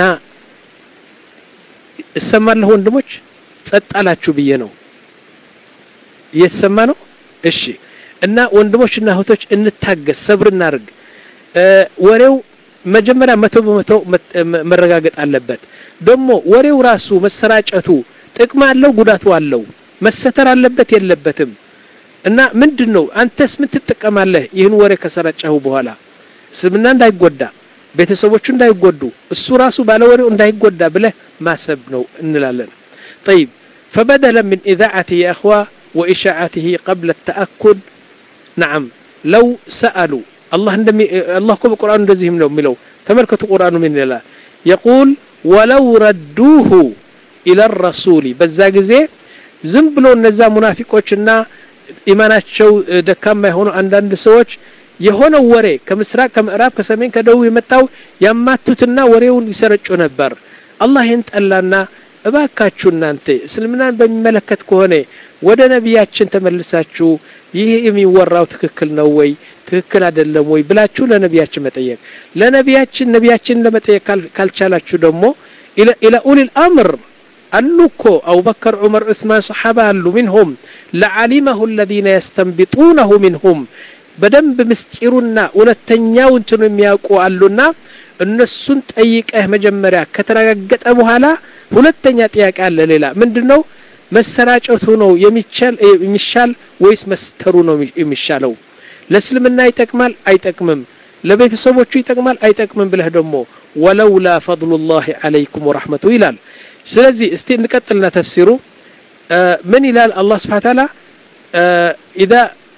እሰማለሁ ወንድሞች ጸጥ አላችሁ ብዬ ነው እየተሰማ ነው እሺ እና ወንድሞችና እህቶች እንታገስ ሰብር እናድርግ ወሬው መጀመሪያ መቶ በመቶ መረጋገጥ አለበት ደግሞ ወሬው ራሱ መሰራጨቱ ጥቅም አለው ጉዳቱ አለው መሰተር አለበት የለበትም እና ምንድን ነው አንተስ ምን ትጠቀማለህ ይህን ወሬ ከሰራጨሁ በኋላ እስልምና እንዳይጎዳ ቤተሰቦቹ እንዳይጎዱ እሱ ራሱ ባለወሬው እንዳይጎዳ ብለህ ማሰብ ነው እንላለን طيب فبدلا من إذاعته يا أخوة وإشاعته قبل التأكد نعم لو سألوا الله عندما الله كم القرآن እንደዚህም ነው የሚለው ተመልከቱ ቁርአኑ ምን ይላል يقول ولو ردوه إلى الرسول በዛ ጊዜ ዝም ብሎ እነዛ ሙናፊቆችና ኢማናቸው ደካማ የሆኑ አንዳንድ ሰዎች የሆነ ወሬ ከምስራቅ ከምዕራብ ከሰሜን ከደቡብ የመጣው ያማቱትና ወሬውን ይሰረጩ ነበር አላህ ይህን ጠላና እባካችሁ እናንተ እስልምናን በሚመለከት ከሆነ ወደ ነቢያችን ተመልሳችሁ ይህ የሚወራው ትክክል ነው ወይ ትክክል አይደለም ወይ ብላችሁ ለነቢያችን መጠየቅ ለነቢያችን ነቢያችን ለመጠየቅ ካልቻላችሁ ደግሞ ኢላ ኡሊል አምር አሉ እኮ አቡበከር ዑመር ዑስማን ሰሓባ አሉ ሚንሁም ለዓሊመሁ አለዚነ የስተንቢጡነሁ ሚንሁም በደንብ ምስጢሩና እውነተኛው እንትኑ የሚያውቁ አሉና እነሱን ጠይቀህ መጀመሪያ ከተረጋገጠ በኋላ ሁለተኛ ጥያቄ አለ ሌላ ምንድን ነው መሰራጨቱ ነው የሚሻል ወይስ መስተሩ ነው የሚሻለው ለእስልምና ይጠቅማል አይጠቅምም ለቤተሰቦቹ ይጠቅማል አይጠቅምም ብለህ ደግሞ ወለውላ ፈضሉላህ አለይኩም ወረሕመቱ ይላል ስለዚህ እስቲ እንቀጥልና ተፍሲሩ ምን ይላል አላህ ስብሓን ታላ ኢዛ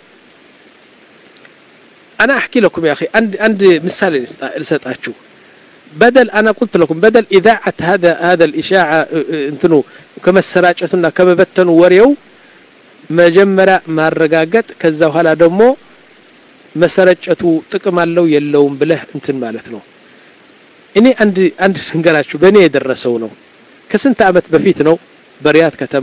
أنا أحكي لكم يا أخي عند عند مثال لسطاتشو بدل أنا قلت لكم بدل إذاعة هذا هذا الإشاعة انتنو كما السراجتنا كما بتنوا وريو መጀመሪያ ማረጋገጥ ከዛ በኋላ ደግሞ መሰረጨቱ ጥቅም አለው የለውም ብለህ እንትን ማለት ነው እኔ አንድ አንድ ንገራችሁ በእኔ የደረሰው ነው ከስንት ዓመት በፊት ነው በሪያድ ከተማ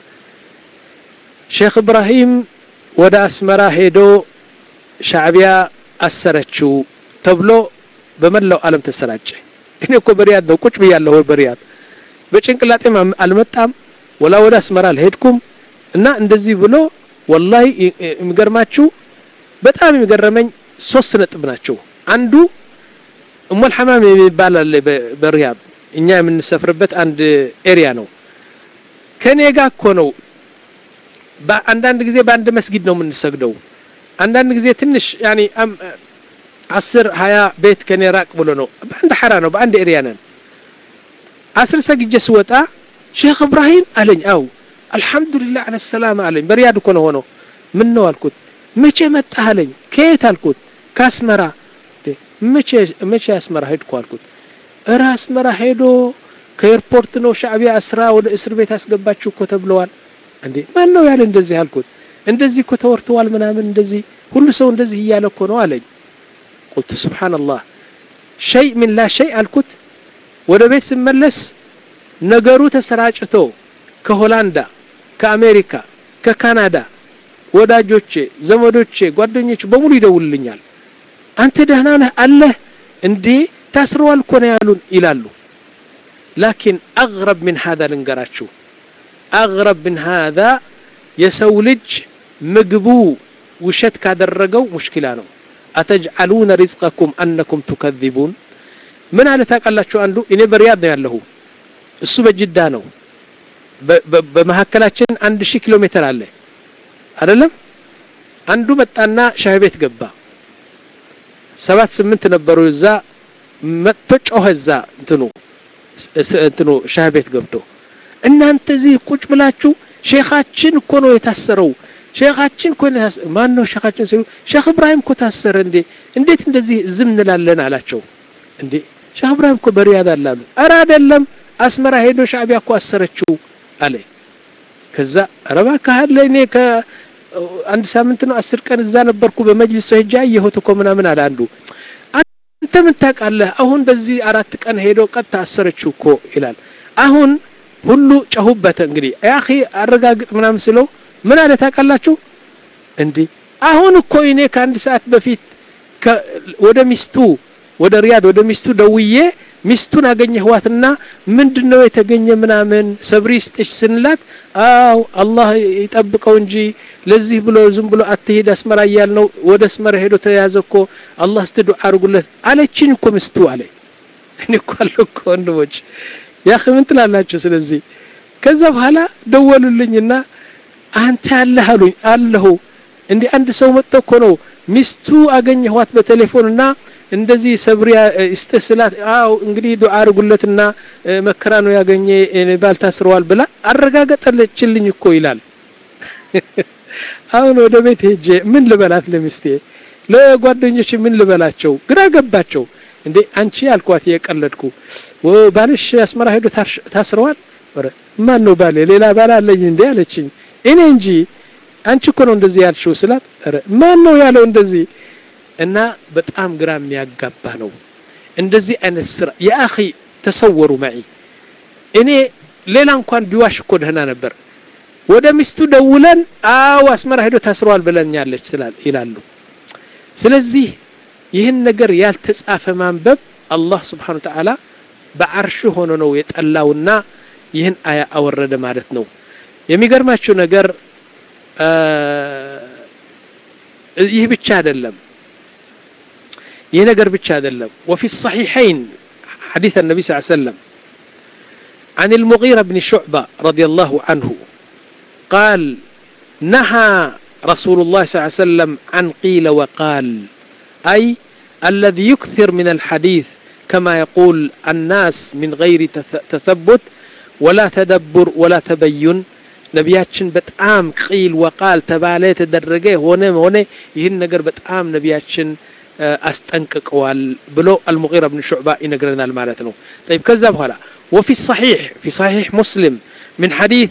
ሼክ እብራሂም ወደ አስመራ ሄዶ ሻዕቢያ አሰረችው ተብሎ በመላው ዓለም ተሰራጨ እኔ እኮ በሪያድ ነው ቁጭ ብያለሁ በሪያድ በጭንቅላጤም አልመጣም ወላ ወደ አስመራ አልሄድኩም እና እንደዚህ ብሎ ወላሂ የሚገርማችሁ በጣም የሚገረመኝ ሶስት ነጥብ ናቸው አንዱ እሞል ሐማም የሚባል አለ በሪያድ እኛ የምንሰፍርበት አንድ ኤሪያ ነው ከኔ ጋር እኮ ነው አንዳንድ ጊዜ በአንድ መስጊድ ነው የምንሰግደው አንዳንድ ጊዜ ትንሽ ያኒ አስር ሀያ ቤት ከኔ ራቅ ብሎ ነው በአንድ ሐራ ነው በአንድ ኤሪያ ነን አስር ሰግጄ ስወጣ ሼክ እብራሂም አለኝ አው አልሐምዱሊላህ አለ ሰላም አለኝ በሪያድ እኮ ነው ሆነው ምን ነው አልኩት መቼ መጣህ አለኝ ከየት አልኩት ከአስመራ መቼ መቼ አስመራ ሄድኩ አልኩት እረ አስመራ ሄዶ ከኤርፖርት ነው ሻዕቢያ አስራ ወደ እስር ቤት አስገባችሁ እኮ ተብለዋል እንዴ ማን ነው ያለ እንደዚህ አልኩት እንደዚህ እኮ ተወርተዋል ምናምን እንደዚህ ሁሉ ሰው እንደዚህ እያለ እኮ ነው አለኝ ቁልቱ ስብሓንላህ ሸይ ምን ላ ሸይ አልኩት ወደ ቤት ስመለስ ነገሩ ተሰራጭቶ ከሆላንዳ ከአሜሪካ ከካናዳ ወዳጆቼ ዘመዶቼ ጓደኞቼ በሙሉ ይደውልልኛል አንተ ደህና ነህ አለህ እንዴ ታስረዋል እኮ ነው ያሉን ይላሉ ላኪን አግረብ ምን ሀዛ ልንገራችሁ አግረብ ምን ሀዛ የሰው ልጅ ምግቡ ውሸት ካደረገው ሙሽኪላ ነው አተጅዓሉነ ሪዝቀኩም አነኩም ቱከዚቡን ምን አለ ታውቃላችሁ አንዱ እኔ በሪያድ ነው ያለሁ እሱ በጅዳ ነው በመካከላችን አንድ ሺህ ኪሎ ሜትር አለ አይደለም አንዱ መጣና ሻይ ቤት ገባ ሰባት ስምንት ነበሩ እዛ መጥቶ ጮኸ እዛ እንትኑ እንትኑ ሻይ ቤት ገብቶ እናንተ እዚህ ቁጭ ብላችሁ ሼኻችን እኮ ነው የታሰረው ሼኻችን እኮ ማን ነው ሼኻችን ሲሉ ሼክ እብራሂም እኮ ታሰረ እንዴ እንዴት እንደዚህ ዝም እንላለን አላቸው እንዴ ሼክ እብራሂም እኮ በሪያድ አለ አሉት ኧረ አይደለም አስመራ ሄዶ ሻዕቢያ እኮ አሰረችው አለ ከዛ ኧረ እባክህ አለ እኔ ከአንድ ሳምንት ነው አስር ቀን እዛ ነበርኩ በመጅሊስ ሄጄ አየሁት እኮ ምናምን አለ አንዱ አንተ ምን ታውቃለህ አሁን በዚህ አራት ቀን ሄዶ ቀጥታ አሰረችው እኮ ይላል አሁን ሁሉ ጨሁበት እንግዲህ ያኺ አረጋግጥ ምናምን ስለው ምን አለ ታውቃላችሁ እንዲህ አሁን እኮ እኔ ከአንድ ሰዓት በፊት ወደ ሚስቱ ወደ ሪያድ ወደ ሚስቱ ደውዬ ሚስቱን አገኘህዋትና ምንድነው የተገኘ ምናምን ሰብሪ ስጥሽ ስንላት አው አላህ ይጠብቀው እንጂ ለዚህ ብሎ ዝም ብሎ አትሄድ አስመራ እያል ነው ወደ አስመራ ሄዶ ተያዘ እኮ አላህ እስቲ ዱዓ አድርጉለት አለችኝ እኮ ሚስቱ አለ እኔ እኮ አለሁ እኮ ወንድሞች ያኺ ምን ትላላችሁ ስለዚህ ከዛ በኋላ ደወሉልኝና አንተ ያለህ አሉኝ አለሁ እንዴ አንድ ሰው መጥቶ እኮ ነው ሚስቱ አገኘኋት በቴሌፎንና እንደዚህ ሰብሪያ እስጥህ ስላት አው እንግዲህ ዱዓ አድርጉለትና መከራ ነው ያገኘ ባል ታስረዋል ብላ አረጋገጠለችልኝ እኮ ይላል አሁን ወደ ቤት ሄጄ ምን ልበላት ለሚስቴ ለጓደኞች ምን ልበላቸው ግራ ገባቸው እንዴ አንቺ አልኳት የቀለድኩ ባልሽ አስመራ ሄዶ ታስረዋል ማን ነው ባሌ ሌላ ባል አለኝ እንዴ አለችኝ እኔ እንጂ አንቺ እኮ ነው እንደዚህ ያልሽው ስላት ማን ነው ያለው እንደዚህ እና በጣም ግራ የሚያጋባ ነው እንደዚህ አይነት ስራ የአኺ ተሰወሩ ማይ እኔ ሌላ እንኳን ቢዋሽ እኮ ደህና ነበር ወደ ሚስቱ ደውለን አው አስመራ ሄዶ ታስረዋል ብለኛለች ይላሉ ስለዚህ ይህን ነገር ያልተጻፈ ማንበብ አላህ ስብሓን ተዓላ በአርሽ ሆኖ ነው የጠላውና ይህን አያ አወረደ ማለት ነው የሚገርማችሁ ነገር ይህ ብቻ አይደለም ይህ ነገር ብቻ አይደለም وفي الصحيحين حديث النبي صلى الله عليه وسلم عن المغيرة بن شعبة رضي الله عنه قال نهى رسول الله صلى الله عليه وسلم عن قيل وقال أي الذي يكثر من الحديث كما يقول الناس من غير تثبت ولا تدبر ولا تبين ነቢያችን በጣም ቂል ወቃል ተባለ የተደረገ ሆነ ሆነ ይህን ነገር በጣም ነቢያችን አስጠንቅቀዋል ብሎ አልሙጊራ ብን ሹዕባ ይነግረናል ማለት ነው طيب ከዛ በኋላ وفي الصحيح في صحيح مسلم من حديث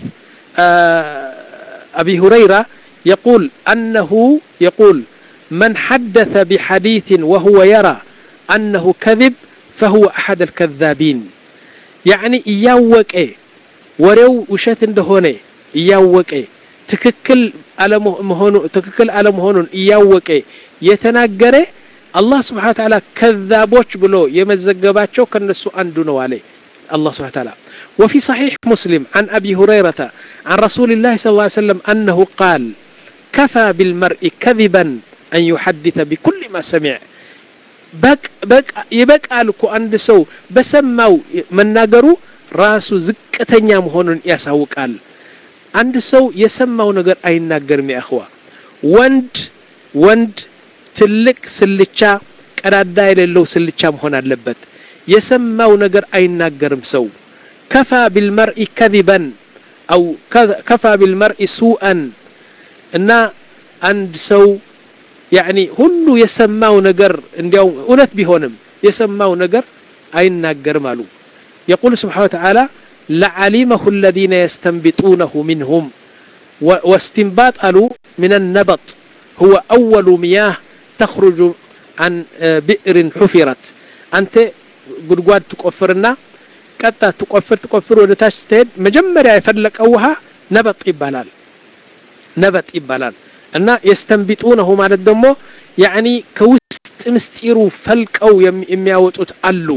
أبي هريرة يقول أنه يقول من حدث بحديث وهو يرى أنه كذب فهو أحد الكذابين يعني إياوك إيه ወሬው ውሸት እንደሆነ እያወቀ ትክክል አለመሆኑ ትክክል አለመሆኑን እያወቀ የተናገረ አላህ ስብሓን ተዓላ ከዛቦች ብሎ የመዘገባቸው ከነሱ አንዱ ነው አለ الله سبحانه وتعالى وفي صحيح مسلم عن أبي هريرة عن رسول الله صلى الله عليه وسلم أنه قال كفى بالمرء كذبا أن يحدث بكل ما سمع بك بك يبقى لكو عند سو بسماو من ناقرو ራሱ ዝቅተኛ መሆኑን ያሳውቃል አንድ ሰው የሰማው ነገር አይናገርም ያእኽዋ ወንድ ወንድ ትልቅ ስልቻ ቀዳዳ የሌለው ስልቻ መሆን አለበት የሰማው ነገር አይናገርም ሰው ከፋ ቢልመርኢ ከذበን አው ከፋ ቢልመርኢ ሱአን እና አንድ ሰው ያኒ ሁሉ የሰማው ነገር እንዲያው እውነት ቢሆንም የሰማው ነገር አይናገርም አሉ የቁል ስብሓን ወተዓላ ለዓሊመሁ الذين يستنبطونه منهم واستنباط قالوا من النبط هو أول مياه تخرج عن بئر حفرت أنت ጉድጓድ ትቆፍርና ቀጣ ትቆፍር ትቆፍር ወደ ታች ስትሄድ መጀመሪያ የፈለቀው ውሃ ነበጥ ይባላል ነበጥ ይባላል እና የስተንቢጡነሁ ማለት ደግሞ ያኒ ከውስጥ ምስጢሩ ፈልቀው የሚያወጡት አሉ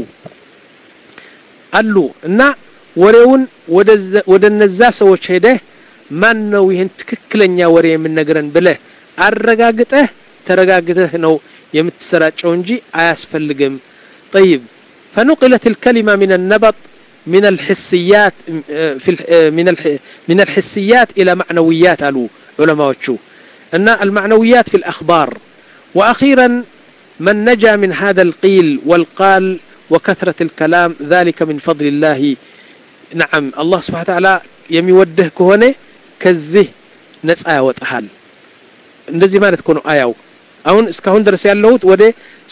አሉ እና ወሬውን ወደ እነዛ ሰዎች ሄደህ ማን ነው ይህን ትክክለኛ ወሬ የምነግረን ብለህ አረጋግጠህ ተረጋግተህ ነው የምትሰራጨው እንጂ አያስፈልግም طيب فنقلت الكلمة من النبط من الحسيات في من من الحسيات إلى معنويات قالوا علماء وشو أن المعنويات في الأخبار وأخيرا من نجا من هذا القيل والقال وكثرة الكلام ذلك من فضل الله نعم الله سبحانه وتعالى يميوده كهونه كزه نسعى وتحال እንደዚህ ማለት እኮ ነው አያው አሁን እስካሁን ድረስ ያለሁት ወደ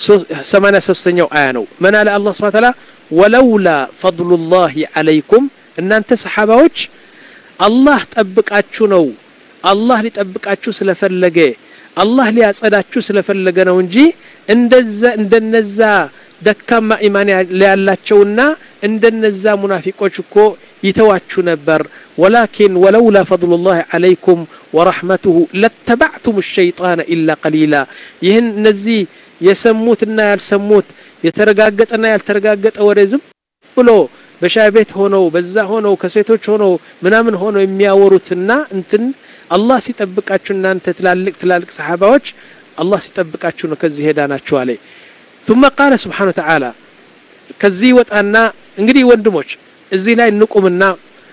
83ኛው አያ ነው ምን አለ አላህ Subhanahu Ta'ala ወለውላ ፈضሉላሂ አለይኩም እናንተ ሰሓባዎች አላህ ጠብቃችሁ ነው አላህ ሊጠብቃችሁ ስለፈለገ አላህ ሊያጸዳችሁ ስለፈለገ ነው እንጂ እንደዛ እንደነዛ ደካማ ኢማን ያላቸውና እንደነዛ ሙናፊቆች እኮ ይተዋችሁ ነበር ወላኪን ወለውላ ፈضሉላህ አለይኩም ወረሕመቱሁ ለተባዕቱም ሸይጣን ኢላ ቀሊላ ይህን እነዚህ የሰሙትና ያልሰሙት የተረጋገጠና ያልተረጋገጠ ወሬ ዝም ብሎ በሻይ ቤት ሆነው በዛ ሆነው ከሴቶች ሆነው ምናምን ሆነው የሚያወሩትና እንትን አላህ ሲጠብቃችሁ እናንተ ትላልቅ ትላልቅ ሰሓባዎች አላህ ሲጠብቃችሁ ነው ከዚህ ሄዳ ናችሁ አለ ثم قال سبحانه وتعالى ከዚህ ወጣና እንግዲህ ወንድሞች እዚህ ላይ ንቁምና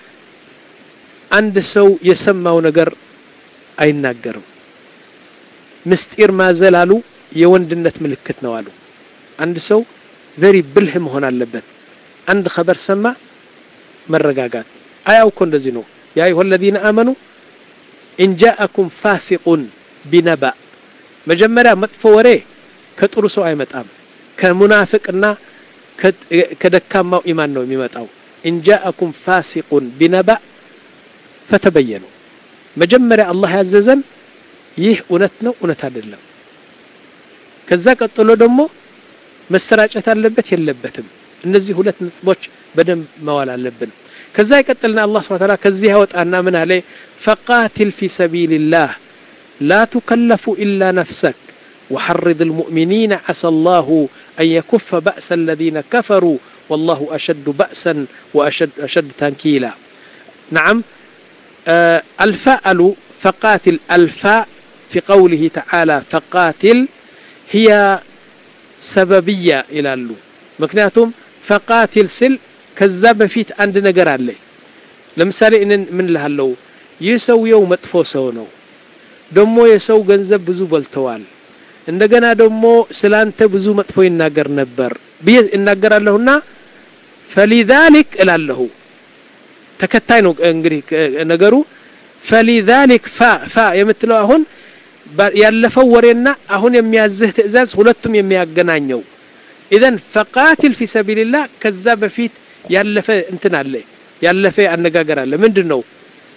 አንድ ሰው የሰማው ነገር አይናገርም ምስጢር ማዘል አሉ የወንድነት ምልክት ነው አሉ አንድ ሰው ቨሪ ብልህ መሆን አለበት አንድ ኸበር ሰማ መረጋጋት አያው እኮ እንደዚህ ነው ያ አዩሀ الذين آمنوا إن جاءكم فاسق بنبأ መጀመሪያ መጥፎ ወሬ ከጥሩ ሰው አይመጣም ከሙናፍቅና ከደካማው ኢማን ነው የሚመጣው إن جاءكم فاسق بنبأ فتبينوا መጀመሪያ አላህ ያዘዘን ይህ እውነት ነው እውነት አይደለም ከዛ ቀጥሎ ደግሞ መሰራጨት አለበት የለበትም እነዚህ ሁለት ነጥቦች በደንብ መዋል አለብን ከዛ ይቀጥልና አላህ ስብሐ ተዓላ ከዚህ ያወጣና ምን አለ ፈቃትል ፊ ሰቢልላህ ላ ቱከለፉ ኢላ ነፍሰክ وحرض المؤمنين عسى الله أن يكف بأس الذين كفروا والله أشد بأسا وأشد أشد تنكيلا نعم آه الفاء فقاتل الفاء في قوله تعالى فقاتل هي سببية إلى اللو مكنياتهم فقاتل سل ከዛ በፊት አንድ ነገር አለ ለምሳሌ እንን ምን ልሃለው ይህ ሰውየው መጥፎ ሰው ነው ደግሞ የሰው ገንዘብ ብዙ በልተዋል እንደገና ደግሞ ስላንተ ብዙ መጥፎ ይናገር ነበር ብዬ እናገራለሁና ፈሊዛሊክ እላለሁ ተከታይ ነው እንግዲህ ነገሩ ፈሊዛሊክ ፋ ፋ የምትለው አሁን ያለፈው ወሬና አሁን የሚያዝህ ትእዛዝ ሁለቱም የሚያገናኘው ኢዘን ፈቃትል ፊ ሰቢልላህ ከዛ በፊት ያለፈ እንትን አለ ያለፈ አነጋገር አለ ምንድን ነው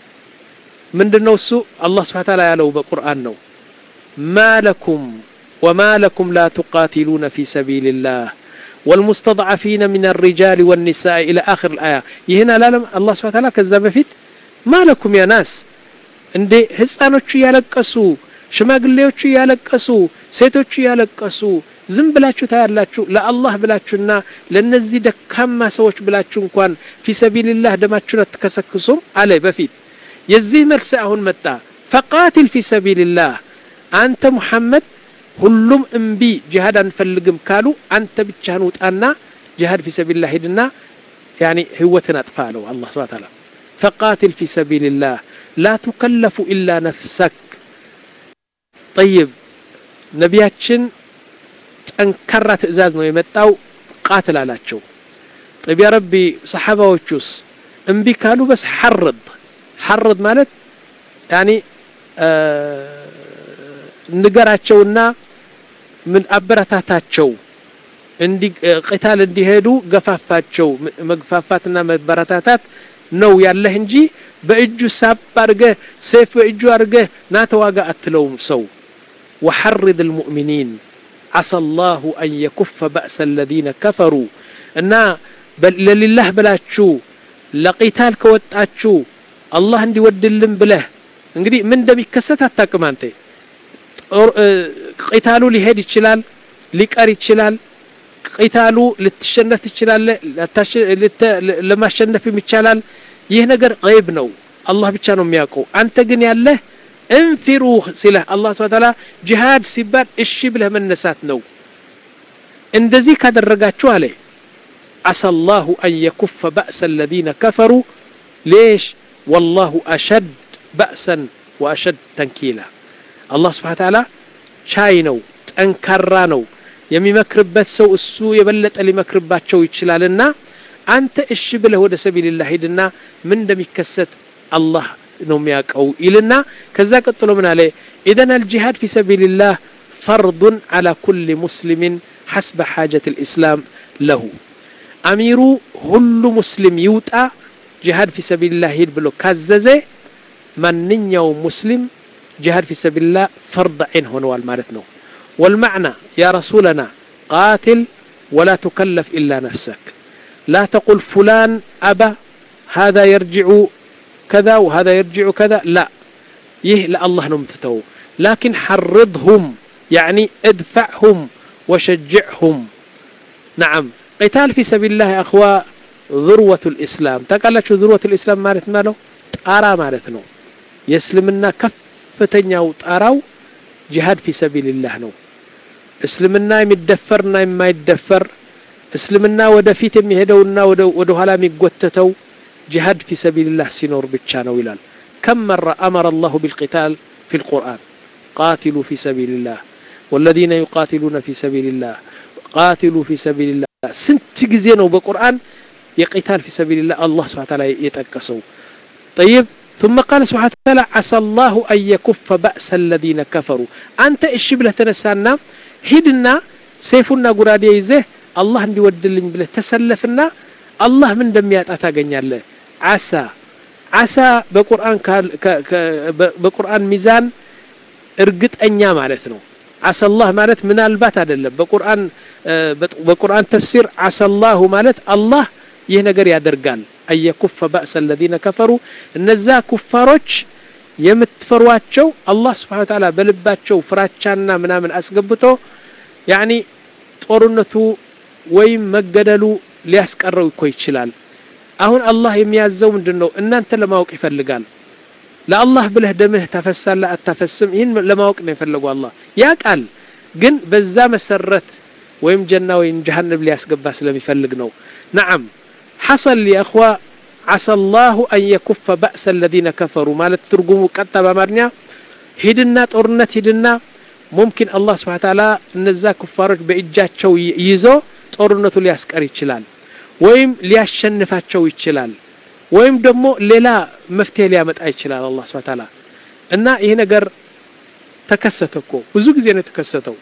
ምንድን ነው እሱ አላህ ስብሓ ታላ ያለው በቁርአን ነው ማ ለኩም ወማ ለኩም ላ ቱቃቲሉነ ፊ ሰቢልላህ والمستضعفين من الرجال والنساء إلى آخر الآية يهنا لا الله سبحانه وتعالى كذا بفيت ما لكم يا ناس እንዴ ህፃኖቹ እያለቀሱ ሽማግሌዎቹ እያለቀሱ ሴቶቹ እያለቀሱ ዝም ብላችሁ ታያላችሁ ለአላህ ብላችሁና ለነዚህ ደካማ ሰዎች ብላችሁ እንኳን ፊሰቢልላህ ደማችሁን አትከሰክሱም አለ በፊት የዚህ መልስ አሁን መጣ ፈቃትል ፊ ሰቢልላህ አንተ ሙሐመድ ሁሉም እምቢ ጅሃድ አንፈልግም ካሉ አንተ ብቻህን ውጣና ጅሃድ ፊ ሰቢልላህ ሂድና ያኒ ህይወትን አጥፋ አለው አላህ ስብሐ ተዓላ ፈቃትል ፊ ሰቢልላህ ላ ቱከለፉ ኢላ ነፍሰክ ጠይብ ነቢያችን ጠንካራ ትእዛዝ ነው የመጣው ቃትል አላቸው ጠይብ ያ ረቢ ሰሓባዎቹስ እምቢ ካሉ በስ ሐርድ ሐርድ ማለት ያኒ ንገራቸውና ምን አበረታታቸው እንዲ ቂታል እንዲሄዱ ገፋፋቸው መግፋፋትና መበረታታት ነው ያለህ እንጂ በእጁ ሳብ አድርገህ ሰይፍ በእጁ አድርገህ ና ተዋጋ አትለውም ሰው وحرض المؤمنين عسى الله أن يكف بأس الذين كفروا እና ለሊላህ ብላችሁ ለቂታል ከወጣችሁ አላህ እንዲወድልን ብለህ እንግዲህ ምን እንደሚከሰት አታውቅም አንተ ቂታሉ ሊሄድ ይችላል ሊቀር ይችላል ቂታሉ ልትሸነፍ ትችላለህ ለማሸነፍም ይቻላል ይህ ነገር ገይብ ነው አላህ ብቻ ነው የሚያውቀው አንተ ግን ያለህ እንፊሩ ሲለህ አላህ ስብሐ ተዓላ ጂሃድ ሲባል እሺ ብለህ መነሳት ነው እንደዚህ ካደረጋችሁ አለ عسى الله أن يكف بأس الذين كفروا ليش والله أشد بأسا وأشد تنكيلا الله سبحانه وتعالى ቻይ ነው ጠንካራ ነው የሚመክርበት ሰው እሱ የበለጠ ሊመክርባቸው ይችላልና አንተ እሺ ብለህ ወደ ሰቢልላህ ሂድና ምን እንደሚከሰት አላህ ነው የሚያውቀው ይልና ከዛ ቀጥሎ ምን አለ ኢዘን አልጂሃድ ፊ ሰቢልላህ ፈርዱን አላ ኩል ሙስሊምን ሐስበ ሓጀት ልእስላም ለሁ አሚሩ ሁሉ ሙስሊም ይውጣ ጂሃድ ፊ ሰቢልላህ ሂድ ብሎ ካዘዘ ማንኛውም ሙስሊም ጂሃድ ፊ ሰቢልላህ ፈርድ ዐይን ሆነዋል ማለት ነው والمعنى يا رسولنا قاتل ولا تكلف إلا نفسك لا تقل فلان أبى هذا يرجع كذا وهذا يرجع كذا لا يه لا الله نمتتو لكن حرضهم يعني ادفعهم وشجعهم نعم قتال في سبيل الله يا أخوة ذروة الإسلام تقال ذروة الإسلام مالت ماله طارا مالتنا يسلمنا كفتنيا طاراو ጂሃድ ፊ ሰቢልላህ ነው እስልምና የሚደፈርና የማይደፈር እስልምና ወደፊት የሚሄደውና ወደ ኋላ የሚጎተተው ጂሃድ ፊ ሰቢልላህ ሲኖር ብቻ ነው ይላል ከም መራ አመረ አላሁ ቢልቂታል ፊ ልቁርአን ቃትሉ ፊ ሰቢልላህ ወለዚነ ዩቃትሉነ ፊ ሰቢልላህ ቃትሉ ፊ ሰቢልላህ ስንት ጊዜ ነው በቁርአን የቂታል ፊ ሰቢልላህ አላህ ስብሐ ተዓላ የጠቀሰው ጠይብ ثم قال سبحانه وتعالى عسى الله أن يكف بأس الذين كفروا أنت إيش بله تنسانا هدنا سيفنا قرادي يزه الله عندي ودلن بله تسلفنا الله من دميات أتاقن له عسى عسى بقرآن بقرآن ميزان እርግጥ እኛ ማለት ነው አሰላህ ማለት ምናልባት አይደለም በቁርአን በቁርአን ተፍሲር አሰላሁ ማለት አላህ ይህ ነገር ያደርጋል አየኩፈ ባእሰ አለዚነ ከፈሩ እነዛ ኩፋሮች የምትፈሯቸው አላህ ስብሓን ታላ በልባቸው ፍራቻና ምናምን አስገብቶ ያኒ ጦርነቱ ወይም መገደሉ ሊያስቀረው እኮ ይችላል አሁን አላህ የሚያዘው ምንድን ነው እናንተ ለማወቅ ይፈልጋል ለአላህ ብለህ ደምህ ታፈሳለህ አታፈስም ይህን ለማወቅ ነው የፈለጉ አላህ ያ ቃል ግን በዛ መሰረት ወይም ጀና ወይም ጀሃነም ሊያስገባ ስለሚፈልግ ነው ነዓም حصل يا أخوة عسى الله أن يكف بأس الذين كفروا مالت ترجموا قطة بمرنيا هدنا طورنت هدنا ممكن الله سبحانه وتعالى እነዛ ኩፋሮች በእጃቸው ይዞ ጦርነቱ ሊያስቀር ይችላል ወይም ሊያሸንፋቸው ይችላል ወይም ደግሞ ሌላ መፍትሄ ሊያመጣ ይችላል አላህ ስብሐ ተዓላ እና ይሄ ነገር ተከሰተ እኮ ብዙ ጊዜ ነው የተከሰተው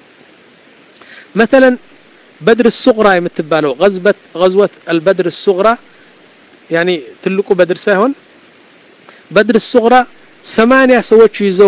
مثلا بدر الصغرى የምትባለው غزبة غزوة البدر الصغرى يعني ትልቁ በድር ሳይሆን በድር الصغرى ሰማንያ ሰዎች ይዞ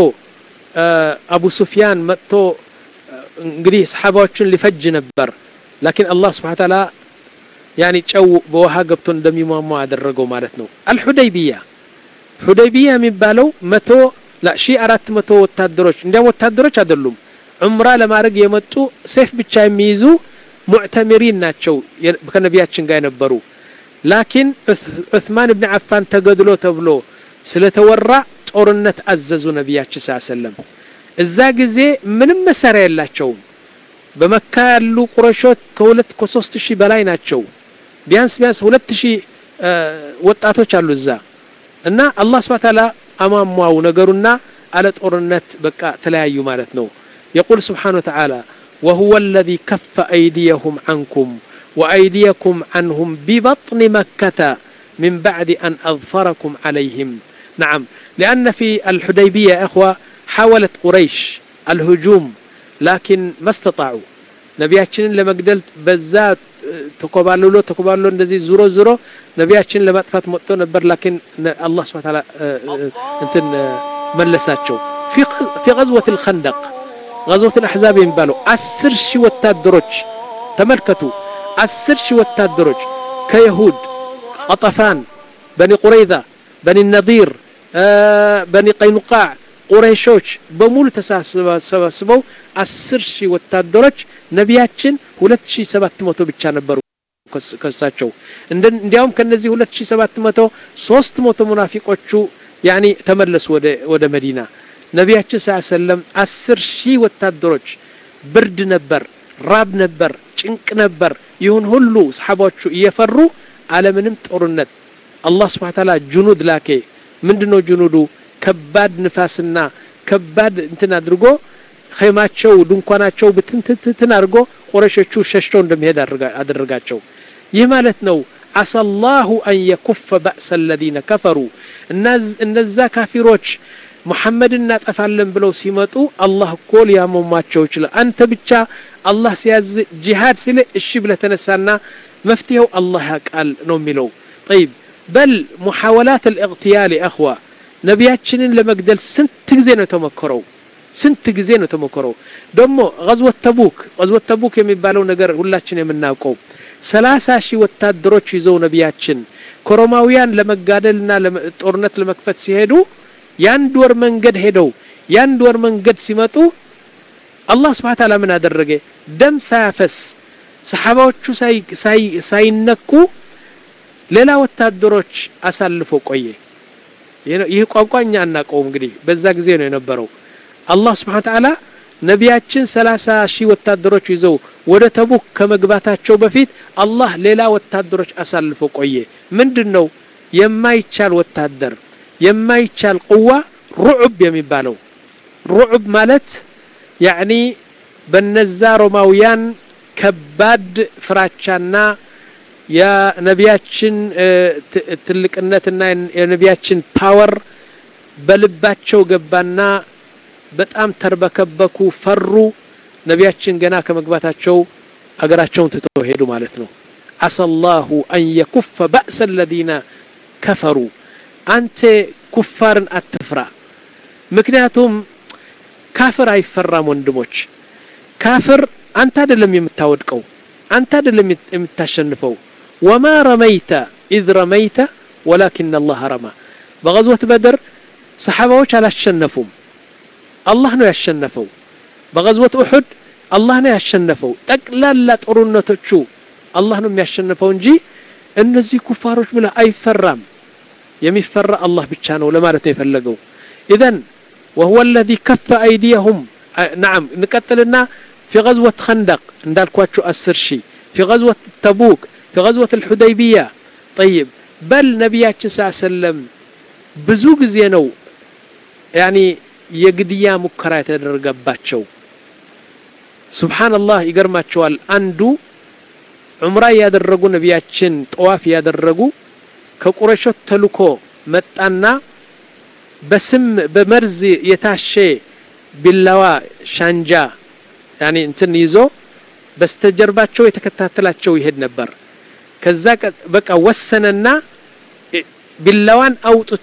አቡ ሱፊያን መጥቶ እንግዲህ ሰሓባዎችን ሊፈጅ ነበር ላኪን አላህ ስብሓ ተዓላ ያኒ ጨው በውሃ ገብቶ እንደሚሟሟ አደረገው ማለት ነው አልሑደይቢያ ሑደይቢያ የሚባለው መቶ ሺ አራት መቶ ወታደሮች እንዲያም ወታደሮች አይደሉም ዑምራ ለማድረግ የመጡ ሴፍ ብቻ የሚይዙ ሙዕተሚሪን ናቸው ከነቢያችን ጋር የነበሩ ላኪን ዑስማን ብን አፋን ተገድሎ ተብሎ ስለተወራ ጦርነት አዘዙ ነቢያችን ስ ሰለም እዛ ጊዜ ምንም መሳሪያ የላቸውም በመካ ያሉ ቁረሾች ከሁለት ከሶስት ሺህ በላይ ናቸው ቢያንስ ቢያንስ ሁለት ሺህ ወጣቶች አሉ እዛ እና አላህ ስብሐ ተዓላ አሟሟው ነገሩና አለ ጦርነት በቃ ተለያዩ ማለት ነው يقول سبحانه وتعالى وهو الذي كف أيديهم عنكم وأيديكم عنهم ببطن مكة من بعد أن أظفركم عليهم نعم لأن في الحديبية يا إخوة حاولت قريش الهجوم لكن ما استطاعوا ነቢያችንን ለመግደል በዛ ተኮባልሎ ተኮባልሎ እንደዚህ ዙሮ ዙሮ ነቢያችንን ለማጥፋት መጥቶ ነበር ላኪን አላህ ስብሐ ተዓላ እንትን መለሳቸው في غزوة الخندق غزوة الأحزاب የሚባለው አስር ሺህ ወታደሮች ተመልከቱ አስር ሺህ ወታደሮች ከይሁድ ቀጠፋን በኒ ቁረይዛ በኒ ነዲር በኒ ቀይኑቃዕ ቁረይሾች በሙሉ ተሰባስበው አስር ሺህ ወታደሮች ነቢያችን ሁለት ሺህ ሰባት መቶ ብቻ ነበሩ ከሳቸው እንዲያውም ከነዚህ ሁለት ሺህ ሰባት መቶ ሶስት መቶ ሙናፊቆቹ ያኒ ተመለሱ ወደ ወደ መዲና ነቢያችን ስ ሰለም አስር ሺህ ወታደሮች ብርድ ነበር ራብ ነበር ጭንቅ ነበር ይሁን ሁሉ ሰሓባዎቹ እየፈሩ አለምንም ጦርነት አላህ ስብሓን ታላ ጁኑድ ላኬ ምንድነው ጁኑዱ ከባድ ንፋስና ከባድ እንትን አድርጎ ኸይማቸው ድንኳናቸው ብትንትንትን አድርጎ ቁረሾቹ ሸሽተው እንደሚሄድ አደረጋቸው ይህ ማለት ነው አሰላሁ አን የኩፈ ባእሰ አለዚነ ከፈሩ እነዛ ካፊሮች ሙሐመድ እናጠፋለን ብለው ሲመጡ አላህ እኮ ሊያመሟቸው ይችላል አንተ ብቻ አላህ ሲያዝ ጂሃድ ሲል እሺ ብለ ተነሳና መፍትሄው አላህ ያቃል ነው የሚለው ጠይብ በል ሙሐወላት አልእቅትያል አኽዋ ነቢያችንን ለመግደል ስንት ጊዜ ነው የተሞከረው ስንት ጊዜ ነው የተሞከረው ደግሞ ገዝወት ተቡክ ገዝወት ተቡክ የሚባለው ነገር ሁላችን የምናውቀው ሰላሳ ሺህ ወታደሮች ይዘው ነቢያችን ኮሮማውያን ለመጋደልና ጦርነት ለመክፈት ሲሄዱ የአንድ ወር መንገድ ሄደው የአንድ ወር መንገድ ሲመጡ አላህ ስብሓ ታላ ምን አደረገ ደም ሳያፈስ ሰሓባዎቹ ሳይነኩ ሌላ ወታደሮች አሳልፎ ቆየ ይህ ቋንቋ እኛ አናውቀውም እንግዲህ በዛ ጊዜ ነው የነበረው አላህ ስብሓን ተዓላ ነቢያችን ሰላሳ ሺህ ወታደሮች ይዘው ወደ ተቡክ ከመግባታቸው በፊት አላህ ሌላ ወታደሮች አሳልፎ ቆየ ምንድን ነው የማይቻል ወታደር የማይቻል ቁዋ ሩዑብ የሚባለው ሩዑብ ማለት ያዕኒ በነዛ ሮማውያን ከባድ ፍራቻና የነቢያችን ትልቅነትና የነቢያችን ፓወር በልባቸው ገባና በጣም ተርበከበኩ ፈሩ ነቢያችን ገና ከመግባታቸው አገራቸውን ትተው ሄዱ ማለት ነው አሰላሁ አን የኩፈ ባእሰ አለዚነ ከፈሩ አንተ ኩፋርን አትፍራ ምክንያቱም ካፍር አይፈራም ወንድሞች ካፍር አንተ አይደለም የምታወድቀው አንተ አይደለም የምታሸንፈው ወማ ረመይተ ኢዝ ረመይተ ወላኪን አላህ ረማ በገዝወት በድር ሰሓባዎች አላሸነፉም አላህ ነው ያሸነፈው በገዝወት ኡሑድ አላህ ነው ያሸነፈው ጠቅላላ ጦርነቶቹ አላህ ነው የሚያሸንፈው እንጂ እነዚህ ኩፋሮች ብለ አይፈራም የሚፈራ አላህ ብቻ ነው ለማለት ነው የፈለገው ኢዘን وهو الذي كف أيديهم نعم نقتلنا في غزوة خندق እንዳልኳችሁ አስር ሺህ في غزوة تبوك في غزوة الحديبية طيب بل ነቢያችን ስ ሰለም ብዙ ጊዜ ነው ያኒ የግድያ ሙከራ የተደረገባቸው ስብሓንላህ ይገርማቸዋል አንዱ ዑምራ ያደረጉ ነቢያችን ጠዋፍ ያደረጉ ከቁረሾት ተልኮ መጣና በስም በመርዝ የታሸ ቢላዋ ሻንጃ ያኒ እንትን ይዞ በስተጀርባቸው የተከታተላቸው ይሄድ ነበር ከዛ በቃ ወሰነና ቢላዋን አውጥቶ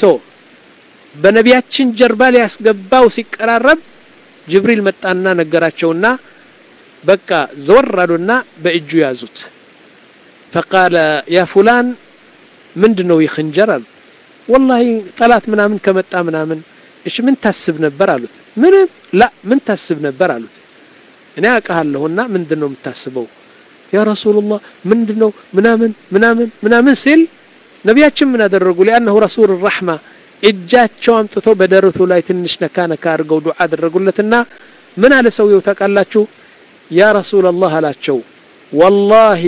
በነቢያችን ጀርባ ሊያስገባው ሲቀራረብ ጅብሪል መጣና ነገራቸውና በቃ ዘወር አሉና በእጁ ያዙት ፈቃለ ያ ፉላን ምንድን ነው ይህ ክንጀር አሉት ወላሂ ጠላት ምናምን ከመጣ ምናምን እሺ ምን ታስብ ነበር አሉት ምንም ላ ምን ታስብ ነበር አሉት እኔ አውቃለሁና ምንድን ነው የምታስበው ያ ረሱሉላህ ምንድን ነው ምናምን ምናምን ምናምን ሲል ነቢያችን ምን አደረጉ ሊአነሁ ረሱል ራሕማ እጃቸው አምጥቶ በደረቱ ላይ ትንሽ ነካ ነካ አድርገው ዱዓ አደረጉለትና ምን አለ ሰውየው ታውቃላችሁ ያ ረሱላላህ አላቸው ወላሂ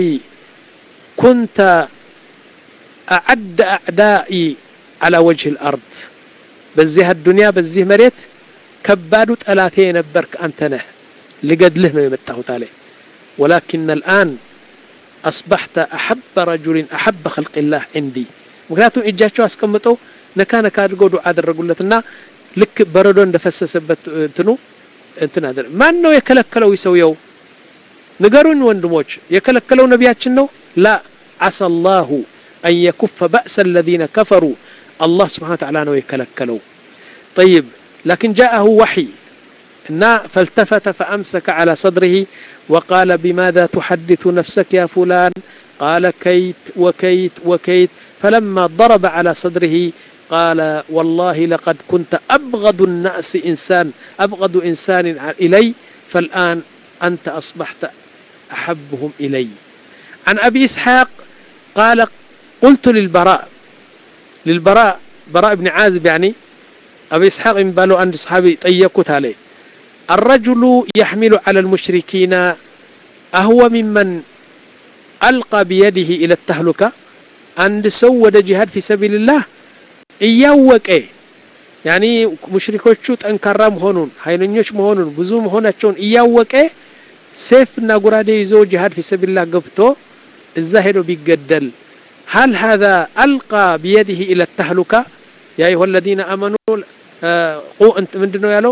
ኩንተ አዕደ አዕዳኢ على وجه الأرض በዚህ አዱንያ በዚህ መሬት ከባዱ ጠላቴ የነበርክ አንተ ነህ ልገድልህ ነው የመጣሁት አለ ወላኪን አልአን አስባሕተ አሐበ ረጁሊን አሐበ ኸልቅላህ ዕንዲ ምክንያቱም እጃቸው አስቀምጠው ነካ ነካ አድርገው ዱዓ አደረጉለትና ልክ በረዶ እንደፈሰሰበት እንትኑ እንትን አደረ ማን ነው የከለከለው ሰውየው ንገሩኝ ወንድሞች የከለከለው ነቢያችን ነው ላ ዓሳ ላሁ አን የኩፈ በእሰ አለዚነ ከፈሩ አላህ ስብሓን ተዓላ ነው የከለከለው طيب لكن جاءه وحي እና فالتفت فأمسك على صدره وقال بماذا تحدث نفسك يا فلان قال كيت وكيت وكيت فلما ضرب على صدره قال والله لقد كنت أبغض الناس إنسان أبغض إنسان إلي فالآن أنت أصبحت أحبهم إلي عن أبي إسحاق قال قلت للبراء للبراء براء بن عازب يعني أبي إسحاق من بالو عند أصحابي طيقت عليه الرجل يحمل على المشركين أهو ممن ألقى بيده إلى التهلكة عند سود جهاد في سبيل الله እያወቀ ያኒ ሙሽሪኮቹ ጠንካራ መሆኑን ኃይለኞች መሆኑን ብዙ መሆናቸውን እያወቀ ሴፍና ጉራዴ ይዞ ጂሃድ ፊሰቢላህ ገብቶ እዛ ሄዶ ቢገደል هل هذا ألقى بيده إلى التهلكة يا أيها الذين آمنوا قو أنت من دنو يالو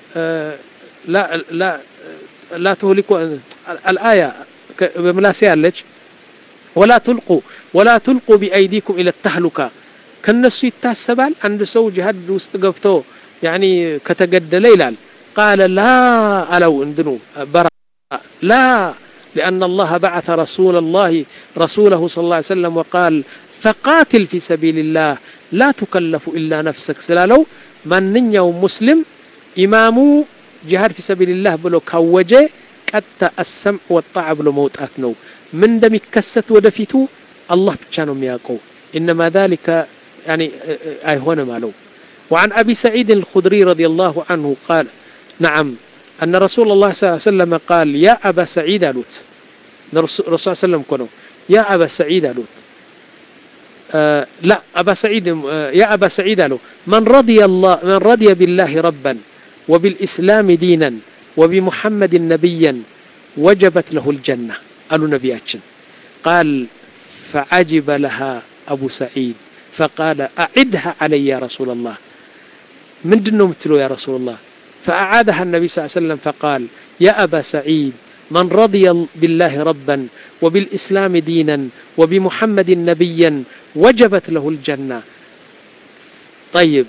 لا لا لا تهلكوا الآية بملاسي لك ولا تلقوا ولا تلقوا بأيديكم إلى التهلكة ከነሱ ይታሰባል አንድ ሰው ጅሃድ ውስጥ ገብቶ ያኒ ከተገደለ ይላል ቃለ ላ አለው እንድኑ በራ ላ لأن الله بعث رسول الله رسوله صلى الله عليه وسلم وقال فقاتل في سبيل الله لا تكلف إلا نفسك سلالو من يوم مسلم إمام جهاد في سبيل الله بلو كوجه قد السمع والطاعة بلو موتات نو من دم يكست ودفيتو الله بتشانو مياقو إنما ذلك يعني أي هنا مالو وعن أبي سعيد الخدري رضي الله عنه قال نعم أن رسول الله صلى الله عليه وسلم قال يا أبا سعيد ألوت الرسول صلى الله عليه وسلم كنوا يا أبا سعيد ألوت آه لا أبا سعيد آه يا أبا سعيد ألو من رضي الله من رضي بالله ربا وبالإسلام دينا وبمحمد نبيا وجبت له الجنة قالوا نبياتشن قال فعجب لها أبو سعيد فقال أعدها علي يا رسول الله من دنو متلو يا رسول الله فأعادها النبي صلى الله عليه وسلم فقال يا أبا سعيد من رضي بالله ربا وبالإسلام دينا وبمحمد نبيا وجبت له الجنة طيب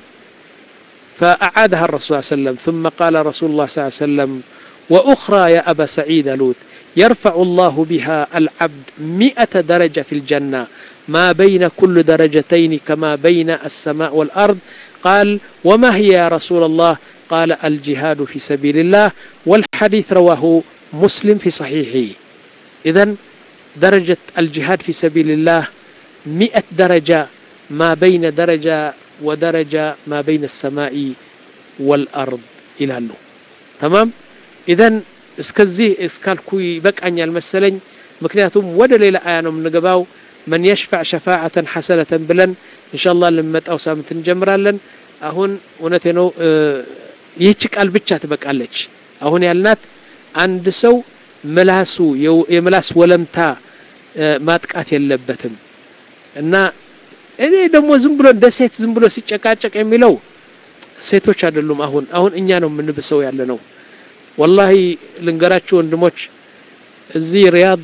فأعادها الرسول صلى الله عليه وسلم ثم قال رسول الله صلى الله عليه وسلم وأخرى يا أبا سعيد لوت يرفع الله بها العبد مئة درجة في الجنة ما بين كل درجتين كما بين السماء والأرض قال وما هي يا رسول الله قال الجهاد في سبيل الله والحديث رواه مسلم في صحيحه إذا درجة الجهاد في سبيل الله مئة درجة ما بين درجة ودرجة ما بين السماء والأرض إلى له تمام إذا እስከዚህ እስካልኩ ይበቃኛል መሰለኝ ምክንያቱም ወደ ሌላ አያ ነው የምንገባው መን የሽፋዕ ሸፋዓተን ሐሰነተን ብለን እንሻላ ልንመጣው ሳምንት እንጀምራለን አሁን እውነቴ ነው ይህች ቃል ብቻ ትበቃለች አሁን ያልናት አንድ ሰው ምላሱ የምላስ ወለምታ ማጥቃት የለበትም እና እኔ ደግሞ ዝም ብሎ እንደ ሴት ዝም ብሎ ሲጨቃጨቅ የሚለው ሴቶች አይደሉም አሁን አሁን እኛ ነው የምንብሰው ያለ ነው ወላሂ ልንገራችሁ ወንድሞች እዚህ ሪያድ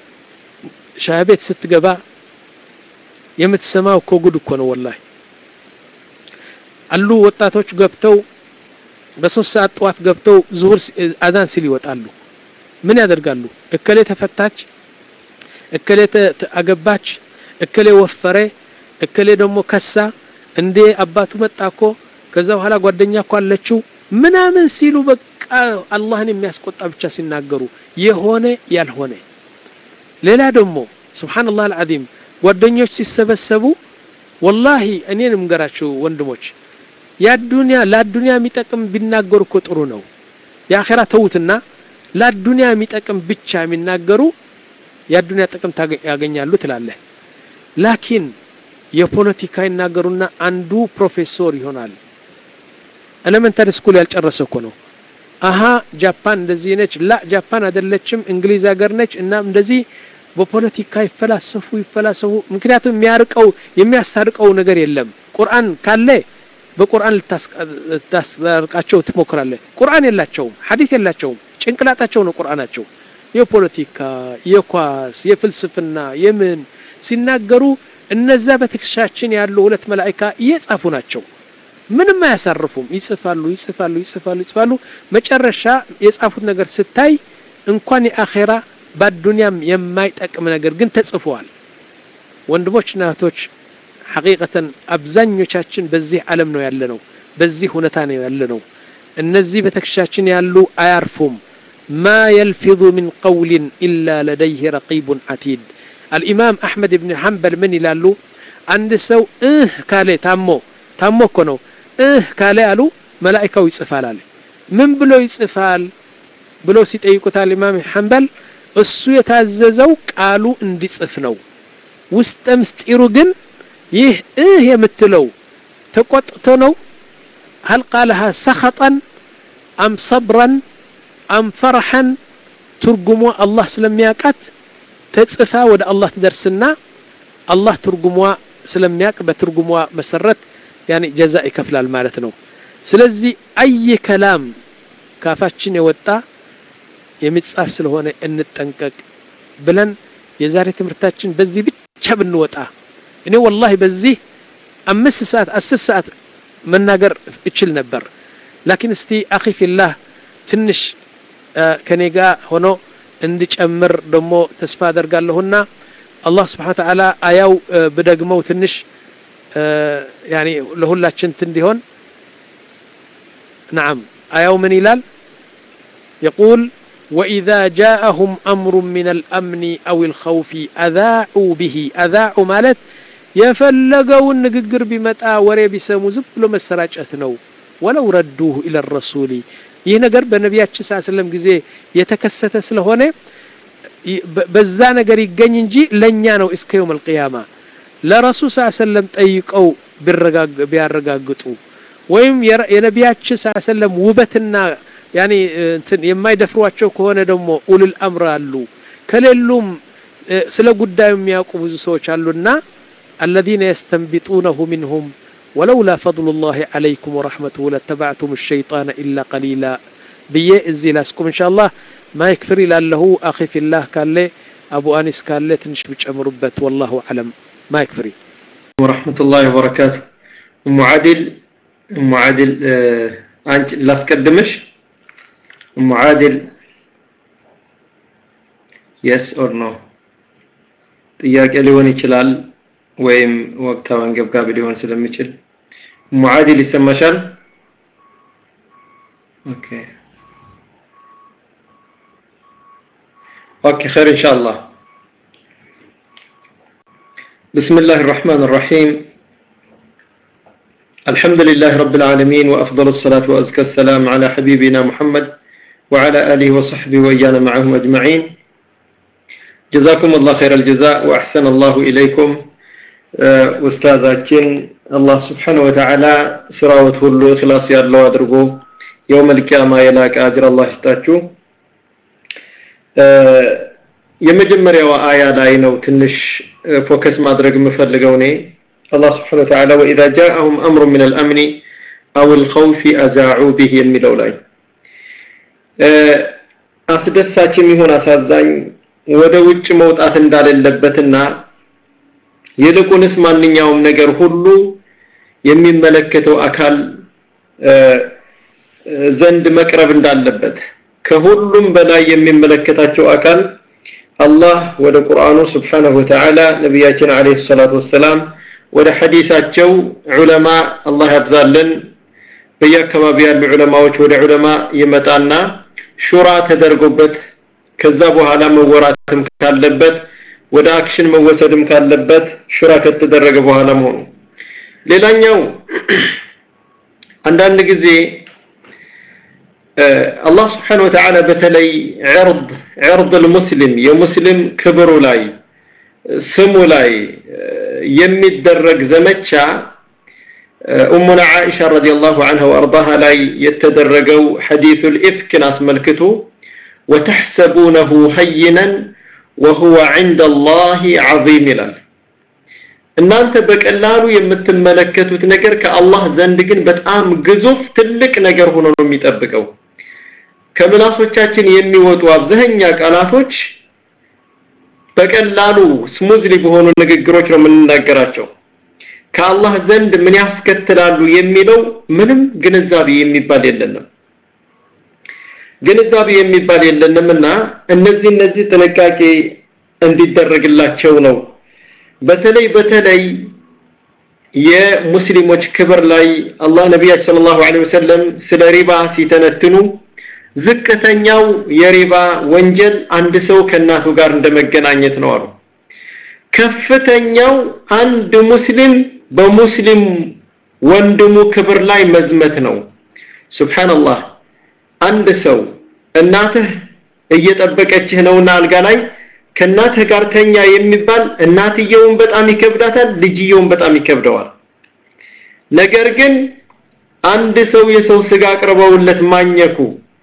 ሻይ ቤት ስትገባ የምትሰማው እኮ ጉድ እኮ ነው ወላሂ አሉ ወጣቶች ገብተው በሶስት ሰዓት ጠዋት ገብተው ዙሁር አዛን ሲል ይወጣሉ ምን ያደርጋሉ እከሌ ተፈታች እከሌ አገባች እከሌ ወፈረ እከሌ ደግሞ ከሳ እንዴ አባቱ መጣ እኮ ከዛ በኋላ ጓደኛ እኮ አለችው ምናምን ሲሉ በቃ አላህን የሚያስቆጣ ብቻ ሲናገሩ የሆነ ያልሆነ ሌላ ደግሞ ስብሓንላህ አልዓዚም ጓደኞች ሲሰበሰቡ ወላሂ እኔን ምገራችሁ ወንድሞች ያዱንያ ለአዱንያ የሚጠቅም ቢናገሩ እኮ ጥሩ ነው የአኼራ ተዉትና ለአዱንያ የሚጠቅም ብቻ የሚናገሩ የአዱንያ ጥቅም ያገኛሉ ትላለህ ላኪን የፖለቲካ ይናገሩና አንዱ ፕሮፌሰር ይሆናል ኤሌመንታሪ ስኩል ያልጨረሰ እኮ ነው አሀ ጃፓን እንደዚህ ነች ላ ጃፓን አይደለችም እንግሊዝ ሀገር ነች እና እንደዚህ በፖለቲካ ይፈላሰፉ ይፈላሰፉ ምክንያቱም የሚያርቀው የሚያስታርቀው ነገር የለም ቁርአን ካለ በቁርአን ልታስታርቃቸው ትሞክራለህ ቁርአን የላቸውም ሐዲስ የላቸውም ጭንቅላታቸው ነው ቁርአናቸው የፖለቲካ የኳስ የፍልስፍና የምን ሲናገሩ እነዛ በትከሻችን ያሉ ሁለት መላእካ እየጻፉ ናቸው ምንም አያሳርፉም ይጽፋሉ ይጽፋሉ ይጽፋሉ ይጽፋሉ መጨረሻ የጻፉት ነገር ስታይ እንኳን የአኼራ በአዱንያም የማይጠቅም ነገር ግን ተጽፈዋል ወንድሞችና እህቶች ሐቂቀተን አብዛኞቻችን በዚህ ዓለም ነው ያለ ነው በዚህ ሁኔታ ነው ያለ ነው እነዚህ በትከሻችን ያሉ አያርፉም ማ የልፊظ ምን ቀውልን ኢላ ለደይህ ረቂቡን አቲድ አልኢማም አሕመድ ብን ሐንበል ምን ይላሉ አንድ ሰው እህ ካለ ታሞ ታሞ እኮ ነው እህ ካለ አሉ መላኢካው ይጽፋል አለ ምን ብሎ ይጽፋል ብሎ ሲጠይቁት አልኢማም ሐንበል እሱ የታዘዘው ቃሉ እንዲጽፍ ነው ውስጠ ምስጢሩ ግን ይህ እህ የምትለው ተቆጥቶ ነው هل قالها سخطا أم صبرا أم فرحا ترجموا الله سلمياقات تጽፋ ወደ አላህ ትደርስና አላህ ትርጉሟ ስለሚያቅ በትርጉሟ መሰረት ያኒ ጀዛ ይከፍላል ማለት ነው ስለዚህ አይ ከላም ካፋችን የወጣ የሚጻፍ ስለሆነ እንጠንቀቅ ብለን የዛሬ ትምህርታችን በዚህ ብቻ ብንወጣ እኔ ወላሂ በዚህ አምስት ሰዓት አስር ሰዓት መናገር እችል ነበር ላኪን እስቲ አኺ ፊላህ ትንሽ ከኔ ጋር ሆኖ እንድጨምር ደግሞ ተስፋ አደርጋለሁና አላህ ስብሓን ተዓላ አያው ብደግመው ትንሽ ያኒ ለሁላችን እንዲሆን نعم آية من إلال يقول وإذا جاءهم أمر من الأمن أو الخوف أذاعوا به أذاعوا مالت يفلقوا النققر بمتى وري بسمو زبلو مسراجة ولو ردوه إلى الرسول ይህ ነገር በነቢያችን ስ ሰለም ጊዜ የተከሰተ ስለሆነ በዛ ነገር ይገኝ እንጂ ለእኛ ነው እስከ የውም አልቅያማ ለረሱል ስ ሰለም ጠይቀው ቢያረጋግጡ ወይም የነቢያችን ስ ሰለም ውበትና ያኔ እንትን የማይደፍሯቸው ከሆነ ደግሞ ኡሉል አምር አሉ ከሌሉም ስለ ጉዳዩ የሚያውቁ ብዙ ሰዎች አሉና الذين يستنبطونه منهم ولولا فضل الله عليكم ورحمته لاتبعتم الشيطان إلا قليلا بيه ازي لاسكم إن شاء الله ما يكفر له أخي في الله قال لي أبو أنس قال لي تنش بتشمربت والله أعلم ما يكفري ورحمة الله وبركاته أم عادل أم عادل آه أنت لا تقدمش أم عادل yes or no ጥያቄ ሊሆን ይችላል ወይም ወቅታዊ አንገብጋቢ ሊሆን ስለሚችል ሙዓዲል ይሰማሻል ኦኬ ኦኬ خير ان شاء الله بسم الله الرحمن الرحيم الحمد لله رب العالمين وافضل الصلاه وازكى السلام على حبيبنا محمد وعلى اله وصحبه وايانا معهم اجمعين جزاكم الله خير الجزاء واحسن الله اليكم ኡስታዛችን አላህ ስብሓነሁ ወተዓላ ስራዎት ሁሉ እክላስ ያለው አድርጎ የውመል ቂያማ የላቀ አጅር አላህ ይስጣችሁ። የመጀመሪያው አያ ላይ ነው ትንሽ ፎከስ ማድረግ የምፈልገው እኔ አላህ ስብሓነሁ ወተዓላ ወኢዛ ጃአሁም አምሩ ሚን አልአምኒ አው አልኸውፊ አዛዑ ቢህ የሚለው ላይ አስደሳችም ይሁን አሳዛኝ ወደ ውጭ መውጣት እንዳሌለበትና ይልቁንስ ማንኛውም ነገር ሁሉ የሚመለከተው አካል ዘንድ መቅረብ እንዳለበት ከሁሉም በላይ የሚመለከታቸው አካል አላህ ወደ ቁርአኑ ስብሓነሁ ወተዓላ ነቢያችን አለይሂ ሰላቱ ወሰላም ወደ ሐዲሳቸው ዑለማ አላህ ያብዛልን በየአካባቢ ያሉ ዑለማዎች ወደ ዑለማ ይመጣና ሹራ ተደርጎበት ከዛ በኋላ መወራትም ካለበት ወደ አክሽን መወሰድም ካለበት ሹራ ከተደረገ በኋላ መሆኑ ሌላኛው አንዳንድ ጊዜ አላህ ስብሓን ወተዓላ በተለይ ዕርድ ዕርድ ልሙስሊም የሙስሊም ክብሩ ላይ ስሙ ላይ የሚደረግ ዘመቻ ኡሙና ዓኢሻ ረዲየላሁ ዐንሃ ወአርዳሃ ላይ የተደረገው ሐዲሱል ኢፍክን አስመልክቶ ወተሕሰቡነሁ ሀይነን ወሁወ ዐንደ አላህ ዐዚም ይላል። እናንተ በቀላሉ የምትመለከቱት ነገር ከአላህ ዘንድ ግን በጣም ግዙፍ ትልቅ ነገር ሆኖ ነው የሚጠብቀው። ከምላሶቻችን የሚወጡ አብዛኛ ቃላቶች በቀላሉ ስሙዝሊ በሆኑ ንግግሮች ነው የምንናገራቸው። ከአላህ ዘንድ ምን ያስከትላሉ የሚለው ምንም ግንዛቤ የሚባል የለንም። ግንዛቤ የሚባል የለንምና እነዚህ እነዚህ ጥንቃቄ እንዲደረግላቸው ነው። በተለይ በተለይ የሙስሊሞች ክብር ላይ አላህ ነቢያችን ሰለላሁ ዐለይሂ ወሰለም ስለ ሪባ ሲተነትኑ ዝቅተኛው የሪባ ወንጀል አንድ ሰው ከእናቱ ጋር እንደመገናኘት ነው አሉ። ከፍተኛው አንድ ሙስሊም በሙስሊም ወንድሙ ክብር ላይ መዝመት ነው። ሱብሃንአላህ አንድ ሰው እናትህ እየጠበቀችህ ነውና አልጋ ላይ ከእናትህ ጋር ተኛ የሚባል እናትየውን በጣም ይከብዳታል፣ ልጅየውን በጣም ይከብደዋል። ነገር ግን አንድ ሰው የሰው ስጋ አቅርበውለት ማኘኩ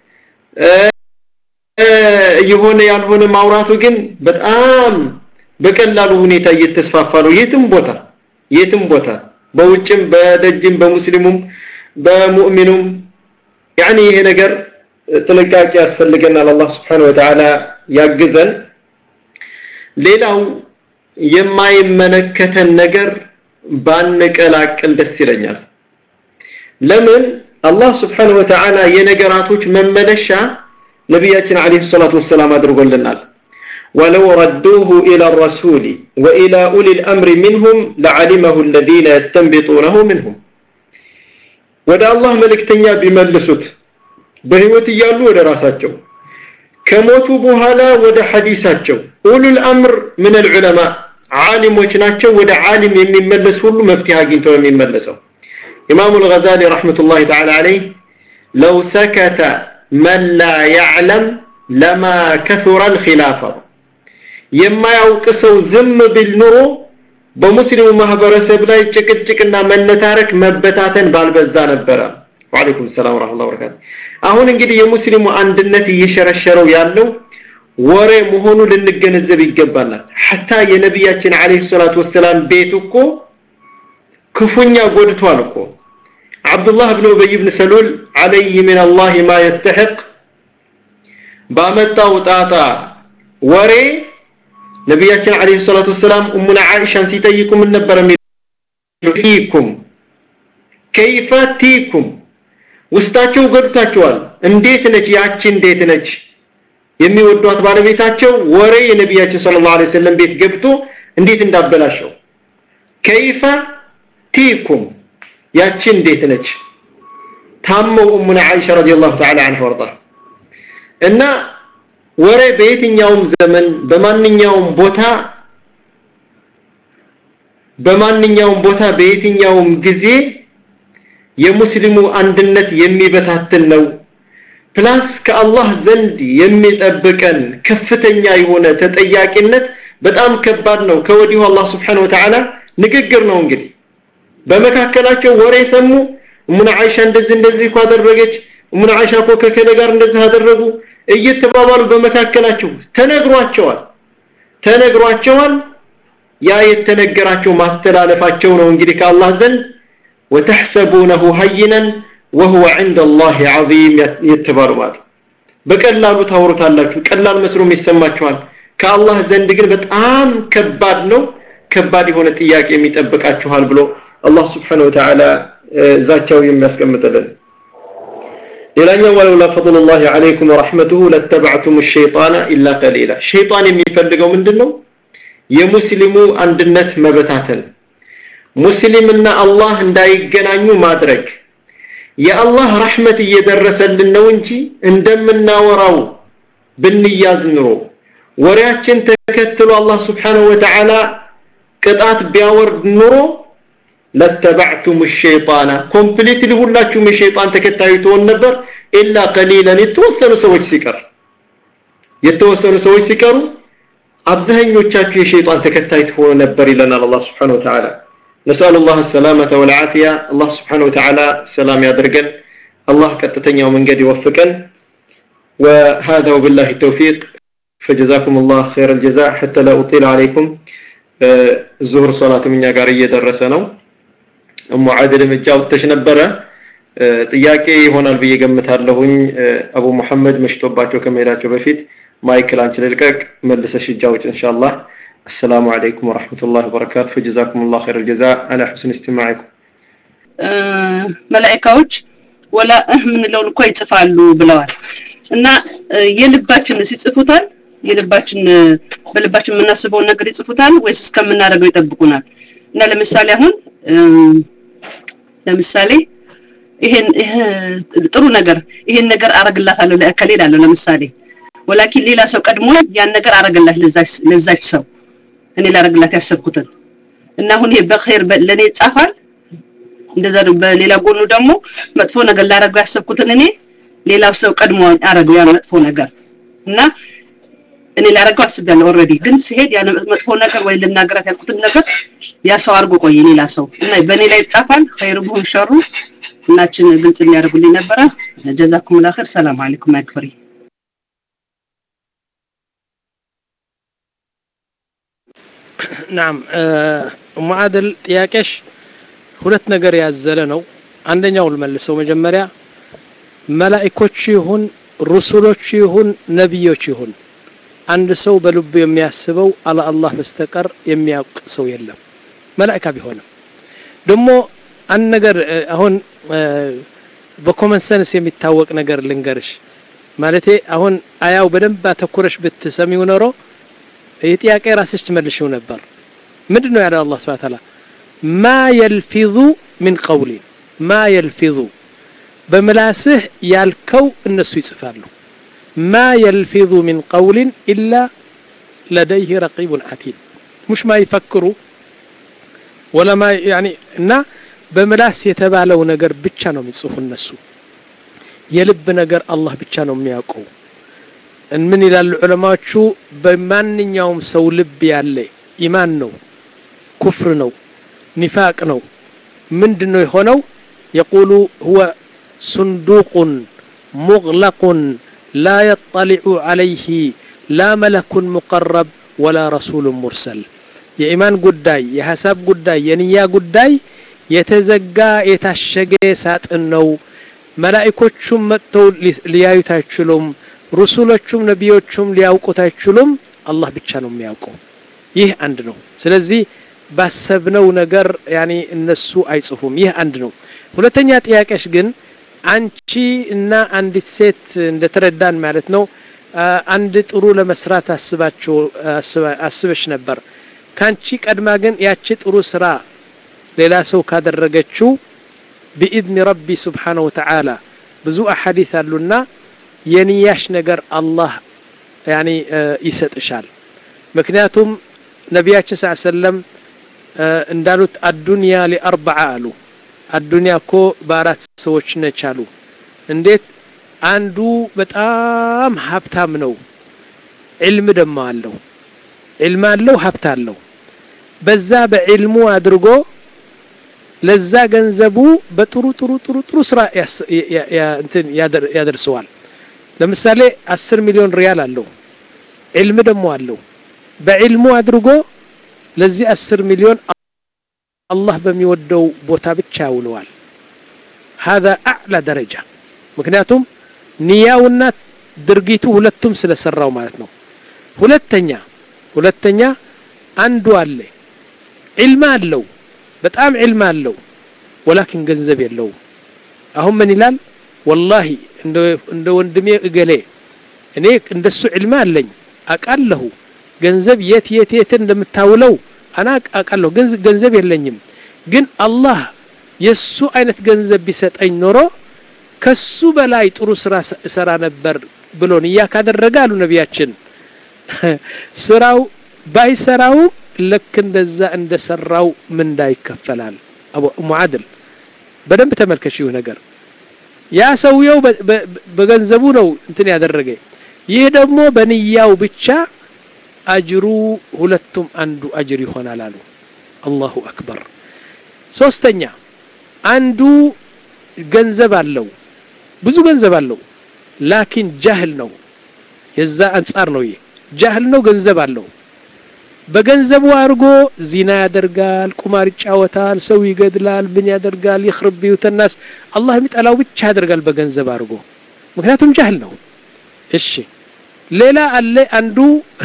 የሆነ ያልሆነ ማውራቱ ግን በጣም በቀላሉ ሁኔታ እየተስፋፋ ነው። የትም ቦታ የትም ቦታ በውጭም በደጅም በሙስሊሙም በሙእሚኑም ያኒ ይሄ ነገር ጥንቃቄ ያስፈልገናል። አላህ Subhanahu Wa Ta'ala ያግዘን። ሌላው የማይመለከተን ነገር ባንቀላቅል ደስ ይለኛል። ለምን አላህ Subhanahu Wa Ta'ala የነገራቶች መመለሻ ነቢያችን አለይሂ ሰላቱ ወሰላም አድርጎልናል። ولو ردوه إلى الرسول وإلى أولي الأمر منهم لعلمه الذين يستنبطونه منهم ወደ አላህ መልእክተኛ ቢመልሱት በህይወት እያሉ ወደ ራሳቸው ከሞቱ በኋላ ወደ ሐዲሳቸው ኡሉል አምር ምን الዑለማ ዓሊሞች ናቸው ወደ ዓሊም የሚመለስ ሁሉ መፍትሄ አግኝተው የሚመለሰው ኢማሙ الغزالي رحمة الله تعالى عليه لو سكت من لا يعلم لما كثر الخلافة የማያውቅ ሰው ዝም ቢል ኑሮ በሙስሊሙ ማህበረሰብ ላይ ጭቅጭቅና መነታረክ መበታተን ባልበዛ ነበረ። ወአለይኩም ሰላም ወራህመቱላሂ ወበረካቱ። አሁን እንግዲህ የሙስሊሙ አንድነት እየሸረሸረው ያለው ወሬ መሆኑ ልንገነዘብ ይገባናል። ሐታ የነቢያችን አለይሂ ሰላቱ ወሰላም ቤት እኮ ክፉኛ ጎድቷል እኮ አብዱላህ ብን ኡበይ ብን ሰሉል አለይህ ምን አላህ ማ የስተሕቅ ባመጣው ጣጣ ወሬ ነቢያችን አለይሂ ሰላቱ ወሰላም ኡሙና ዓኢሻን ሲጠይቁ ምን ነበር ፊኩም ከይፈ ቲኩም ውስጣቸው ገብታቸዋል። እንዴት ነች ያቺ እንዴት ነች የሚወዷት ባለቤታቸው ወሬ የነቢያችን ሰለላሁ ዐለይሂ ወሰለም ቤት ገብቶ እንዴት እንዳበላሸው ከይፈ ቲኩም ያቺ እንዴት ነች ታመው ኡሙና ዓኢሻ ረዲየላሁ ተዓላ ዐንሃ ወርዳ እና ወሬ በየትኛውም ዘመን በማንኛውም ቦታ በማንኛውም ቦታ በየትኛውም ጊዜ የሙስሊሙ አንድነት የሚበታትን ነው። ፕላስ ከአላህ ዘንድ የሚጠብቀን ከፍተኛ የሆነ ተጠያቂነት በጣም ከባድ ነው። ከወዲሁ አላህ Subhanahu Wa Ta'ala ንግግር ነው እንግዲህ በመካከላቸው ወሬ ሰሙ። እሙና አይሻ እንደዚህ እንደዚህ እኮ አደረገች፣ እሙና አይሻ እኮ ከከለ ጋር እንደዚህ አደረጉ እየተባባሉ በመካከላቸው ተነግሯቸዋል ተነግሯቸዋል። ያ የተነገራቸው ማስተላለፋቸው ነው እንግዲህ ከአላህ ዘንድ ወተሕሰቡነሁ ሀይነን ወሁወ ዐንደ አላህ ዐዚም የተባሉ ማለት በቀላሉ ታወሩታላችሁ፣ ቀላል መስሎም ይሰማችኋል። ከአላህ ዘንድ ግን በጣም ከባድ ነው፣ ከባድ የሆነ ጥያቄ የሚጠብቃችኋል ብሎ አላህ ስብሓነሁ ወተዓላ ዛቻው የሚያስቀምጥልን። ሌላኛው ወለውላ ፈድሉላሂ ዐለይኩም ወረሕመቱሁ ለተበዕቱም ሸይጣነ ኢላ ቀሊላ። ሸይጣን የሚፈልገው ምንድን ነው? የሙስሊሙ አንድነት መበታተን፣ ሙስሊምና አላህ እንዳይገናኙ ማድረግ። የአላህ ረሕመት እየደረሰልን ነው እንጂ እንደምናወራው ብንያዝ ኑሮ ወሬያችን ተከትሎ አላህ ስብሓነሁ ወተዓላ ቅጣት ቢያወርድ ኑሮ ለተበዕቱም ሸይጣና ኮምፕሊትሊ ሁላችሁም የሸይጣን ተከታዩ ትሆን ነበር። ኢላ ቀሊለን የተወሰኑ ሰዎች ሲቀር የተወሰኑ ሰዎች ሲቀሩ አብዛኞቻችሁ የሸይጣን ተከታይ ትሆኑ ነበር ይለናል አላህ Subhanahu Wa Ta'ala። نسأل الله السلامة والعافية الله سبحانه وتعالى سلام يدرجن الله كتتنيا ومن قد يوفقا وهذا وبالله التوفيق فجزاكم الله خير الجزاء حتى لا أطيل عليكم الظهر صلاة من يقارية درسنا أم عادل مجاو تشنبرة ጥያቄ ይሆናል ብዬ ገምታለሁኝ አቡ መሐመድ መሽቶባቸው ከመሄዳቸው በፊት ማይክል አንቺ ልልቀቅ መልሰሽ እጅ አውጭ ኢንሻአላህ السلام عليكم ورحمة الله وبركاته فجزاكم الله خير الجزاء على حسن استماعكم መላእካዎች ወላ እህ ምንለውን እኮ ይጽፋሉ ብለዋል እና የልባችን ሲጽፉታል የልባችን በልባችን የምናስበውን ነገር ይጽፉታል ወይስ እስከምናደርገው ይጠብቁናል እና ለምሳሌ አሁን ለምሳሌ ይሄን ጥሩ ነገር ይሄን ነገር አረግላታለሁ ለእከሌ እላለሁ ለምሳሌ ወላኪን ሌላ ሰው ቀድሞ ያን ነገር አረገላት ለዛች ለዛች ሰው እኔ ላረግላት ያሰብኩትን እና አሁን ይሄ በኸይር ለኔ ይጻፋል እንደዛ በሌላ ጎኑ ደግሞ መጥፎ ነገር ላረገው ያሰብኩትን እኔ ሌላው ሰው ቀድሞ አረገው ያን መጥፎ ነገር እና እኔ ላረገው አስቤያለሁ ኦልሬዲ ግን ሲሄድ ያን መጥፎ ነገር ወይ ልናገራት ያልኩትን ነገር ያ ሰው አድርጎ ቆየ ሌላ ሰው እና በእኔ ላይ ይጻፋል ኸይሩ ቢሆን ሸሩ ሁላችን ግልጽ እንዲያደርጉልኝ ነበረ ጀዛኩም ላኸር ሰላም አለይኩም ያክፍሪ ናም ኡሙ አድል ጥያቄሽ ሁለት ነገር ያዘለ ነው አንደኛው ልመልሰው መጀመሪያ መላእኮች ይሁን ሩሱሎች ይሁን ነቢዮች ይሁን አንድ ሰው በልቡ የሚያስበው አለ አላህ በስተቀር የሚያውቅ ሰው የለም መላእካ ቢሆንም ደግሞ አንድ ነገር አሁን በኮመን ሰንስ የሚታወቅ ነገር ልንገርሽ ማለቴ አሁን አያው በደንብ አተኩረሽ ብትሰሚው ኖሮ ይህ ጥያቄ ራስሽ ትመልሽው ነበር ምንድን ነው ያለው አላህ ስብሐ ተዓላ ማ የልፊዙ ሚን ቀውሊን ማ የልፊዙ በምላስህ ያልከው እነሱ ይጽፋሉ ማ የልፊዙ ሚን ቀውሊን ኢላ ለደይህ ረቂቡን አቲድ ሙሽ ማ ይፈክሩ ወለማ ያኒ እና በምላስ የተባለው ነገር ብቻ ነው የሚጽፉ እነሱ የልብ ነገር አላህ ብቻ ነው የሚያውቀው ምን ይላሉ ዑለማዎቹ በማንኛውም ሰው ልብ ያለ ኢማን ነው ኩፍር ነው ኒፋቅ ነው ምንድን ነው የሆነው የቁሉ ሁወ ሱንዱቁን ሙግለቁን ላ የጠሊዑ ዓለይህ ላ መለኩን ሙቀረብ ወላ ረሱሉን ሙርሰል የኢማን ጉዳይ የሀሳብ ጉዳይ የንያ ጉዳይ የተዘጋ የታሸገ ሳጥን ነው መላእኮቹም መጥተው ሊያዩት አይችሉም ሩሱሎቹም ነቢዮቹም ሊያውቁት አይችሉም አላህ ብቻ ነው የሚያውቀው ይህ አንድ ነው ስለዚህ ባሰብነው ነገር ያኔ እነሱ አይጽፉም ይህ አንድ ነው ሁለተኛ ጥያቄሽ ግን አንቺ እና አንዲት ሴት እንደተረዳን ማለት ነው አንድ ጥሩ ለመስራት አስባችሁ አስበሽ ነበር ካንቺ ቀድማ ግን ያቺ ጥሩ ስራ ሌላ ሰው ካደረገችው ቢኢድኒ ረቢ ስብሓነሁ ወተዓላ ብዙ አሐዲስ አሉና የንያሽ ነገር አላህ ያኒ ይሰጥሻል ምክንያቱም ነቢያችን ስ ሰለም እንዳሉት አዱንያ ሊአርበዓ አሉ አዱንያ እኮ በአራት ሰዎች ነች አሉ እንዴት አንዱ በጣም ሀብታም ነው ዕልም ደሞ አለው ዕልም አለው ሀብት አለው በዛ በዕልሙ አድርጎ ለዛ ገንዘቡ በጥሩ ጥሩ ጥሩ ጥሩ ስራ እንትን ያደርሰዋል ለምሳሌ አስር ሚሊዮን ሪያል አለው ዕልም ደግሞ አለው በዕልሙ አድርጎ ለዚህ አስር ሚሊዮን አላህ በሚወደው ቦታ ብቻ ያውለዋል هذا أعلى درجة ምክንያቱም ንያውና ድርጊቱ ሁለቱም ስለሰራው ማለት ነው ሁለተኛ ሁለተኛ አንዱ አለ ዕልም አለው በጣም ዕልም አለው ወላኪን ገንዘብ የለውም አሁን ምን ይላል ወላሂ እንደ ወንድሜ እገሌ እኔ እንደሱ ዕልም አለኝ አቃለሁ ገንዘብ የት የት የት እንደምታውለው አና አቃለሁ ገንዘብ የለኝም ግን አላህ የሱ አይነት ገንዘብ ቢሰጠኝ ኖሮ ከሱ በላይ ጥሩ ስራ እሰራ ነበር ብሎ ንያ ካደረገ አሉ ነቢያችን ስራው ባይሰራው ልክ እንደዛ እንደሰራው ምንዳ ይከፈላል አቡ ሙዓድል በደንብ ተመልከሽ ይሁ ነገር ያ ሰውየው በገንዘቡ ነው እንትን ያደረገ ይህ ደግሞ በንያው ብቻ አጅሩ ሁለቱም አንዱ አጅር ይሆናል አሉ አላሁ አክበር ሶስተኛ አንዱ ገንዘብ አለው ብዙ ገንዘብ አለው ላኪን ጃህል ነው የዛ አንጻር ነው ይሄ ጃህል ነው ገንዘብ አለው በገንዘቡ አድርጎ ዚና ያደርጋል ቁማር ይጫወታል ሰው ይገድላል ምን ያደርጋል ይخرب بيوت الناس አላህ የሚጠላው ብቻ ያደርጋል በገንዘብ አድርጎ ምክንያቱም ጃህል ነው እሺ ሌላ አለ አንዱ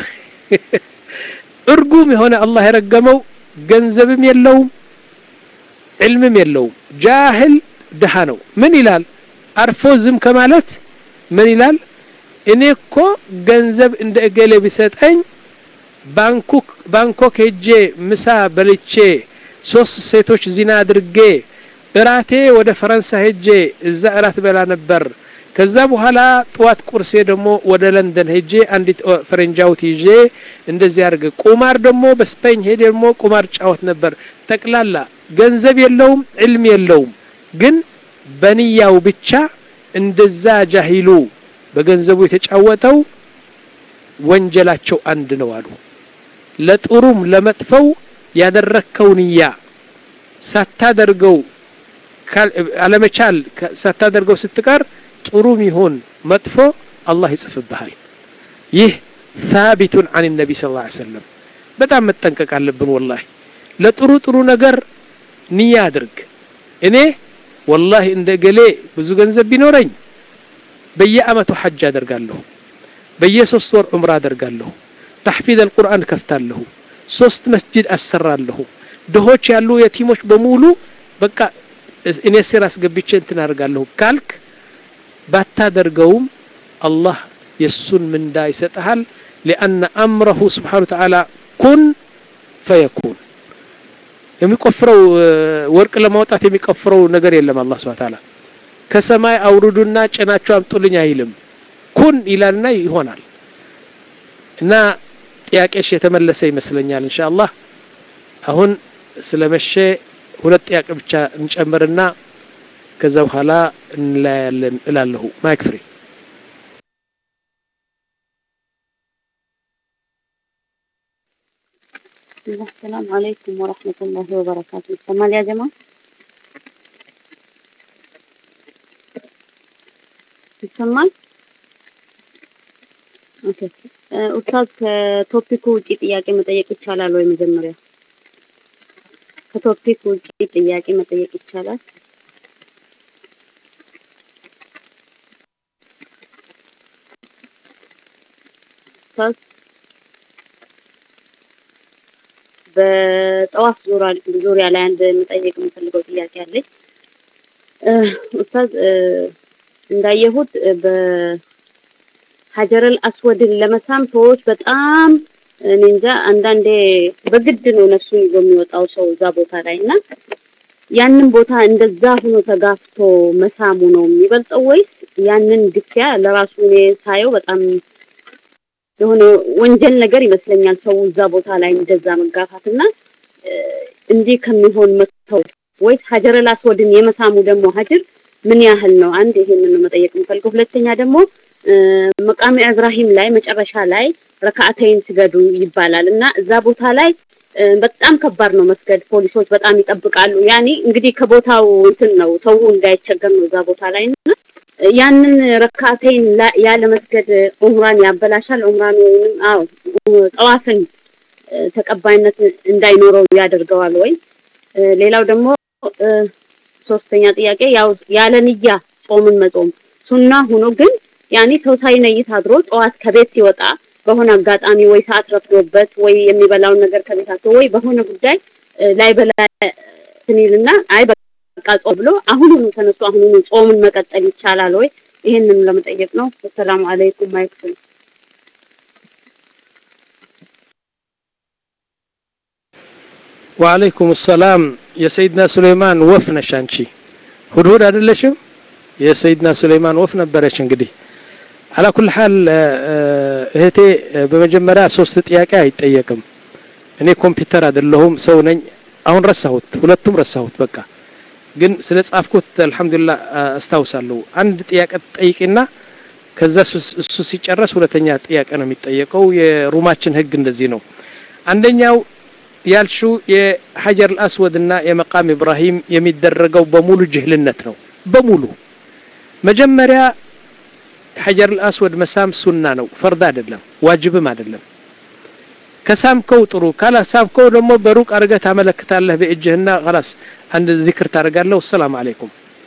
እርጉም የሆነ አላህ የረገመው ገንዘብም የለውም ዕልምም የለውም ጃህል ድሃ ነው ምን ይላል አርፎ ዝም ከማለት ምን ይላል እኔ እኮ ገንዘብ እንደ እገሌ ቢሰጠኝ ባንኮክ ባንኮክ ሄጄ ምሳ በልቼ ሶስት ሴቶች ዚና አድርጌ እራቴ ወደ ፈረንሳይ ሄጄ እዛ እራት በላ ነበር ከዛ በኋላ ጥዋት ቁርሴ ደግሞ ወደ ለንደን ሄጄ አንዲት ፈረንጃውት ይዤ እንደዚህ አድርገ ቁማር ደግሞ በስፔን ሄጄ ደግሞ ቁማር ጫወት ነበር ጠቅላላ ገንዘብ የለውም ዕልም የለውም ግን በንያው ብቻ እንደዛ ጃሂሉ በገንዘቡ የተጫወተው ወንጀላቸው አንድ ነው አሉ ለጥሩም ለመጥፈው ያደረከው ንያ ሳታደርገው አለመቻል ሳታደርገው ስትቀር ጥሩም ይሁን መጥፎ አላህ ይጽፍብሃል ይህ ሳቢቱን አን ነቢ ስ ላ ሰለም በጣም መጠንቀቅ አለብን ወላሂ ለጥሩ ጥሩ ነገር ንያ አድርግ እኔ ወላሂ እንደ ገሌ ብዙ ገንዘብ ቢኖረኝ በየአመቱ ሐጅ አደርጋለሁ በየሶስት ወር ዑምራ አደርጋለሁ ተሕፊዝ አልቁርአን ከፍታለሁ ሶስት መስጂድ አሰራለሁ ድሆች ያሉ የቲሞች በሙሉ በቃ እኔ ስር አስገብቼ እንትን አደርጋለሁ ካልክ ባታደርገውም አላህ የእሱን ምንዳ ይሰጠሃል ሊአነ አምረሁ ስብሓን ተዓላ ኩን ፈየኩን የሚቆፍረው ወርቅ ለማውጣት የሚቆፍረው ነገር የለም አላህ ስብሓን ተዓላ ከሰማይ አውርዱና ጭናቸው አምጡልኝ አይልም ኩን ይላልና ይሆናል እና ጥያቄሽ የተመለሰ ይመስለኛል እንሻ አላህ አሁን ስለመሸ ሁለት ጥያቄ ብቻ እንጨምርና ከዛ በኋላ እንለያያለን እላለሁ ማይክ ፍሪ السلام عليكم ورحمة الله وبركاته استمال يا جماعة ይሰማል ኦኬ ኡስታዝ ከቶፒኩ ውጪ ጥያቄ መጠየቅ ይቻላል ወይ መጀመሪያ ከቶፒክ ውጪ ጥያቄ መጠየቅ ይቻላል ኡስታዝ በጠዋፍ ዙሪያ ላይ አንድ መጠየቅ የምፈልገው ጥያቄ አለኝ ኡስታዝ እንዳየሁት በሀጀረል አስወድን ለመሳም ሰዎች በጣም እኔ እንጃ አንዳንዴ በግድ ነው ነፍሱን ይዞ የሚወጣው ሰው እዛ ቦታ ላይ እና ያንን ቦታ እንደዛ ሆኖ ተጋፍቶ መሳሙ ነው የሚበልጠው ወይስ ያንን ግፊያ ለራሱ እኔ ሳየው በጣም የሆነ ወንጀል ነገር ይመስለኛል ሰው እዛ ቦታ ላይ እንደዛ መጋፋት እና እንዲህ ከሚሆን መተው ወይስ ሀጀረል አስወድን የመሳሙ ደግሞ ሀጅር ምን ያህል ነው? አንድ ይሄንን ነው መጠየቅ የምፈልገው። ሁለተኛ ደግሞ መቃሚ እብራሂም ላይ መጨረሻ ላይ ረካዓተይን ስገዱ ይባላል እና እዛ ቦታ ላይ በጣም ከባድ ነው መስገድ። ፖሊሶች በጣም ይጠብቃሉ። ያኔ እንግዲህ ከቦታው እንትን ነው ሰው እንዳይቸገር ነው እዛ ቦታ ላይ እና ያንን ረካዓተይን ያለ መስገድ ዑምራን ያበላሻል። ዑምራን ወይንም አዎ ጠዋፍን ተቀባይነት እንዳይኖረው ያደርገዋል ወይ? ሌላው ደግሞ ሶስተኛ ጥያቄ ያው ያለ ንያ ጾምን መጾም ሱና ሆኖ ግን ያኔ ሰው ሳይነይት አድሮ ጠዋት ከቤት ሲወጣ በሆነ አጋጣሚ ወይ ሰዓት ረፍዶበት ወይ የሚበላውን ነገር ከቤት አቶ ወይ በሆነ ጉዳይ ላይ በላ ትኒልና አይ በቃ ጾም ብሎ አሁኑኑ ተነስቶ አሁኑኑ ጾምን መቀጠል ይቻላል ወይ? ይሄንን ለመጠየቅ ነው። ሰላም አለይኩም ማይክል ወአለይኩም ሰላም የሰይድና ሱሌይማን ወፍ ነሽ አንቺ ሁድሁድ አይደለሽም የሰይድና ሱሌይማን ወፍ ነበረች እንግዲህ አላ ኩል ሐል እህቴ በመጀመሪያ ሶስት ጥያቄ አይጠየቅም እኔ ኮምፒውተር አይደለሁም ሰው ነኝ አሁን ረሳሁት ሁለቱም ረሳሁት በቃ ግን ስለ ጻፍኩት አልহামዱሊላህ አስታውሳለሁ አንድ ጥያቄ ጠይቂና ከዛ እሱ ሲጨረስ ሁለተኛ ጥያቄ ነው የሚጠየቀው የሩማችን ህግ እንደዚህ ነው አንደኛው ያልሽው የሐጀር አልአስወድና የመቃም ኢብራሂም የሚደረገው በሙሉ ጅህልነት ነው። በሙሉ መጀመሪያ ሐጀር አልአስወድ መሳም ሱና ነው፣ ፈርድ አይደለም፣ ዋጅብም አይደለም። ከሳምከው ጥሩ፣ ካላሳምከው ደግሞ በሩቅ አድርገህ ታመለክታለህ በእጅህና ኸላስ አንድ ዚክር ታደርጋለህ። ወሰላም አለይኩም።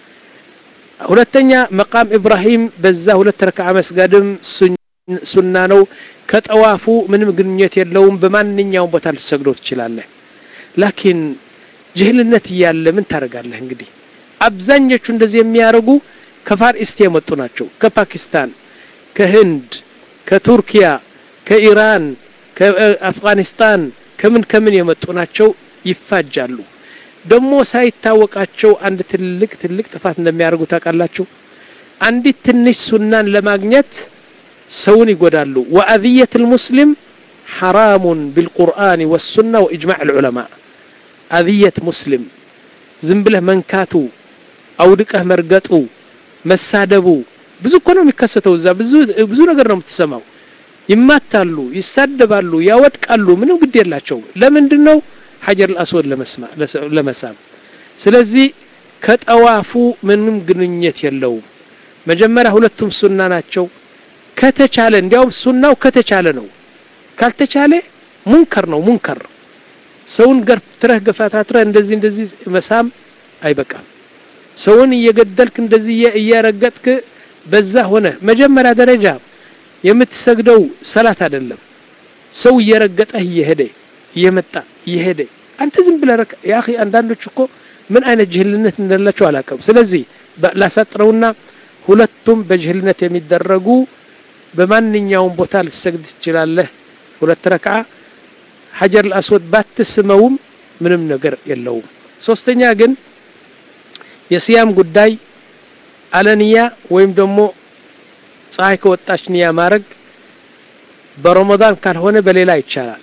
ሁለተኛ መቃም ኢብራሂም በዛ ሁለት ረክዓ መስገድም ሱና ነው። ከጠዋፉ ምንም ግንኙነት የለውም። በማንኛውም ቦታ ልትሰግዶ ትችላለህ። ላኪን ጅህልነት እያለ ምን ታደርጋለህ? እንግዲህ አብዛኞቹ እንደዚህ የሚያደርጉ ከፋር ኢስት የመጡ ናቸው። ከፓኪስታን፣ ከህንድ፣ ከቱርኪያ፣ ከኢራን፣ ከአፍጋኒስታን ከምን ከምን የመጡ ናቸው። ይፋጃሉ። ደግሞ ሳይታወቃቸው አንድ ትልቅ ትልቅ ጥፋት እንደሚያደርጉ ታውቃላችሁ። አንዲት ትንሽ ሱናን ለማግኘት ሰውን ይጎዳሉ። ወአዝየት ልሙስሊም ሐራሙን ቢልቁርአን ወሱና ወኢጅማዕ ልዑለማ አዝየት ሙስሊም ዝም ብለህ መንካቱ፣ አውድቀህ መርገጡ፣ መሳደቡ ብዙ እኮ ነው የሚከሰተው። እዛ ብዙ ብዙ ነገር ነው የምትሰማው። ይማታሉ፣ ይሳደባሉ፣ ያወድቃሉ። ምንም ግድ የላቸውም። ለምንድን ነው ሐጀር አልአስወድ ለመሳም? ስለዚህ ከጠዋፉ ምንም ግንኙነት የለውም። መጀመሪያ ሁለቱም ሱና ናቸው። ከተቻለ እንዲያውም ሱናው ከተቻለ ነው። ካልተቻለ ሙንከር ነው። ሙንከር ሰውን ገፍትረህ ገፋታትረህ እንደዚህ እንደዚህ መሳም አይበቃም። ሰውን እየገደልክ እንደዚህ እየረገጥክ በዛ ሆነ መጀመሪያ ደረጃ የምትሰግደው ሰላት አይደለም። ሰው እየረገጠህ እየሄደ እየመጣ እየሄደ አንተ ዝም ብለህ ረካ ያ አኺ አንዳንዶች እኮ ምን አይነት ጅህልነት እንዳላቸው አላውቅም። ስለዚህ ላሳጥረውና ሁለቱም በጅህልነት የሚደረጉ በማንኛውም ቦታ ልትሰግድ ትችላለህ። ሁለት ረክዓ ሐጀር አልአስወድ ባትስመውም ምንም ነገር የለውም። ሶስተኛ ግን የስያም ጉዳይ አለንያ ወይም ደግሞ ፀሐይ ከወጣች ንያ ማድረግ በረመዳን ካልሆነ በሌላ ይቻላል።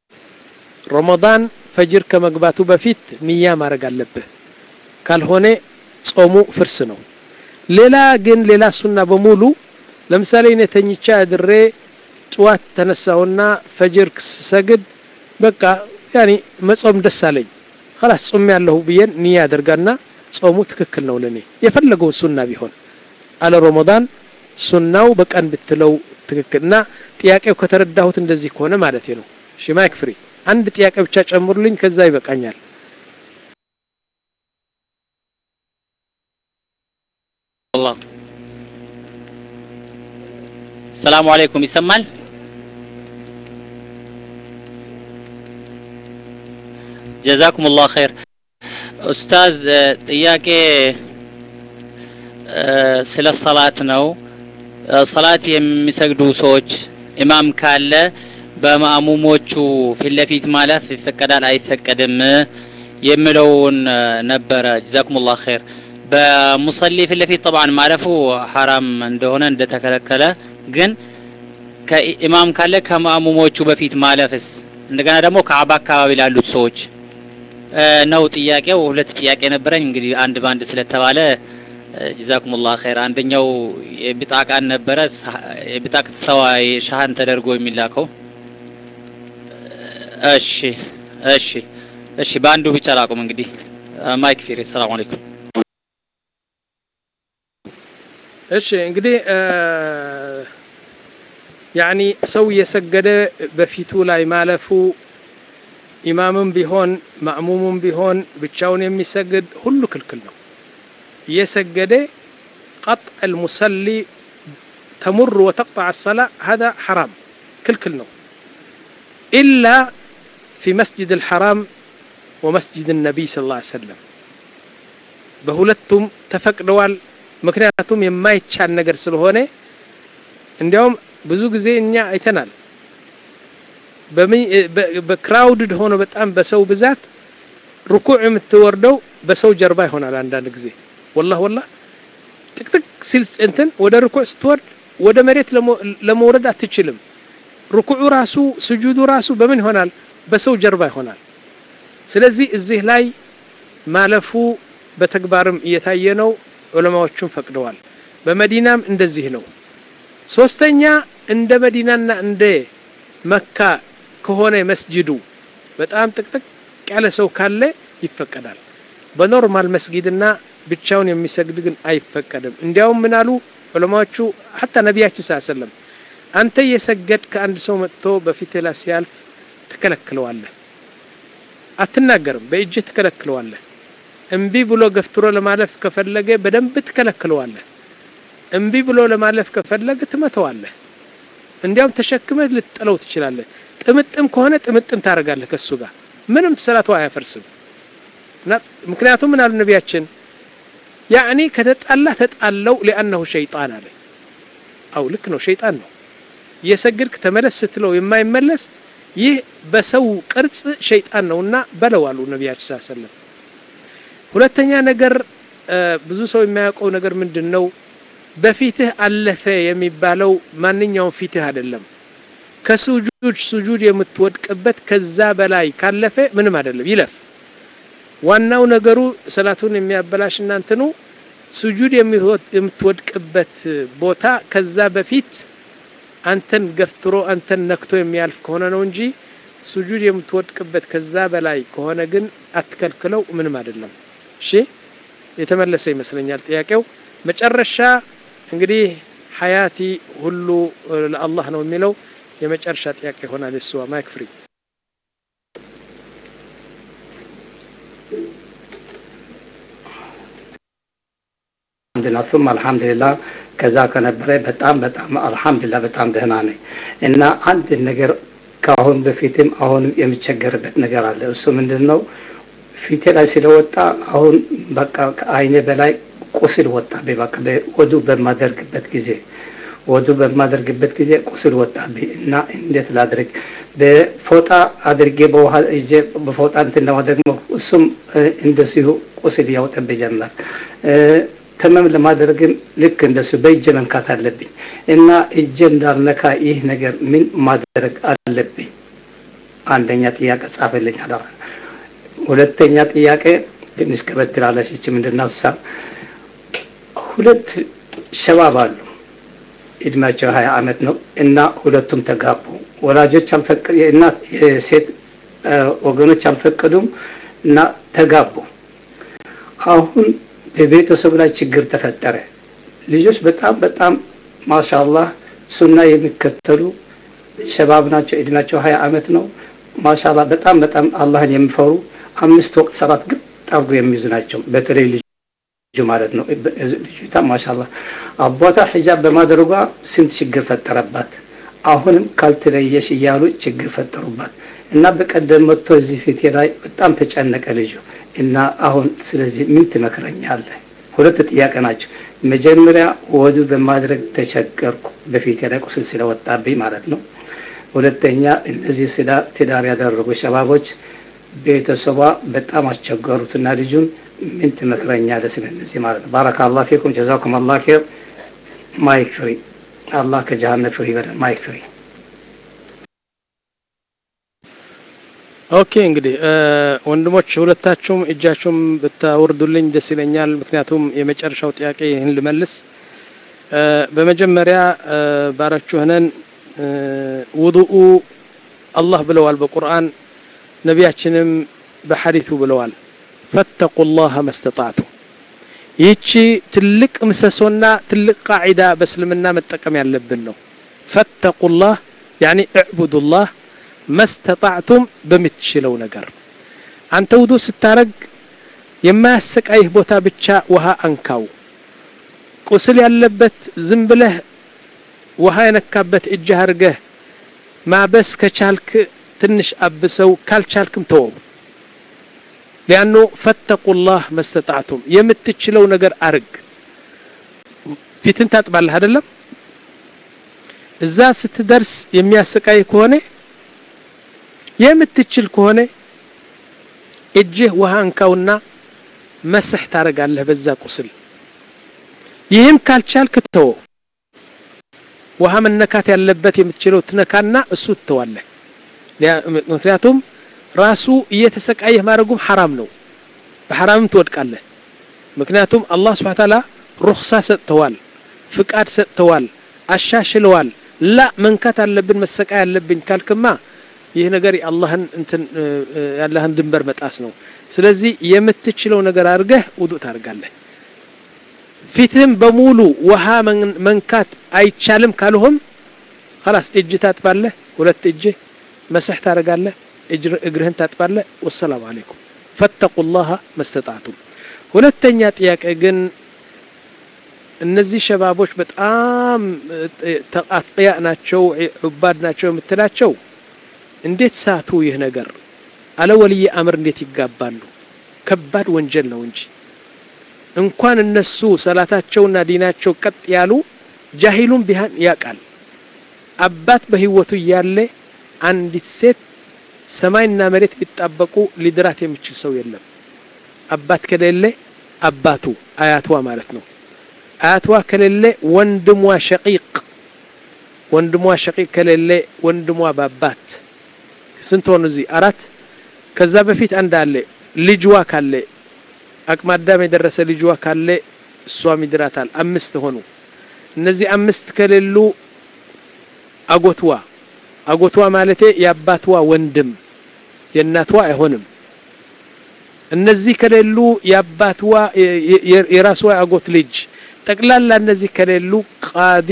ረመዳን ፈጅር ከመግባቱ በፊት ንያ ማድረግ አለብህ። ካልሆነ ጾሙ ፍርስ ነው። ሌላ ግን ሌላ ሱና በሙሉ ለምሳሌ እኔ ተኝቻ አድሬ ጥዋት ተነሳሁና ፈጅር ስሰግድ በቃ ያኒ መጾም ደስ አለኝ خلاص ጾም ያለሁ ብዬን ንያ አደርጋና ጾሙ ትክክል ነው ለኔ የፈለገው ሱና ቢሆን አለ ረመዳን ሱናው በቀን ብትለው ትክክል እና ጥያቄው ከተረዳሁት እንደዚህ ከሆነ ማለት ነው። እሺ ማይክ ፍሪ አንድ ጥያቄ ብቻ ጨምሩልኝ፣ ከዛ ይበቃኛል። አላህ ሰላሙ አለይኩም ይሰማል? ጀዛኩም ላሁ ኸይር። ኡስታዝ ጥያቄ ስለ ሰላት ነው። ሰላት የሚሰግዱ ሰዎች ኢማም ካለ በማእሙሞቹ ፊት ለፊት ማለፍ ይፈቀዳል አይፈቀድም የሚለውን ነበረ። ጀዛኩም ላሁ ኸይር። በሙሰሊ ፊት ለፊት ጠብዓን ማለፉ ሐራም እንደሆነ እንደተከለከለ ግን ከኢማም ካለ ከማእሙሞቹ በፊት ማለፍስ እንደገና ደግሞ ከአባ አካባቢ ላሉት ሰዎች ነው ጥያቄው። ሁለት ጥያቄ ነበረኝ እንግዲህ አንድ ባንድ ስለተባለ ጀዛኩም ላሁ ኸይር። አንደኛው የቢጣቃን ነበረ የቢጣቅ ሰዋ ሻሃን ተደርጎ የሚላከው እሺ እሺ እሺ፣ በአንዱ ብቻ ላቁም እንግዲህ ማይክ ፊሪ። ሰላም አለይኩም። እሺ እንግዲህ ያኒ ሰው እየሰገደ በፊቱ ላይ ማለፉ ኢማምም ቢሆን ማእሙሙም ቢሆን ብቻውን የሚሰግድ ሁሉ ክልክል ነው። እየሰገደ ቀጥዕ አልሙሰሊ ተሙር ወተቅጠዕ አሰላ ሀዛ ሐራም ክልክል ነው ኢላ ፊ መስጅድ አልሐራም ወመስጅድ ነቢይ ስ ላ ሰለም በሁለቱም ተፈቅደዋል። ምክንያቱም የማይቻል ነገር ስለሆነ እንዲያውም ብዙ ጊዜ እኛ አይተናል። በክራውድድ ሆኖ በጣም በሰው ብዛት ሩኩዕ የምትወርደው በሰው ጀርባ ይሆናል። አንዳንድ ጊዜ ወላህ ወላህ ጥቅጥቅ ሲል እንትን ወደ ሩኩዕ ስትወርድ ወደ መሬት ለመውረድ አትችልም። ሩኩዑ ራሱ ስጁዱ ራሱ በምን ይሆናል? በሰው ጀርባ ይሆናል። ስለዚህ እዚህ ላይ ማለፉ በተግባርም እየታየ ነው። ዑለማዎቹም ፈቅደዋል። በመዲናም እንደዚህ ነው። ሶስተኛ እንደ መዲናና እንደ መካ ከሆነ መስጅዱ በጣም ጥቅጥቅ ያለ ሰው ካለ ይፈቀዳል። በኖርማል መስጊድና ብቻውን የሚሰግድ ግን አይፈቀድም። እንዲያውም ምን አሉ ዑለማዎቹ ሐታ ነቢያችን ሰለም አንተ እየሰገድ ከአንድ ሰው መጥቶ በፊትህ ላይ ሲያልፍ ትከለክለዋለህ፣ አትናገርም፣ በእጅህ ትከለክለዋለህ። እምቢ ብሎ ገፍትሮ ለማለፍ ከፈለገ በደንብ ትከለክለዋለህ። እምቢ ብሎ ለማለፍ ከፈለገ ትመተዋለህ። እንዲያውም ተሸክመህ ልትጥለው ትችላለህ። ጥምጥም ከሆነ ጥምጥም ታደርጋለህ ከሱ ጋር ምንም ሰላቱ አያፈርስም። ምክንያቱም ምን አሉ ነቢያችን ያዕኒ ከተጣላ ተጣለው ሊአነሁ ሸይጣን አለ። አው ልክ ነው፣ ሸይጣን ነው። እየሰግድክ ተመለስ ስትለው የማይመለስ ይህ በሰው ቅርጽ ሸይጣን ነውና በለው አሉ ነቢያችን ስ ሰለም። ሁለተኛ ነገር ብዙ ሰው የሚያውቀው ነገር ምንድን ነው? በፊትህ አለፈ የሚባለው ማንኛውም ፊትህ አይደለም። ከሱጁድ ሱጁድ የምትወድቅበት ከዛ በላይ ካለፈ ምንም አይደለም፣ ይለፍ። ዋናው ነገሩ ሰላቱን የሚያበላሽ እናንትኑ ሱጁድ የምትወድቅበት ቦታ ከዛ በፊት አንተን ገፍትሮ አንተን ነክቶ የሚያልፍ ከሆነ ነው እንጂ ሱጁድ የምትወድቅበት ከዛ በላይ ከሆነ ግን አትከልክለው፣ ምንም አይደለም። እሺ የተመለሰ ይመስለኛል ጥያቄው። መጨረሻ እንግዲህ ሀያቲ ሁሉ ለአላህ ነው የሚለው የመጨረሻ ጥያቄ ይሆናል። እሱ ማይክ ፍሪ አልሐምዱሊላህ ሱም አልሐምዱሊላህ ከዛ ከነበረ በጣም በጣም አልሐምዱሊላህ በጣም ደህና ነኝ እና አንድ ነገር ከአሁን በፊትም አሁንም የሚቸገርበት ነገር አለ። እሱ ምንድን ነው? ፊቴ ላይ ስለወጣ አሁን በቃ ከአይኔ በላይ ቁስል ወጣብኝ። በቃ ወዱ በማደርግበት ጊዜ ወዱ በማደርግበት ጊዜ ቁስል ወጣብኝ እና እንዴት ላድርግ? በፎጣ አድርጌ በውሃ ይዤ በፎጣ እንትን ለማድረግ እሱም እንደዚሁ ቁስል ያወጣብኝ ጀመር። ተመም ለማድረግም ልክ እንደሱ በእጄ መንካት አለብኝ እና እጄ እንዳልነካ ይህ ነገር ምን ማድረግ አለብኝ? አንደኛ ጥያቄ ጻፈልኝ አደራ። ሁለተኛ ጥያቄ ትንሽ ከበድ ትላለች። ይቺ ምንድን ነው? እሷ ሁለት ሸባብ አሉ እድሜያቸው ሀያ አመት ነው እና ሁለቱም ተጋቡ። ወላጆች አልፈቀ የእናት የሴት ወገኖች አልፈቀዱም እና ተጋቡ። አሁን በቤተሰብ ላይ ችግር ተፈጠረ። ልጆች በጣም በጣም ማሻአላህ ሱና የሚከተሉ ሸባብ ናቸው። እድሜያቸው ሀያ አመት ነው። ማሻአላህ በጣም በጣም አላህን የሚፈሩ አምስት ወቅት ሰላት ግጥ አድርጎ የሚይዙ ናቸው። በተለይ ልጁ ማለት ነው። ልጅቷ ማሻአላህ አባቷ ሒጃብ በማድረጓ ስንት ችግር ፈጠረባት። አሁንም ካልተለየሽ እያሉ ችግር ፈጠሩባት እና በቀደም መጥቶ እዚህ ፊቴ ላይ በጣም ተጨነቀ ልጁ እና አሁን ስለዚህ ምን ትመክረኛለህ? ሁለት ጥያቄ ናቸው። መጀመሪያ ወዱ በማድረግ ተቸገርኩ፣ በፊቴ ላይ ቁስል ስለወጣብኝ ማለት ነው። ሁለተኛ እነዚህ ስዳ ትዳር ያደረጉ ሸባቦች ቤተሰቧ በጣም አስቸገሩትና ልጁን ምን ትመክረኛለህ ስለ እነዚህ ማለት ነው። ባረካላህ ፊኩም ጀዛኩም አላህ ኸይር። ማይክ ፍሪ። አላህ ከጀሃነም ፍሪ ይበለን። ማይክ ፍሪ። ኦኬ እንግዲህ ወንድሞች ሁለታችሁም እጃችሁም ብታወርዱልኝ ደስ ይለኛል። ምክንያቱም የመጨረሻው ጥያቄ ይህን ልመልስ። በመጀመሪያ ባራችሁ ሆነን ውዱኡ አላህ ብለዋል በቁርአን ነቢያችንም በሐዲቱ ብለዋል። ፈተቁላህ መስተጣዕቱ። ይህቺ ትልቅ ምሰሶና ትልቅ ቃዒዳ በእስልምና መጠቀም ያለብን ነው። ፈተቁላህ ያኒ እዕቡዱላህ መስተጣዕቱም በምትችለው ነገር አንተ ውዱ ስታረግ የማያሰቃይህ ቦታ ብቻ ውሃ አንካው። ቁስል ያለበት ዝም ብለህ ውሃ የነካበት እጅህ አድርገህ ማበስ ከቻልክ ትንሽ አብሰው፣ ካልቻልክም ተወው። ሊያኑ ፈተቁላህ መስተጣዕቱም የምትችለው ነገር አርግ። ፊትን ታጥባለህ አይደለም? እዛ ስትደርስ የሚያሰቃይ ከሆነ የምትችል ከሆነ እጅህ ውሃ እንካውና መስሕ ታረጋለህ በዛ ቁስል። ይህም ካልቻልክ ተወው። ውሃ መነካት ያለበት የምትችለው ትነካና እሱ ትተዋለህ። ምክንያቱም ራሱ እየተሰቃየህ ማድረጉም ሐራም ነው። በሐራምም ትወድቃለህ። ምክንያቱም አላህ ስብሐ ተዓላ ሩኽሳ ሰጥተዋል፣ ፍቃድ ሰጥተዋል፣ አሻሽለዋል። ላ መንካት አለብን መሰቃይ አለብኝ ካልክማ ይህ ነገር የአላህን እንትን ያለህን ድንበር መጣስ ነው ስለዚህ የምትችለው ነገር አድርገህ ውዱእ ታደርጋለህ ፊትህም በሙሉ ውሃ መንካት አይቻልም ካልሆም خلاص እጅ ታጥባለህ ሁለት እጅ መስህ ታደርጋለህ እግርህን ታጥባለህ ወሰላሙ አለይኩም ፈተቁላህ መስተጣቱም ሁለተኛ ጥያቄ ግን እነዚህ ሸባቦች በጣም አጥቅያ ናቸው ዑባድ ናቸው የምትላቸው እንዴት ሳቱ ይህ ነገር አለ ወልይ አምር እንዴት ይጋባሉ ከባድ ወንጀል ነው እንጂ እንኳን እነሱ ሰላታቸውና ዲናቸው ቀጥ ያሉ ጃሂሉን ቢሃን ያቃል አባት በህይወቱ እያለ አንዲት ሴት ሰማይና መሬት ቢጣበቁ ሊድራት የሚችል ሰው የለም አባት ከሌለ አባቱ አያትዋ ማለት ነው አያትዋ ከሌለ ወንድሟ ሸቂቅ ወንድሟ ሸቂቅ ከሌለ ወንድሟ ባባት ስንት ሆኑ እዚህ አራት ከዛ በፊት አንድ አለ ልጅዋ ካለ አቅመ አዳም የደረሰ ልጅዋ ካለ እሷም ይድራታል አምስት ሆኑ እነዚህ አምስት ከሌሉ አጎትዋ አጎትዋ ማለቴ የአባትዋ ወንድም የእናትዋ አይሆንም እነዚህ ከሌሉ የአባትዋ የራስዋ አጎት ልጅ ጠቅላላ እነዚህ ከሌሉ ቃዲ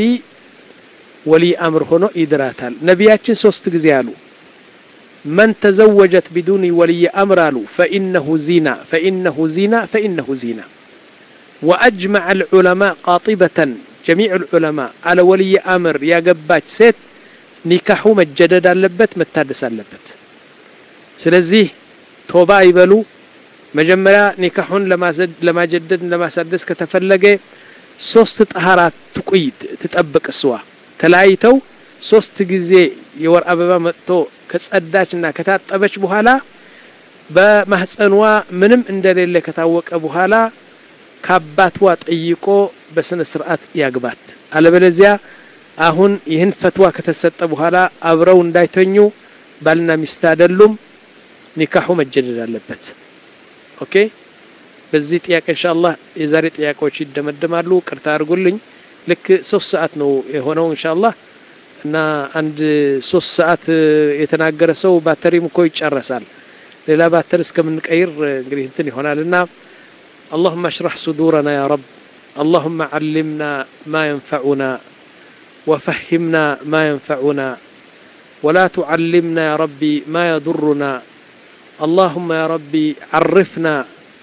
ወሊ አምር ሆኖ ይድራታል ነቢያችን ሶስት ጊዜ አሉ من تزوجت بدون ولي أمر فإنه زنا فإنه زنا فإنه زنا وأجمع العلماء قاطبة جميع العلماء على ولي أمر يا قبات سيت ኒካሑ መጀደድ አለበት መታደስ አለበት ስለዚህ ቶባ ይበሉ መጀመሪያ ኒካሑን ለማጀደድ ለማሳደስ ከተፈለገ ሶስት ጠሃራ ትቁይ ትጠብቅ እስዋ ተለያይተው ሶስት ጊዜ የወር አበባ መጥቶ ከጸዳችና ከታጠበች በኋላ በማህፀንዋ ምንም እንደሌለ ከታወቀ በኋላ ከአባትዋ ጠይቆ በስነ ስርዓት ያግባት አለበለዚያ አሁን ይህን ፈትዋ ከተሰጠ በኋላ አብረው እንዳይተኙ ባልና ሚስት አይደሉም ኒካሑ መጀደድ አለበት ኦኬ በዚህ ጥያቄ ኢንሻአላህ የዛሬ ጥያቄዎች ይደመደማሉ ቅርታ አድርጉልኝ ልክ ሶስት ሰዓት ነው የሆነው ኢንሻአላህ እና አንድ ሶስት ሰዓት የተናገረ ሰው ባተሪም እኮ ይጨረሳል ሌላ ባተሪ እስከምንቀይር እንግዲህ እንትን ይሆናል እና اللهم اشرح صدورنا يا رب اللهم علمنا ما ينفعنا وفهمنا ما ينفعنا ولا تعلمنا يا ربي ما يضرنا اللهم يا ربي عرفنا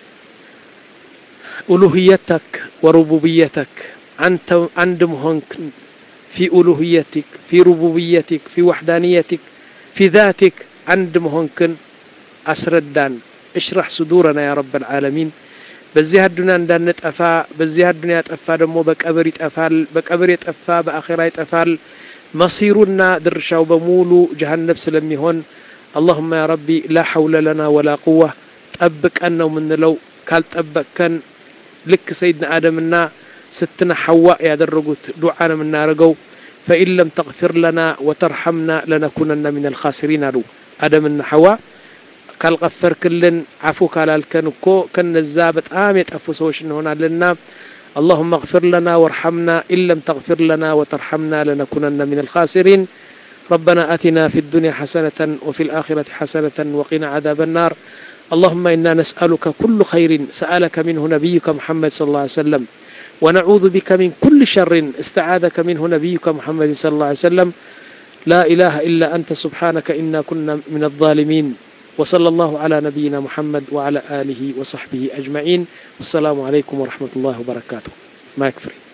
ألوهيتك وربوبيتك أنت عند مهنك في ألوهيتك في ربوبيتك في وحدانيتك في ذاتك عند مهنك أسردان اشرح صدورنا يا رب العالمين በዚህ አዱንያ እንዳንጠፋ በዚህ አዱንያ ጠፋ ደግሞ በቀብር ይጠፋል በቀብር የጠፋ በአኼራ ይጠፋል መሲሩና ድርሻው በሙሉ ጀሀነብ ስለሚሆን አላሁማ ያ ረቢ ላ ሐውለ ለና ወላ ቁዋ ጠብቀን ነው የምንለው ካልጠበቅከን ልክ ሰይድና አደምና ስትና ሐዋ ያደረጉት ዱዓ ነው የምናደርገው ፈኢን ለም ተግፊር ለና ወተርሐምና ለነኩነና ምን አልኻሲሪን አሉ አደምና ሐዋ ካልቀፈርክልን አፉ ካላልከን እኮ ከነዛ በጣም የጠፉ ሰዎች እንሆናለንና اللهم اغفر لنا وارحمنا إن لم تغفر لنا وترحمنا لنكونن من الخاسرين ربنا آتنا في الدنيا حسنة وفي الآخرة حسنة وقنا عذاب النار اللهم إنا نسألك كل خير سألك منه نبيك محمد صلى الله عليه وسلم ونعوذ بك من كل شر استعاذك منه نبيك محمد صلى الله عليه وسلم لا إله إلا أنت سبحانك إنا كنا من الظالمين وصلى الله على نبينا محمد وعلى آله وصحبه أجمعين والسلام عليكم ورحمة الله وبركاته ما يكفري